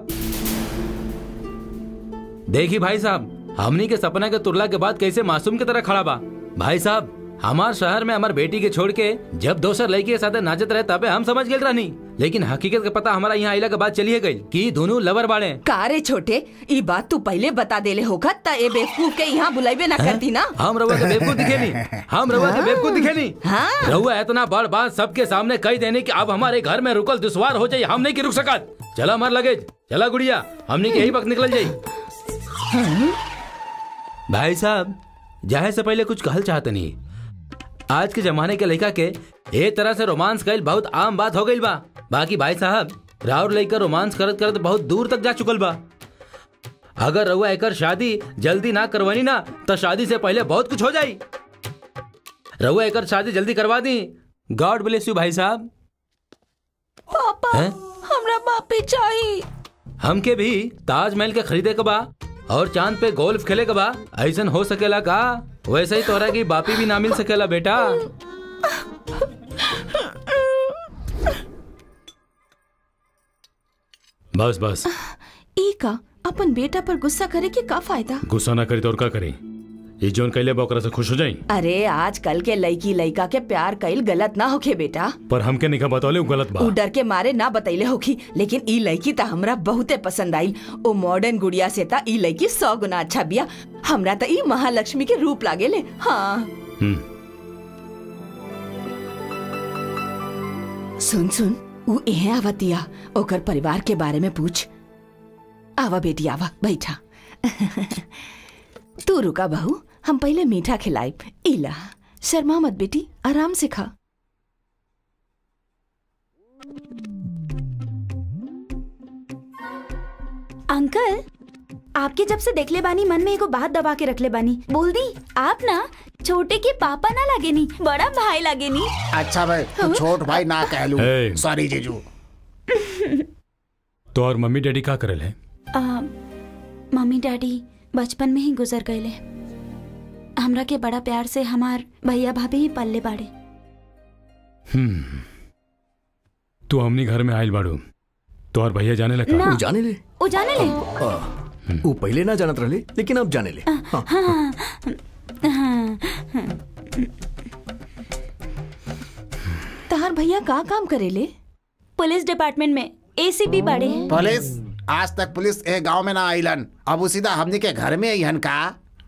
J: देखी भाई साहब हमनी के सपना के तुरला के बाद कैसे मासूम की तरह खड़ा बा भाई साहब हमार शहर में हमार बेटी के छोड़ के जब दोसर लड़की के साथ नाचत रहे तबे हम समझ गए रहनी लेकिन हकीकत का पता हमारा यहाँ आइला के बाद चलिए गई कि दोनों लवर बाड़े
F: का रे छोटे ई बात तू पहले बता देले होगा त ए बेवकूफ के यहाँ बुलाइबे ना करती ना
J: हम रउआ के बेवकूफ दिखेनी हम रउआ के बेवकूफ दिखेनी
F: हाँ।
J: रउआ इतना बड़ बात सबके सामने कह देने कि अब हमारे घर में रुकल दुश्वार हो जाये हम नहीं की रुक सकत चला हमार लगेज चला गुड़िया हमने के यही वक्त निकल जाई भाई साहब जाहे से पहले कुछ कहल चाहते नहीं आज के जमाने के लड़का के ए तरह से रोमांस कईल बहुत आम बात हो गई बा बाकी भाई साहब राउर लड़का रोमांस करत करत बहुत दूर तक जा चुकल बा अगर रउआ एकर शादी जल्दी ना करवानी ना तो शादी से पहले बहुत कुछ हो जाई रउआ एकर शादी जल्दी करवा दी गॉड ब्लेस यू भाई साहब
F: पापा
J: हैं?
F: हमरा बापे चाहिए
J: हमके भी ताजमहल के खरीदे के बा और चांद पे गोल्फ खेले के बा ऐसन हो सकेला का वैसे ही तोहरा की बापी भी ना मिल सकेला बेटा बस बस
F: ई का अपन बेटा पर गुस्सा करे के का फायदा
C: गुस्सा ना करी तो और का करी ये जोन कैले बा ओकरा से खुश हो जाई
F: अरे आजकल के लड़की लड़का के प्यार कईल गलत ना होखे बेटा
C: पर हमके निका बतौले उ गलत बा
F: उ डर के मारे ना बतैले होखी लेकिन ई लड़की त हमरा बहुते पसंद आई ओ मॉडर्न गुड़िया से त ई लड़की सौ गुना अच्छा बिया हमरा त ई महालक्ष्मी के रूप लागेले हाँ सुन सुन उ एहे आवतिया ओकर परिवार के बारे में पूछ आवा बेटी आवा बैठा तू रुका बहू हम पहले मीठा खिलाई इला शर्मा मत बेटी आराम से खा
A: अंकल आपके जब से देखले बानी मन में एगो बात दबा के रखले बानी बोल दी आप ना छोटे के पापा ना लागे नी बड़ा भाई लागे नी
M: अच्छा भाई तू छोट भाई ना कह लू
C: Hey.
M: सॉरी जीजू
C: तो और मम्मी डैडी का करल है
A: आ, मम्मी डैडी बचपन में ही गुजर गए हमरा के बड़ा प्यार से हमार भैया भाभी ही पल्ले बाड़े
C: हम्म तू हमनी घर में आइल बाड़ू तो और भैया जाने लगा
A: ना।
E: उ जाने ले
A: ओ जाने ले
E: आ, उ पहले ना जानत रहे लेकिन अब जाने ले हाँ।
A: हाँ, हाँ,
F: तहार भैया का काम करेले
A: पुलिस डिपार्टमेंट में एसीपी बाड़े
M: पुलिस आज तक पुलिस ए गांव में ना आइलन अब उ सीधा हमनी के घर में अइहन का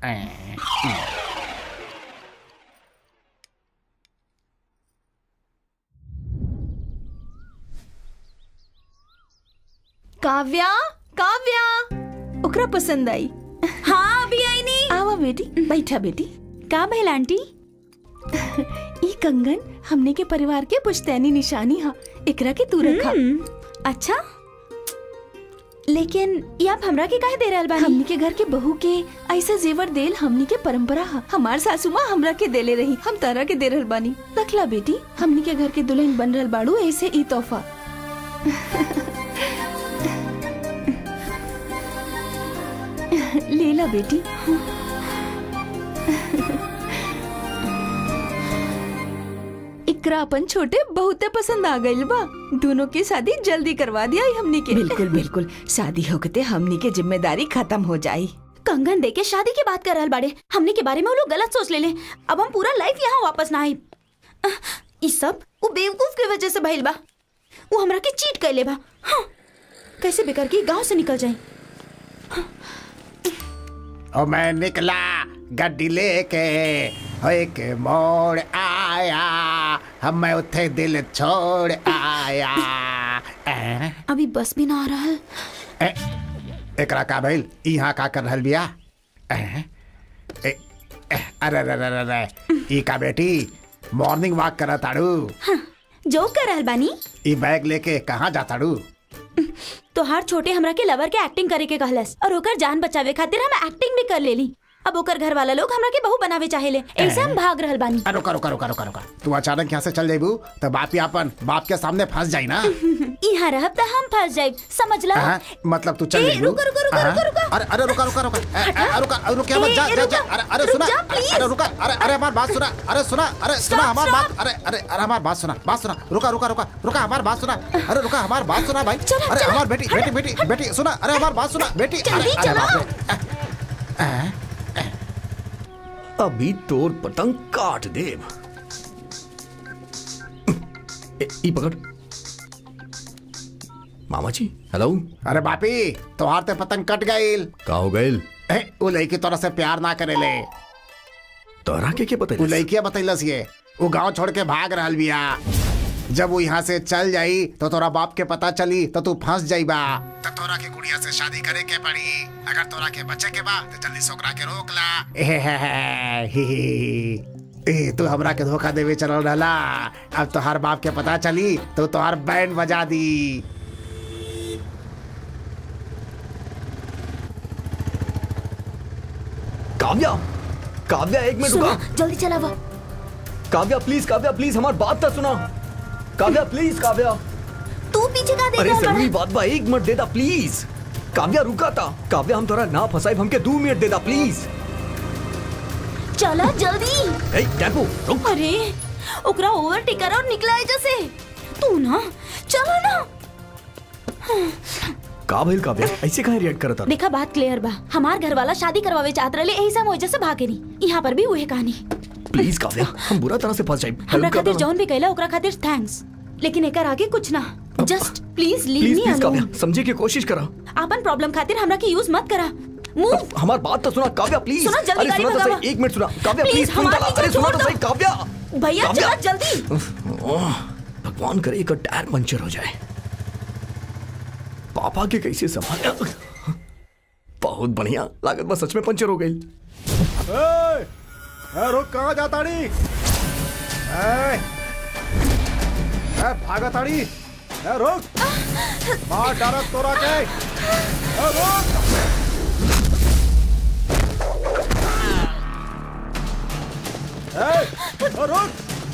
F: काव्या काव्या ओकरा पसंद आई
A: हाँ अभी आई नहीं
F: आवा बेटी बैठा बेटी
A: का भइल आंटी
F: ई कंगन हमने के परिवार के पुश्तैनी निशानी हा एकरा के तू रखा
A: अच्छा लेकिन ये आप हमरा के काहे दे रहल बानी
F: हमनी के घर के बहू के ऐसा जेवर देल हमनी के परंपरा हा हमार सासू माँ हमरा के देले रही हम तारा के दे रहल बानी रखला बेटी हमनी के घर के दुल्हन बन रहल बाड़ू ऐसे ई तोहफा लेला बेटी इकरा अपन छोटे बहुते पसंद आ गइल बा दोनों की शादी जल्दी करवा दिया हमनी के बिल्कुल बिल्कुल शादी होकते हमनी के जिम्मेदारी खत्म हो जाई
A: कंगन दे के शादी की बात कर रहल बाड़े हमने के बारे में वो लोग गलत सोच ले ले अब हम पूरा लाइफ यहाँ वापस ना आई ई सब वो बेवकूफ के वजह से भइल बा वो हमरा के चीट कैले बा हाँ, कैसे बेकार के गांव से निकल जाए
M: और मैं निकला गड्डी लेके हो एक मोड़ आया हम मैं उथे दिल छोड़ आया ए,
A: अभी बस भी ना आ रहा
M: ए, एकरा का भइल यहाँ का कर रहल बिया ए, ए, ए, अरे अरे अरे अरे ई का बेटी मॉर्निंग वॉक करा ताड़ू
A: जो कर रहल बानी
M: ई बैग लेके कहाँ जाताड़ू
A: तो हर छोटे हमरा के लवर के एक्टिंग करे के कहलस और ओकर जान बचावे खातिर हम एक्टिंग भी कर लेली अब ओकर घर वाला लोग हमरा के बहू बनावे चाहेले ऐसे हम भाग रहल बानी
M: अरे रुका रुका रुका रुका रुका तू अचानक यहाँ से चल जाइबू तो बाप ही अपन बाप के सामने फंस जाई ना
A: यहाँ रहब त हम फंस जाए समझला
M: हाँ, मतलब तू चल
A: ए,
M: जाइबू
A: रुका, रुका, रुका,
M: हाँ?
A: रुका, रुका।
M: अरे अरे रुका रुका रुका ए, ए, ए, रुका अरे रुका मत
A: ए,
M: जा
A: ए,
M: जा जा
A: रुका,
M: अरे अरे
A: रुक
M: सुना
A: जा, please।
M: अरे रुका अरे अरे हमारी बात सुना अरे सुना अरे सुना
A: Stop,
M: हमारी
A: stop।
M: बात अरे अरे अरे हमारी बात सुना बात सुना रुका रुका रुका रुका हमारी बात सुना अरे रुका हमारी बात सुना भाई
A: चलो,
M: अरे
A: चलो,
M: हमारी बेटी बेटी बेटी बेटी सुना अरे हमारी बात सुना बेटी अरे
A: जल्दी
M: अरे
A: चलो।
M: बाप रे
E: अभी तोर पतंग काट देव ए, ई पकड़ मामा जी हेलो
M: अरे बापी तोहार ते पतंग कट गईल
E: का हो गइल
M: ए, वो लड़की तोरा से प्यार ना करेले
E: तोरा के के
M: वो
E: बता
M: लड़किया बतैलस ये वो गांव छोड़ के भाग रहल बिया जब वो यहाँ से चल जाई तो तोरा बाप के पता चली तो तू फंस जाइबा तो तोरा के गुड़िया से शादी करे के पड़ी अगर तोरा के बच्चे के बा तो जल्दी सोकरा के रोक ला ए, हे, हे, हे, ही, ही। ए तू हमरा के धोखा देवे चलल रहला अब तोहार बाप के पता चली तो तोहार बैंड बजा दी
E: काव्या काव्या एक मिनट
A: सुनो
E: रुका
A: जल्दी चला वो
E: काव्या प्लीज काव्या प्लीज हमारी बात तो सुना काव्या प्लीज काव्या
A: तू पीछे का देख
E: अरे
A: रहा
E: जरूरी
A: है
E: बात बा एक मिनट देता प्लीज काव्या रुका था काव्या हम तोरा ना फसाई हमके दो मिनट देता प्लीज
A: चला जल्दी
E: ए टेम्पो रुक
A: अरे ओकरा ओवरटेक कर और निकला है जैसे तू ना चलो ना
E: का भइल काव्या ऐसे काहे रिएक्ट करता
A: देखा बात क्लियर बा हमार घर वाला शादी करवावे चाहत रहे यही सब वजह से भागे नहीं यहाँ पर भी वही कहानी
E: प्लीज काव्या हम बुरा तरह से फंस जाए
A: हमरा खातिर जौन भी कहला ओकरा खातिर थैंक्स लेकिन एकर आगे कुछ ना just please leave
E: please
A: me
E: please Kavya
A: alone
E: समझे की कोशिश करा
A: अपन प्रॉब्लम खातिर हमरा के यूज मत करा मूव
E: हमार बात तो सुना काव्या प्लीज
A: सुना, जल्दी
E: अरे
A: गाड़ी
E: सुना तो
A: भगावा।
E: सही एक मिनट सुना काव्या
A: Please,
E: प्लीज सुन
A: हमारे
E: अरे
A: पीछे
E: सुना
A: छोड़
E: तो
A: दो।
E: सही काव्या
A: भैया
E: काव्या।
A: चला जल्दी
E: ओह, भगवान करे एक टायर पंचर हो जाए पापा के कैसे संभाल बहुत बढ़िया लागत बस सच में पंचर हो गई
B: ए, ए, रुक कहाँ जाता नी ए, ए, भागा ताड़ी ए, रुक मार डारत तोरा के ए, रुक ए, ए, रुक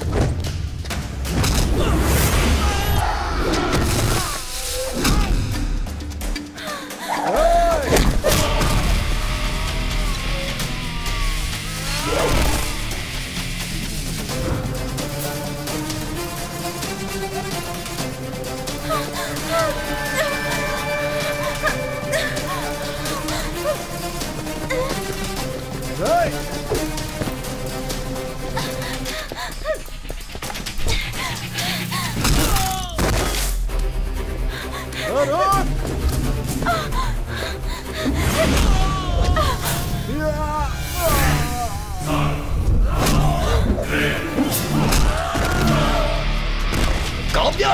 B: ए, रुक
E: काव्या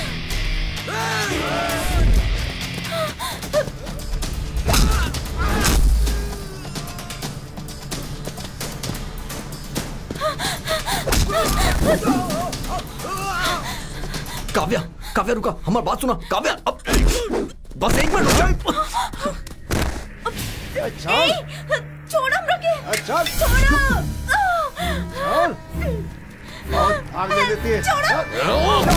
E: काव्या काव्या रुका हमारी बात सुना काव्या अब बस एक मिनट रुक जा।
A: ए, छोड़ हमरा के
B: चल
A: छोड़ो
B: चल बहुत भाग ले लेती है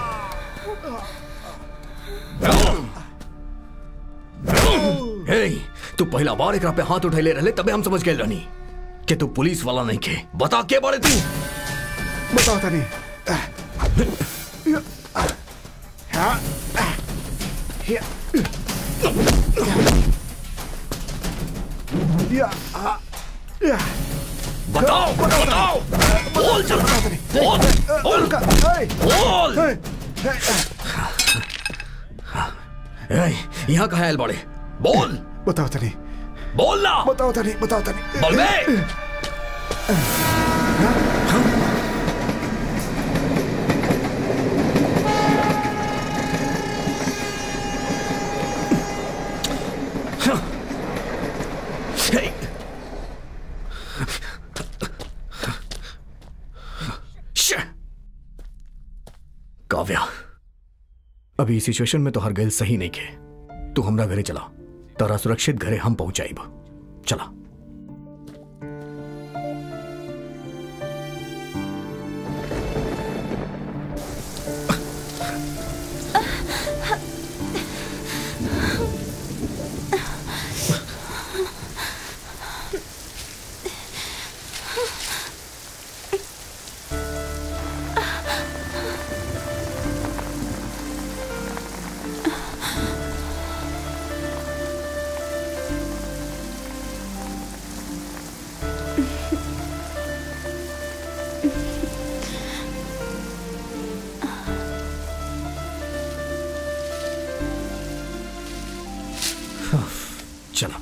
E: हे तू पहला बार एकरा पे हाथ उठैले रहले तबे हम समझ गए रहनी कि तू पुलिस वाला नहीं के बता के बारे तू
M: बताओ तनी हाँ या या आ, या
E: बताओ बताओ बोल चल बोल बोल बोल ए, यहाँ कहा है बड़े बोल
M: बताओ तनी
E: बोल ना
M: बताओ तनी बताओ तनी
E: बोल बे Hey. Shit. काव्या अभी इस सिचुएशन में तो हर गैल सही नहीं के तू हमरा घरे चला तारा सुरक्षित घरे हम पहुंचाइब चला चलो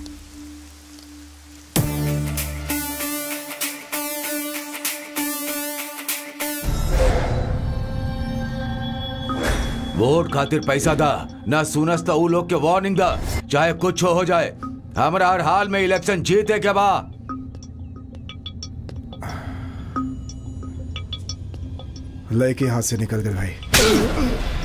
K: वोट खातिर पैसा दा न सुनस तो ऊ लोग के वार्निंग दा चाहे कुछ हो जाए हमरा हर हाल में इलेक्शन जीते के बा
M: लड़के हाथ से निकल गए भाई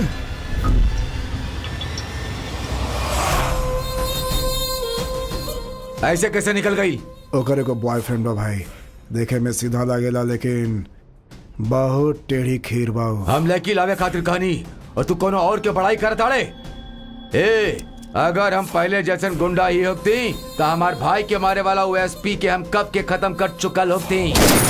K: ऐसे कैसे निकल गई
M: ओकर एगो बॉयफ्रेंड बा भाई देखे में सीधा लागेला लेकिन बहुत टेढ़ी खीर बा उ।
K: हम लड़की लावे खातिर कहानी और तू कोनो और के बड़ाई कर ताड़े ए अगर हम पहले जैसन गुंडा ही होती तो हमार भाई के मारे वाला ओएसपी के हम कब के खत्म कर चुकल होती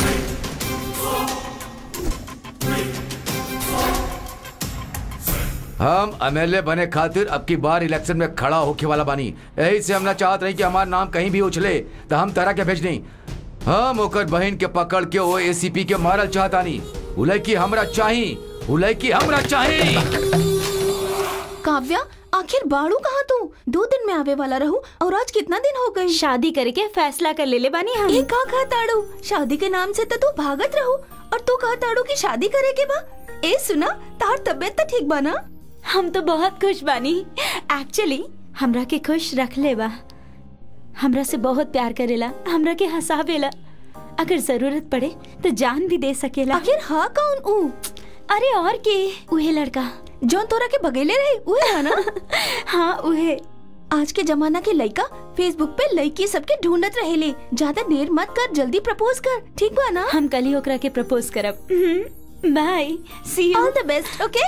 K: हम एमएलए बने खातिर अब की बार इलेक्शन में खड़ा होके वाला बानी यही से हम ना चाहत रही कि हमार नाम कहीं भी उछले तो हम तरह के भेज नहीं हम ओकर बहन के पकड़ के ओ एसीपी के मारल चाहतानी उलय की हमरा चाही उलय की हमरा चाही
F: काव्या आखिर बाड़ू कहाँ तू दो दिन में आवे वाला रहू और आज कितना दिन हो गई
A: शादी करके फैसला कर ले ले बानी हम
F: ये का कहा ताड़ू शादी के नाम से तो तू भागत रहू और तू कहा ताड़ू की शादी करे के बा ए सुना तार तबियत तो ठीक बा ना
A: हम तो बहुत खुश बानी एक्चुअली हमरा के खुश रख ले बा हमरा से बहुत प्यार करेला हमरा के हंसावेला अगर जरूरत पड़े तो जान भी दे सकेला
F: आखिर हाँ कौन ऊ
A: अरे और के उहे लड़का
F: जौन तोरा के बगेले रहे उहे है ना
A: हाँ उहे
F: आज के जमाना के लड़का फेसबुक पे लड़की सबके ढूंढत रहेले ज्यादा देर मत कर जल्दी प्रपोज कर ठीक बा ना
A: हम कल ही ओकरा के प्रपोज करब bye see you
F: all the best okay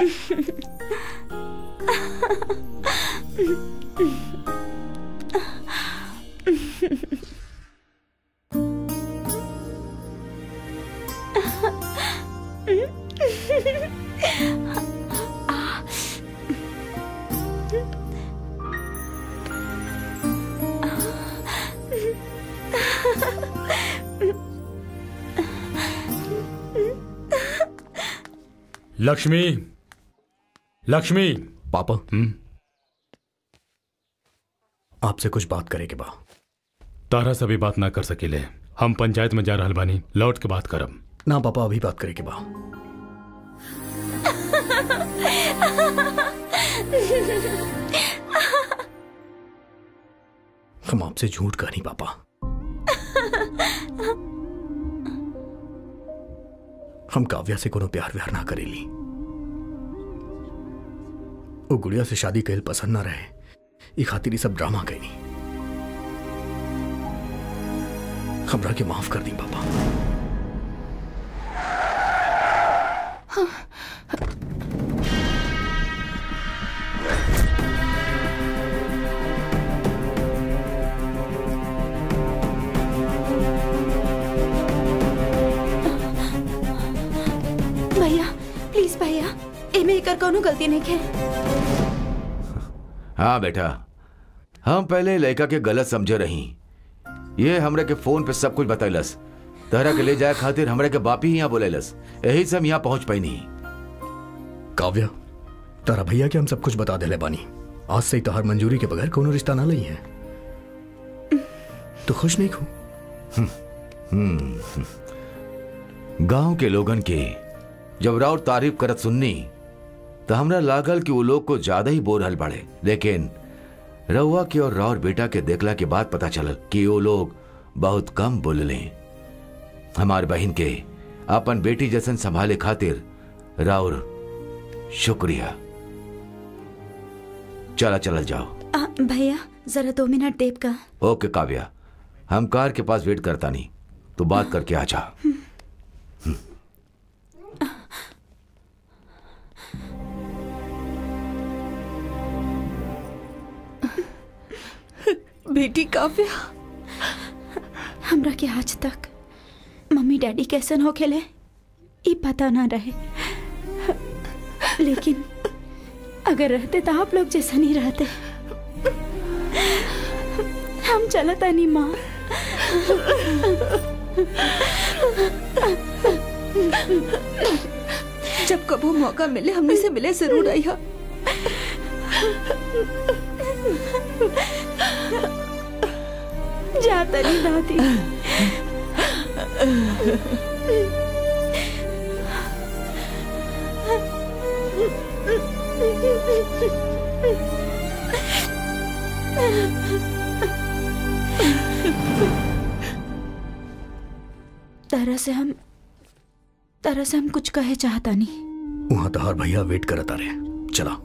C: Lakshmi Lakshmi
E: पापा आपसे कुछ बात करे के बा
C: तारा से भी बात ना कर सकेले हम पंचायत में जा रहल बानी लौट के बात करब
E: ना पापा अभी बात करे के बा हम आपसे झूठ कहा नहीं पापा हम काव्या से कोनो प्यार व्यार ना करेली वो गुड़िया से शादी कैल पसंद ना रहे ई खातिर ई सब ड्रामा कैनी हमरा के माफ कर दी पापा
A: भैया प्लीज भैया एमे एकर कोनो गलती नहीं है
K: हाँ बेटा हम पहले लड़का के गलत समझे रही ये हमरा के फोन पे सब कुछ बतैलस तहरा के ले जाए खातिर हमरा के बापी ही यहाँ बोलेलस यही से हम यहाँ पहुंच पाई नहीं
E: काव्या तारा भैया के हम सब कुछ बता देले बानी आज से ही तोहर मंजूरी के बगैर कोनो रिश्ता ना लई है तो खुश नहीं खो
K: गांव के लोगन के जब राउर तारीफ करत सुननी तो हमरा लागल कि वो लोग को ज्यादा ही बोल रहल बाड़े लेकिन रउआ के और राउर बेटा के देखला के बाद पता चलल कि वो लोग बहुत कम बोलले हमार बहन के अपन बेटी जैसन संभाले खातिर राउर शुक्रिया चला चला जाओ
A: आ, भैया जरा दो मिनट देव का
K: ओके काव्या हम कार के पास वेट करता नहीं तो बात करके आ जा
F: बेटी काव्या
A: हमरा के आज तक मम्मी मम्मी डैडी कैसन हो खेले ये पता ना रहे लेकिन अगर रहते तो आप लोग जैसा नहीं रहते हम चलता नहीं माँ
I: जब कबो मौका मिले हमने से मिले जरूर आई हा
A: जाता नहीं दादी तरह से हम तरह से हम कुछ कहे चाहता नहीं
E: वहां तहार भैया वेट करत आ रहे चला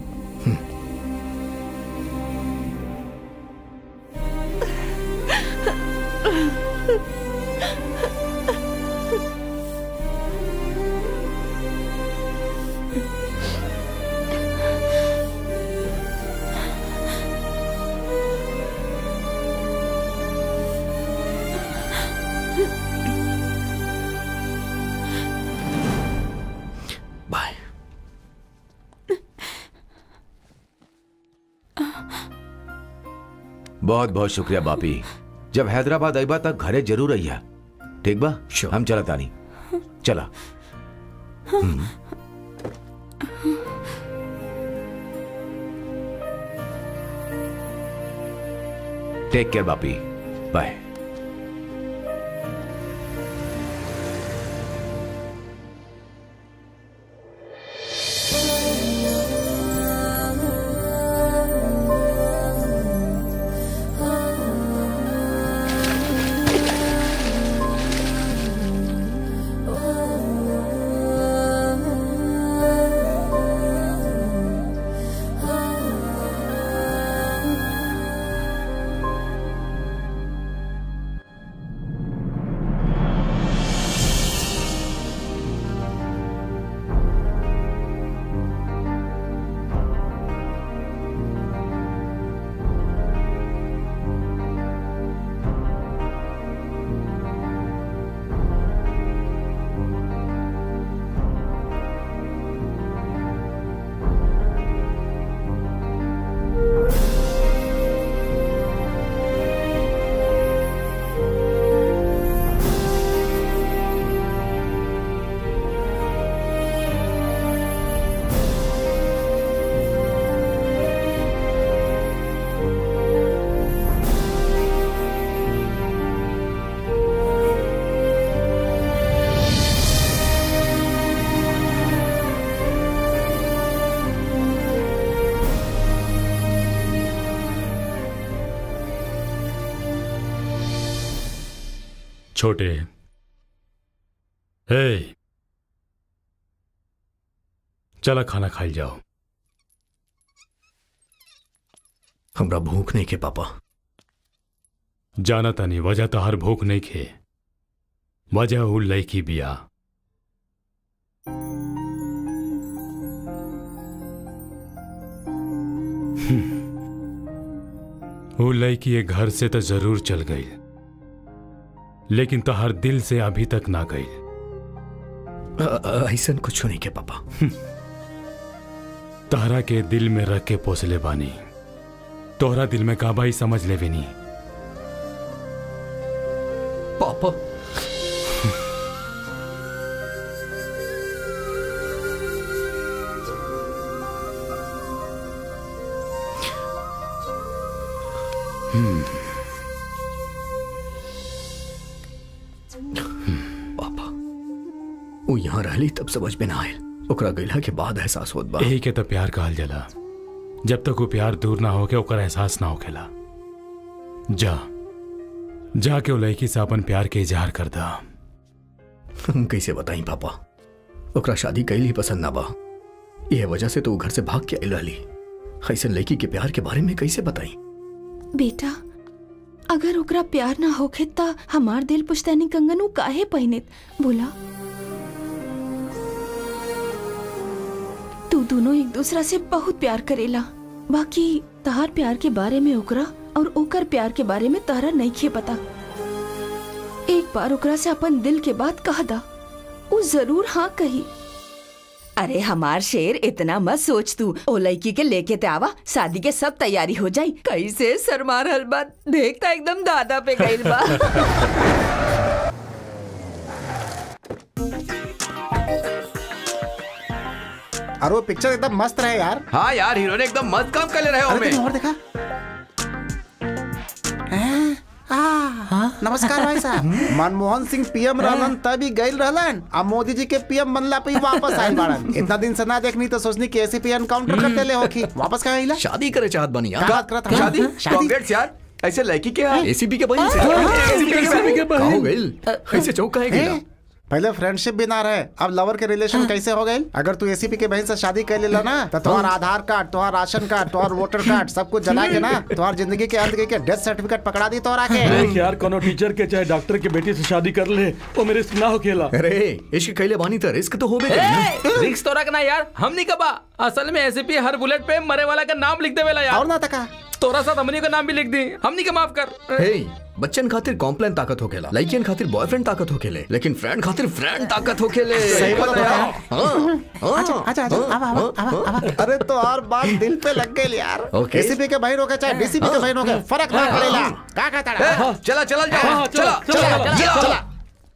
E: बाय
K: बहुत बहुत शुक्रिया बापी जब हैदराबाद आईबा तक घरे जरूर अइहा ठीक बा हम चला तानी चला हम्म। टेक केयर बापी बाय
C: छोटे हे चला खाना खाई जाओ
E: हमरा भूख नहीं के पापा
C: जाना तनी वजह तो हर भूख नहीं खे वजह उ लड़की बिया हम्म। उ लड़की ये घर से तो जरूर चल गई लेकिन तो हर दिल से अभी तक ना गई
E: ऐसा कुछ नहीं के पापा
C: तहरा के दिल में रख के पोसले बानी तोहरा दिल में काबा ही समझ ले नहीं
E: पापा
C: हम्म
E: पापा वो यहाँ रहली तब समझ में ना आयल ओकरा गइला के बाद एहसास होत बा
C: यही के तो प्यार कहल जाला जब तक वो प्यार दूर ना होके ओकर एहसास ना होखेला जा जाके वो लड़की से अपन प्यार के इजहार कर दा
E: हम कैसे बताई पापा ओकरा शादी कैल ही पसंद ना बा यह वजह से तो वो घर से भाग के आयल रहली ऐसे लड़की के प्यार के बारे में कैसे बताई
I: बेटा अगर ओकरा प्यार ना होखे त हमार दिल पुश्तैनी कंगन उ काहे पहिनित बोला तू दोनों एक दूसरा से बहुत प्यार करेला बाकी तहार प्यार के बारे में ओकरा और ओकर प्यार के बारे में तहरा नहीं खे पता एक बार ओकरा से अपन दिल के बात कह दा वो जरूर हाँ कही अरे हमार शेर इतना मत सोच तू ओ लड़की के लेके ते आवा शादी के सब तैयारी हो जाई कैसे शर्मा रहल बा देखता एकदम दादा पे गइल बा
M: और वो पिक्चर एकदम मस्त रहे यार
H: हाँ यार हीरो ने एकदम मस्त काम कर ले रहे हो
M: अरे
H: हमें
M: तुमने और देखा हैं? आ, नमस्कार भाई साहब मनमोहन सिंह पीएम रहलन तभी गइल रहलन अब मोदी जी के पीएम बनला पे ही वापस आइल बाड़न इतना दिन से ना देखनी तो सोचनी कि एसीपी एनकाउंटर करते ले होखी वापस कहाँ आइला
E: शादी करे चाहत बनी यार
M: का बात करत हन?
H: शादी
M: शादी
H: कांग्रेट्स यार ऐसे लड़की के यहाँ
E: एसीपी के बहन से
M: हाँ,
E: एसीपी के
M: ACP के
E: बहन
M: बहन।
E: का हो गइल ऐसे चौक काहे
M: हैं?
E: गेला
M: पहले फ्रेंडशिप भी ना रहे अब लवर के रिलेशन कैसे हो गए अगर तू एसीपी के बहन से शादी कर लेला ना तो तुम्हार आधार कार्ड तुम्हार राशन कार्ड तुम्हार वोटर कार्ड सब कुछ जला के ना तुम्हार जिंदगी के अंत के डेथ सर्टिफिकेट पकड़ा दी तो आके
D: देख यार कोनो टीचर के चाहे डॉक्टर के बेटी से शादी कर ले वो मेरे रिस्क ना हो खेला
E: अरे इश्क कैले बानी तो रिस्क तो होबे करी ना
J: रिक्स तो रखना यार हम नहीं कबा असल में एसीपी हर बुलेट पे मरे वाला का नाम लिख देवेला यार
M: और ना तका
J: तोरा साथ हमनी का नाम भी लिख दी हमनी के माफ कर
E: हे बच्चन खातिर कॉम्प्लेन ताकत होखेला लड़कियन खातिर बॉयफ्रेंड ताकत होखेले लेकिन फ्रेंड खातिर फ्रेंड ताकत होखेले
M: सही बोला
E: हाँ,
M: यार।
E: हाँ,
M: आजा आजा आजा आवा आवा आवा आवा अरे तो और बात दिल पे लग गई यार
E: ओके।
M: एसीपी के बहन हो के चाहे डीसीपी के बहन हो के फर्क ना पड़ेला का कहता है
H: चला चला
D: हाँ,
H: जाओ
D: चला,
H: चला
D: चला,
H: चला
M: चला
H: चला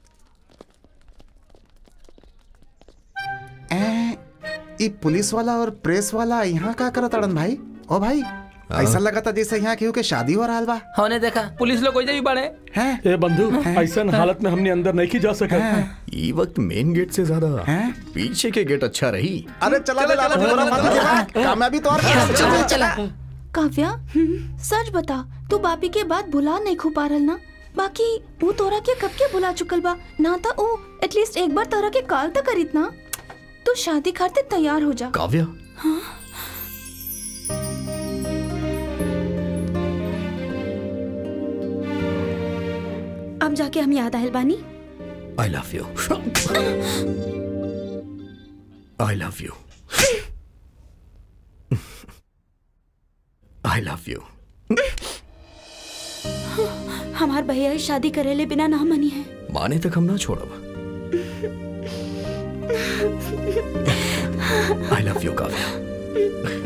M: ए, ई पुलिस वाला और प्रेस वाला यहाँ का करत अड़न भाई ओ भाई ऐसा लगा था जैसे यहाँ केहू के शादी हो रहा बा
J: होने देखा पुलिस लोग कोई भी बड़े
M: हैं
D: ए बंधु ऐसा हालत में हमने अंदर नहीं की जा सका
E: ई वक्त मेन गेट से ज्यादा पीछे के गेट अच्छा रही
M: अरे चला चला चला चला कामयाबी तो और चला चला
I: काव्या सच बता तू बापी के बात भुला नहीं खू पा रहल ना बाकी वो तोरा के कब के भुला चुकल बा ना था वो एटलीस्ट एक बार तोरा के कॉल तो करित ना तू शादी खातिर तैयार हो जा
E: काव्या
A: अब जाके हम याद आयल बानी
E: I love you I love you I love you
A: हमार भैया ही शादी करेले बिना ना मनी है
E: माने तक हम ना छोड़ब I love you Kavya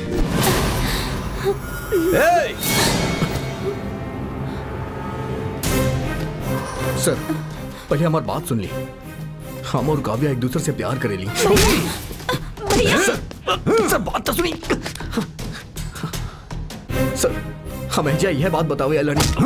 E: sir पहले हमारी बात सुन ली हम और काव्या एक दूसरे से प्यार करेली सर सर बात तो सुनी सर हमें जा यह बात बताओ या लड़ी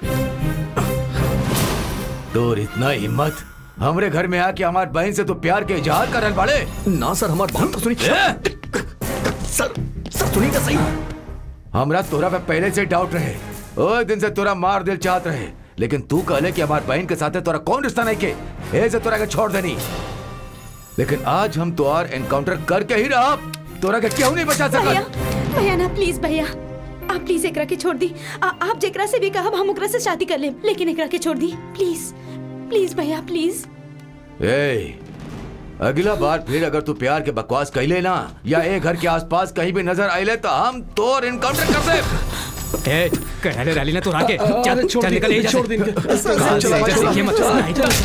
H: तोर इतना हिम्मत हमरे घर में आके हमार बहन से तो प्यार के इजहार करल बाड़े
E: ना सर हमारी बात तो सुनी सर सर सुनी तो सही
H: हमरा तोरा पे पहले से डाउट रहे ओ दिन से तोरा मार दिल चाहत रहे लेकिन तू कहले कि हमार बहन के साथे तोरा कौन रिश्ता नहीं के ऐसे तोरा के छोड़ देनी लेकिन आज हम तोर एनकाउंटर करके ही रहा तोरा के क्यों नहीं बचा
A: भैया
H: सकत
A: भैया ना प्लीज भैया आप प्लीज एकरा के छोड़ दी आ, आप जेकरा से भी कहब हम ओकरा से शादी कर ले लेकिन एकरा के छोड़ दी प्लीज प्लीज भैया प्लीज
H: ए अगला बार फिर अगर तू प्यार के बकवास कहले ना या ए घर के आसपास कहीं भी नजर आइले तो हम तोर एनकाउंटर कर दे
J: ए कहले रैली ना तो आके चल
D: अरे छोड़
J: चल
D: दी,
J: निकल यहीं
D: छोड़
J: से।
D: दी इनके।
J: कहाँ से
D: चला,
J: इधर
D: चला,
J: देखिए मत
D: चला,
J: नहीं तो-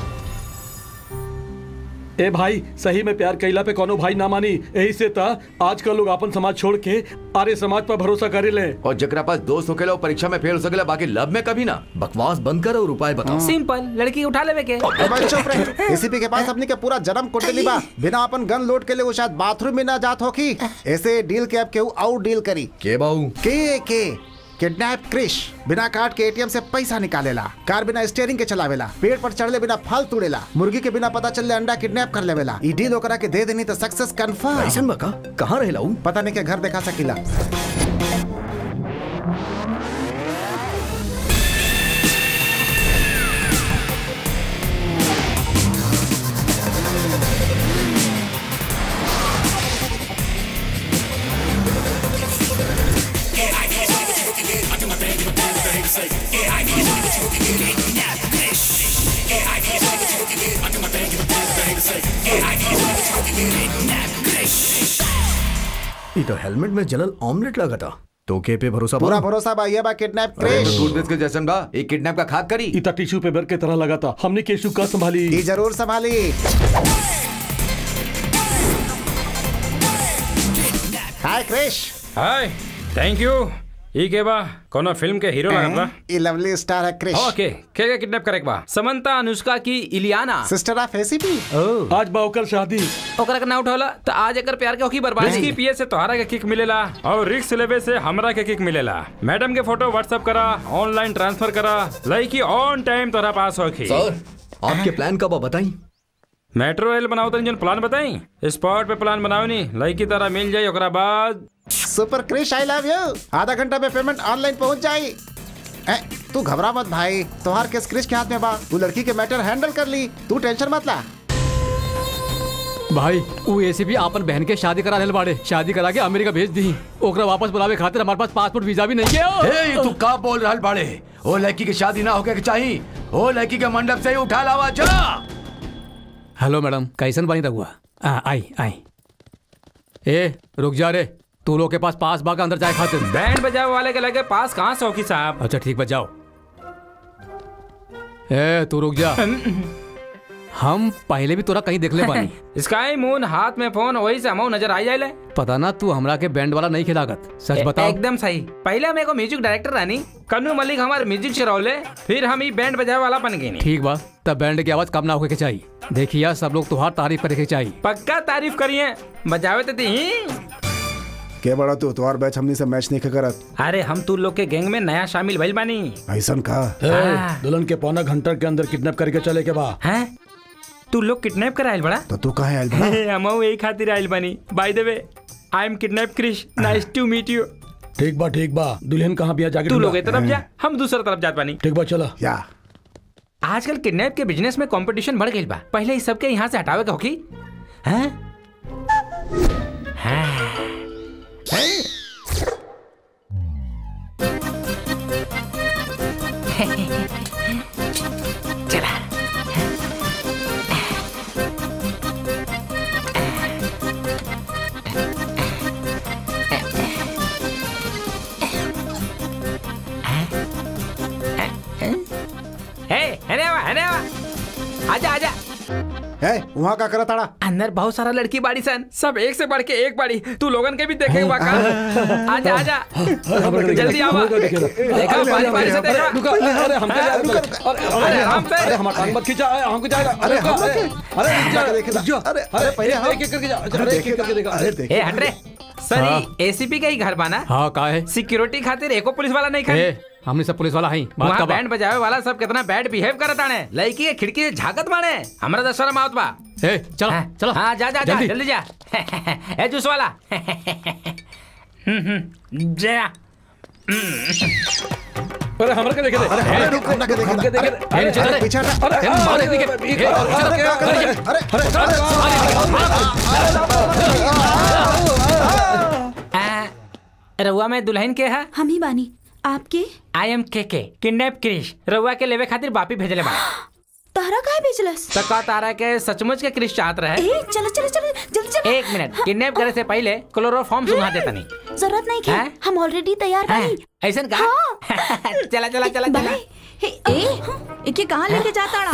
D: ए भाई सही में प्यार कैला पे कोनो भाई ना मानी यही से था आजकल लोग अपन समाज छोड़ के आर्य समाज पर भरोसा करे ले
H: और जकरा पास दोस्त होकेला वो परीक्षा में फेल हो सकेला बाकी लब में कभी ना
E: बकवास बंद कर और उपाय बताओ
J: सिंपल लड़की उठा लेवे के
M: ए भाई चुप रहे एसीपी के पास अपनी के पूरा जन्म कुंडली बा बिना अपन गन लोड के लिए वो शायद बाथरूम में ना जात होकी ऐसे डील के अब केहू आउट डील करी
E: के बाऊ
M: के के किडनैप क्रिश बिना कार्ड के एटीएम से पैसा निकालेला कार बिना स्टीयरिंग के चलावेला पेड़ पर चढ़ले बिना फल तोड़ेला मुर्गी के बिना पता चलले अंडा किडनैप कर लेवेला ई डील ओकरा के दे देनी तो सक्सेस कंफर्म
E: ऐसन बका कहाँ रहेला ऊ
M: पता नहीं के घर देखा सकीला
E: ई तो हेलमेट में जलल ऑमलेट लगा था तो के पे भरोसा
M: पूरा
E: बा?
M: भरोसा बा ये बा किडनैप
H: अरे
M: क्रिश
H: तो टूथपेस्ट के जैसन बा एक किडनैप का खाक करी
D: इतना टिश्यू पेपर के तरह लगा था हमने केशु का संभाली
M: ये जरूर संभाली hi Krish
C: hi thank you ई के बा कोनो फिल्म के हीरो लगत बा
M: ये लवली स्टार है क्रिश
C: ओके के के किडनैप करे के बा समंता अनुष्का की इलियाना
M: सिस्टर ऑफ एसीपी
D: आज बा ओकर शादी
J: ओकरा के ना उठौला तो आज एकर प्यार के होकी बर्बादी
C: इसकी पीए से तोहरा के किक मिलेला और रिक्स लेवे से हमरा के किक मिलेला मैडम के फोटो व्हाट्सएप करा ऑनलाइन ट्रांसफर करा लड़की ऑन टाइम तोहरा पास होखी
E: सर आपके प्लान कब बताई
C: मेट्रो रेल बनाओ तनी जन प्लान बताई स्पॉट पे प्लान बनाओ नी लड़की तरह मिल जाई ओकरा बाद
M: super Krish I love you आधा घंटा में पेमेंट ऑनलाइन पहुंच जाई ए, तू घबरा मत भाई तुम्हार केस क्रिश के हाथ में बा तू लड़की के मैटर हैंडल कर ली तू टेंशन मत ला
G: भाई वो एसीपी आपन बहन के शादी करा रहल बाड़े शादी करा के अमेरिका भेज दी ओकरा वापस बुलावे खातिर हमारे पास पासपोर्ट वीजा भी नहीं है
H: हे तू का बोल रहल बाड़े ओ लड़की की शादी ना होके के चाही ओ लड़की के मंडप से ही उठा लावा जा
G: हेलो मैडम कैसन बनी रहुआ आ, आई आई ए रुक जा रे तू लोग के पास पास बाग अंदर जाए खातिर
C: बैंड बजावे वाले के लगे पास कहाँ से होखी साहब
G: अच्छा ठीक बा जाओ ए तू रुक जा हम पहले भी तोरा कहीं देख ले बानी
C: स्काई मून हाथ में फोन वही से हमो नजर आई जाए
G: पता ना तू हमरा के बैंड वाला नहीं खिलागत सच बताओ
J: एकदम सही पहले मेरे को म्यूजिक डायरेक्टर रानी
C: कन्नू मलिक हमारे म्यूजिक चरौले फिर हम ही बैंड बजावे वाला बन गए
G: ठीक बा तब बैंड की आवाज कम ना होके के चाहिए देखिए सब लोग तुहार तारीफ करे के चाहिए
C: पक्का तारीफ करिए बजावे तो दी
M: के बड़ा तू तुम्हार बैच हमनी से मैच नहीं करत
C: अरे हम तू लोग के गैंग में नया शामिल भइल बानी
M: ऐसन का
D: ए, दुल्हन के पौना घंटा के अंदर किडनैप करके चले के बा
C: हैं तू लोग किडनैप कर आइल बड़ा
M: तो तू कहाँ आयल बड़ा
C: हम यही खातिर आइल बानी by the way I am kidnap Krish nice to meet you
D: ठीक बा ठीक बा दुल्हन कहाँ बिया जाके
C: तू
D: ढूंढा।
C: लोग एक तरफ जा हम दूसरा तरफ जात बानी
D: ठीक बा चला
M: या
C: आजकल किडनैप के बिजनेस में कंपटीशन बढ़ गई बा पहले इस सबके यहाँ से हटावे के होकी हैं हाँ। चला हे हने आवा हने आवा आजा आजा
M: है वहाँ का करत आड़ा
C: अंदर बहुत सारा लड़की बाड़ी सन सब एक से बढ़ के एक बाड़ी तू लोगन के भी देखे वाका आजा आजा जल्दी आवा देखा बारी बारी से देखा
D: रुका, अरे हमको जा, रुका, रुका, अरे,
C: अरे, हम पे-
D: अरे हमारा टांग मत खींचा अरे, हमको जाएगा
M: अरे,
D: रुका,
M: हम लोग
D: अरे,
M: के-
D: अरे रुक जा,
M: जाके देखे ना।
D: रुक जा।
M: अरे,
D: अरे
M: पहले हम-
D: एक एक करके जा
M: अरे,
D: अरे एक एक
M: देखे
D: करके देखा
M: अरे, देखे।
C: ए हट रे सॉरी एसीपी का ही घर बाना
G: हाँ का है
C: सिक्योरिटी खातिर एको पुलिस वाला नहीं खड़ी
G: ए हमने सब पुलिस वाला है बात
C: वहाँ
G: का बा
C: बैंड बजावे वाला सब कितना बैड बिहेव करत आने लड़की के खिड़की से झाकत बाड़े हमरा तो शर्म आवत बा
G: ए चलो चलो
C: हाँ जा जा जा
G: जल्दी।
C: जल्दी जा ए जूस वाला हम्म, हम्म, जा
D: अरे हमरा के देखे दे
M: अरे, अरे, रुक, हमरा के देखे
D: हमके
M: दे।
D: देखे
M: अरे,
D: दे।
M: अरे, अरे, पीछे हटा।
D: अरे,
M: अरे,
D: अरे,
M: मारे
D: अरे,
M: देखे।
D: अरे,
M: अरे,
D: अरे,
M: अरे,
D: अरे,
C: आ, रउआ में दुल्हन के है
A: हम ही बानी आपके
C: आई एम के के किडनैप क्रिश रउआ के लेवे खातिर बापी भेजले बा
A: तारा काहे भेजलस
C: तो का तारा के सचमुच के क्रिश चाहत रहे
A: ए चलो चलो चलो जल्दी चलो
C: एक मिनट किडनैप करे से पहले क्लोरोफॉर्म सुंघा देता नहीं
A: जरूरत नहीं
C: हैं?
A: की हम ऑलरेडी तैयार बानी
C: ऐसन का चला चला चला चला
F: ए इके कहाँ लेके जाता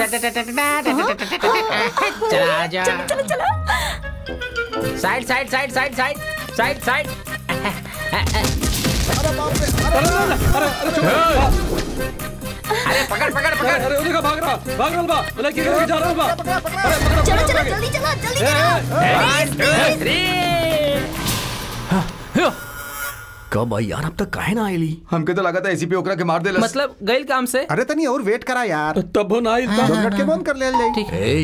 C: चला आजा
A: चलो चलो चलो
C: side side side side side side side अरे पकड़ पकड़ पकड़
D: अरे वो देखा भाग रहा भाग रहा बा लड़की के लेके जा रहा बा अरे
A: चलो चलो जल्दी चलो जल्दी
C: One, two, three.
E: कब आई यार अब तक काहे ना आईली
H: हमके तो लगा था एसीपी ओकरा के मार दे
C: मतलब गैल काम से
M: अरे तनी और वेट करा यार
D: तब ना आई
M: दो मिनट के बंद कर ले ले
E: ए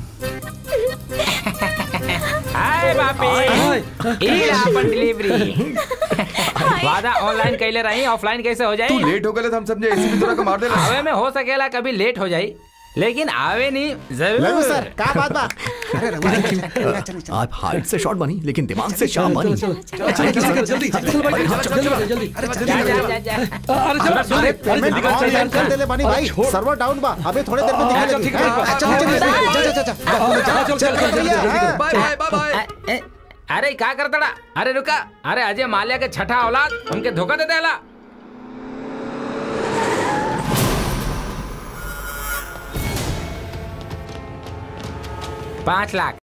C: हाय बापी ई रहा अपन डिलीवरी वादा ऑनलाइन कैले रही ऑफलाइन कैसे हो
H: तू
C: जाए
H: लेट हो गए तो हम समझे एसीपी तोरा के मार दे
C: आवे में हो सकेला कभी लेट हो जाई लेकिन आवे नहीं
M: लल्लू
C: जरूर
M: सर का बात बा अरे रघु चल चल चल
E: आप हाइट से शॉर्ट बनी लेकिन दिमाग से शार्प बनी
D: जल्दी जल्दी जल्दी
C: जा जा जा जा
D: अरे चलो
M: अरे
D: अरे
M: पेमेंट ऑनलाइन कर देले बानी भाई सर्वर डाउन बा अबे थोड़े देर में दिखा
D: अच्छा,
M: देगी
D: ठीक है, ठीक है।
M: चल चल चल चल चल
D: चल चल चल
M: चल
D: जल्दी
M: भैया,
D: जल्दी
M: हाँ।
H: बाय बाय बाय बाय
J: अरे का करतड़ा अरे रुका अरे अजय माल्या के छठा औलाद उनके धोखा दे देला पाँच लाख